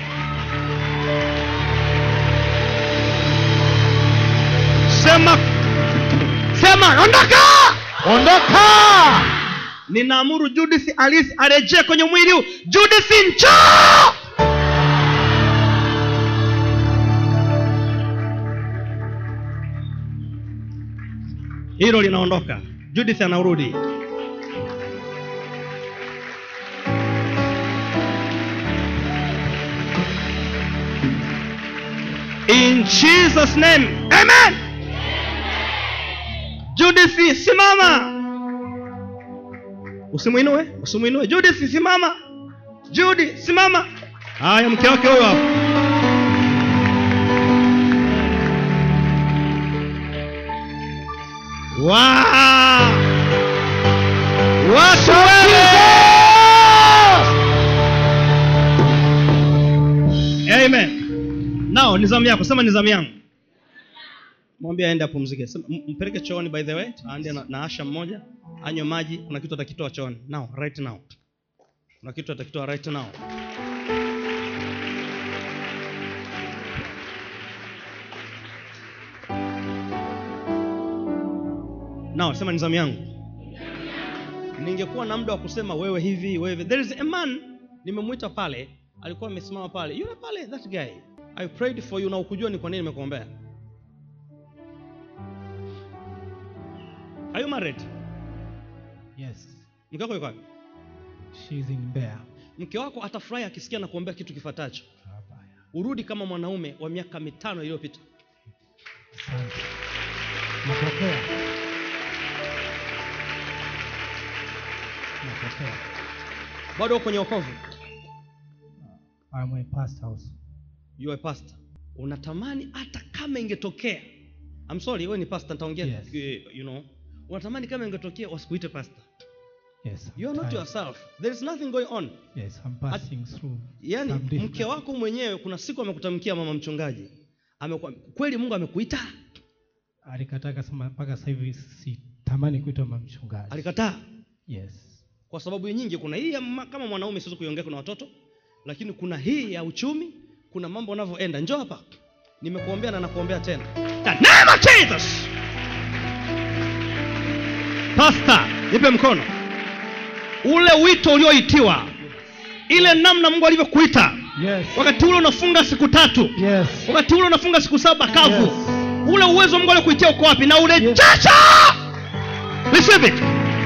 sema sema ondoka ondoka ninaamuru judith alisi arejee kwenye mwili huu judith njoo hilo linaondoka judith anarudi in jesus name amen judith simama usimwinue usimwinue judith simama judi simama haya mke wake huyo hapo Wow! watu wewe amen nao ni zamu yako sema ni zamu yangu mwambie aende apumzike Sema, m- mpeleke chooni by the way aende na, na asha mmoja anywe maji kuna kitu atakitoa chooni now right now kuna kitu atakitoa right now now sema ni zamu yangu ningekuwa na muda wa kusema wewe hivi wewe there is a man nimemwita pale alikuwa amesimama pale yule pale that guy i prayed for you na ukujua ni kwa nini nimekuombea are you married Yes, mke wako yuko wapi she's in Mbeya. mke wako atafurahi akisikia na kuombea kitu kifuatacho Abaya. urudi kama mwanaume wa miaka mitano iliyopita Asante. Napokea. Napokea. bado uko kwenye wokovu I'm a pastor also. you are a pastor unatamani hata kama ingetokea I'm sorry wewe ni pastor nitaongea Yes. eh, you know unatamani kama ingetokea wasikuite pastor Yes. I'm you are not tired. yourself there is nothing going on Yes, I'm passing through. yaani some difficult- mke wako mwenyewe kuna siku amekutamkia mama mchungaji Amekwa, kweli mungu amekuita alikataa akasema mpaka sasa hivi sitamani kuitwa mama mchungaji. alikataa Yes. kwa sababu nyingi kuna hii ya ma- kama mwanaume siwezi kuiongea kuna watoto lakini kuna hii ya uchumi kuna mambo unavyoenda njoo hapa nimekuombea na nakuombea tena The name of Jesus Pastor nipe mkono ule wito ulioitiwa ile namna mungu alivyokuita Yes. wakati ule unafunga siku tatu Yes. wakati ule unafunga siku saba kavu Yes. ule uwezo mungu aliokuitia uko wapi na urejesha receive it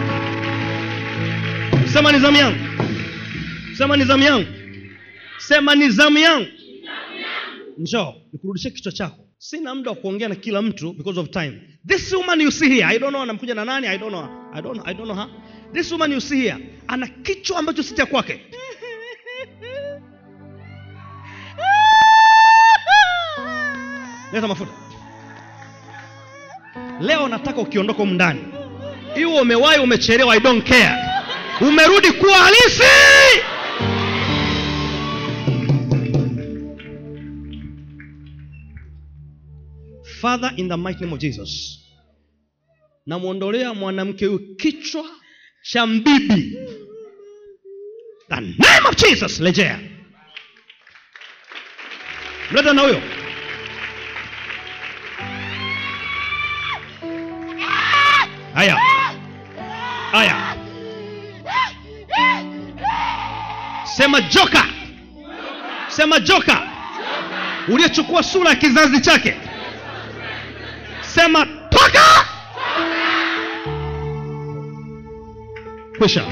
sema ni zamu yangu sema ni zamu yangu sema ni zamu yangu njoo nikurudishie kichwa chako sina muda wa kuongea na kila mtu because of time this woman you see here i don't know anamkuja na nani i don't know i don't, I don't know her this woman you see here ana kichwa ambacho si cha kwake leta mafuta leo nataka ukiondoka humu ndani iwe umewahi umechelewa i don't care umerudi kuwa halisi father in the mighty name of jesus namwondolea mwanamke huyu kichwa cha mbibi the name of jesus rejea mleta na huyo haya haya sema joka sema joka uliyechukua sura ya kizazi chake sema toka kwisha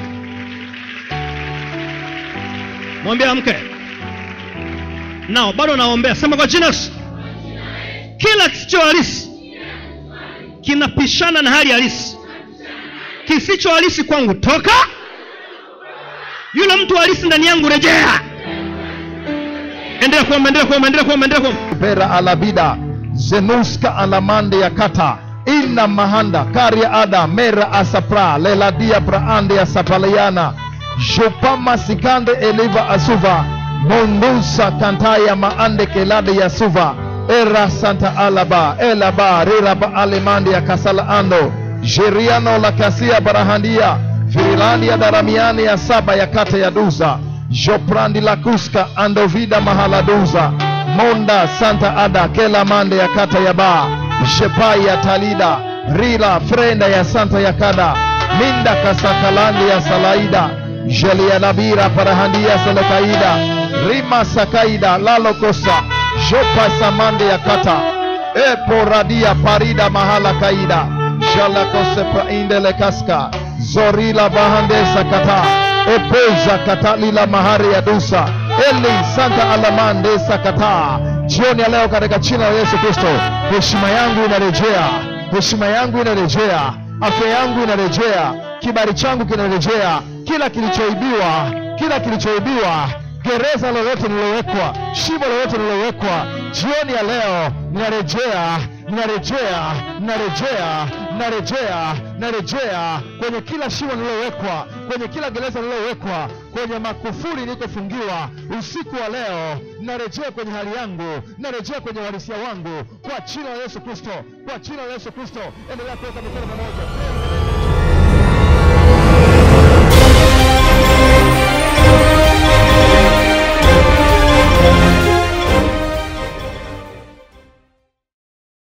mwambie mke nao bado naombea sema kwa jina la Yesu. kila kisicho halisi kinapishana na hali halisi kisicho halisi kwangu toka yule mtu halisi ndani yangu rejea endelea kuomba endelea kuomba endelea kuomba endelea kuomba vera alabida zenuska alamande ya kata ina mahanda karia ada mera asapra leladia praande asapaliana jopama sikande eliva asuva mondusa kantaya maande kelade ya suva era santa alaba elaba riraba alemande ya kasala ando jeriano la kasia barahandia firilandia daramiani ya saba ya kata ya duza joprandi la kuska andovida mahaladuza monda santa ada kela mande ya kata ya ba shepai ya talida rila frenda ya santa ya kada minda kasakalandi ya salaida jelianabira parahandia selokaida rima sakaida lalokosa jopa samande ya kata eporadia parida mahala kaida jalakose praindele kaska zorila bahande sakata epoza katalila mahari ya dusa eli santa alamande sakata jioni ya leo katika jina la yesu kristo heshima yangu inarejea heshima yangu inarejea afya yangu inarejea kibali changu kinarejea kila kilichoibiwa kila kilichoibiwa gereza lolote lililowekwa shimo lolote lililowekwa jioni ya leo ninarejea ninarejea ninarejea ninarejea ninarejea kwenye kila shimo lililowekwa kwenye kila gereza lililowekwa kwenye makufuri nilikofungiwa usiku wa leo narejea kwenye hali yangu narejea kwenye uhalisia wangu kwa jina la yesu kristo kwa jina la yesu kristo endelea kuweka mikono pamoja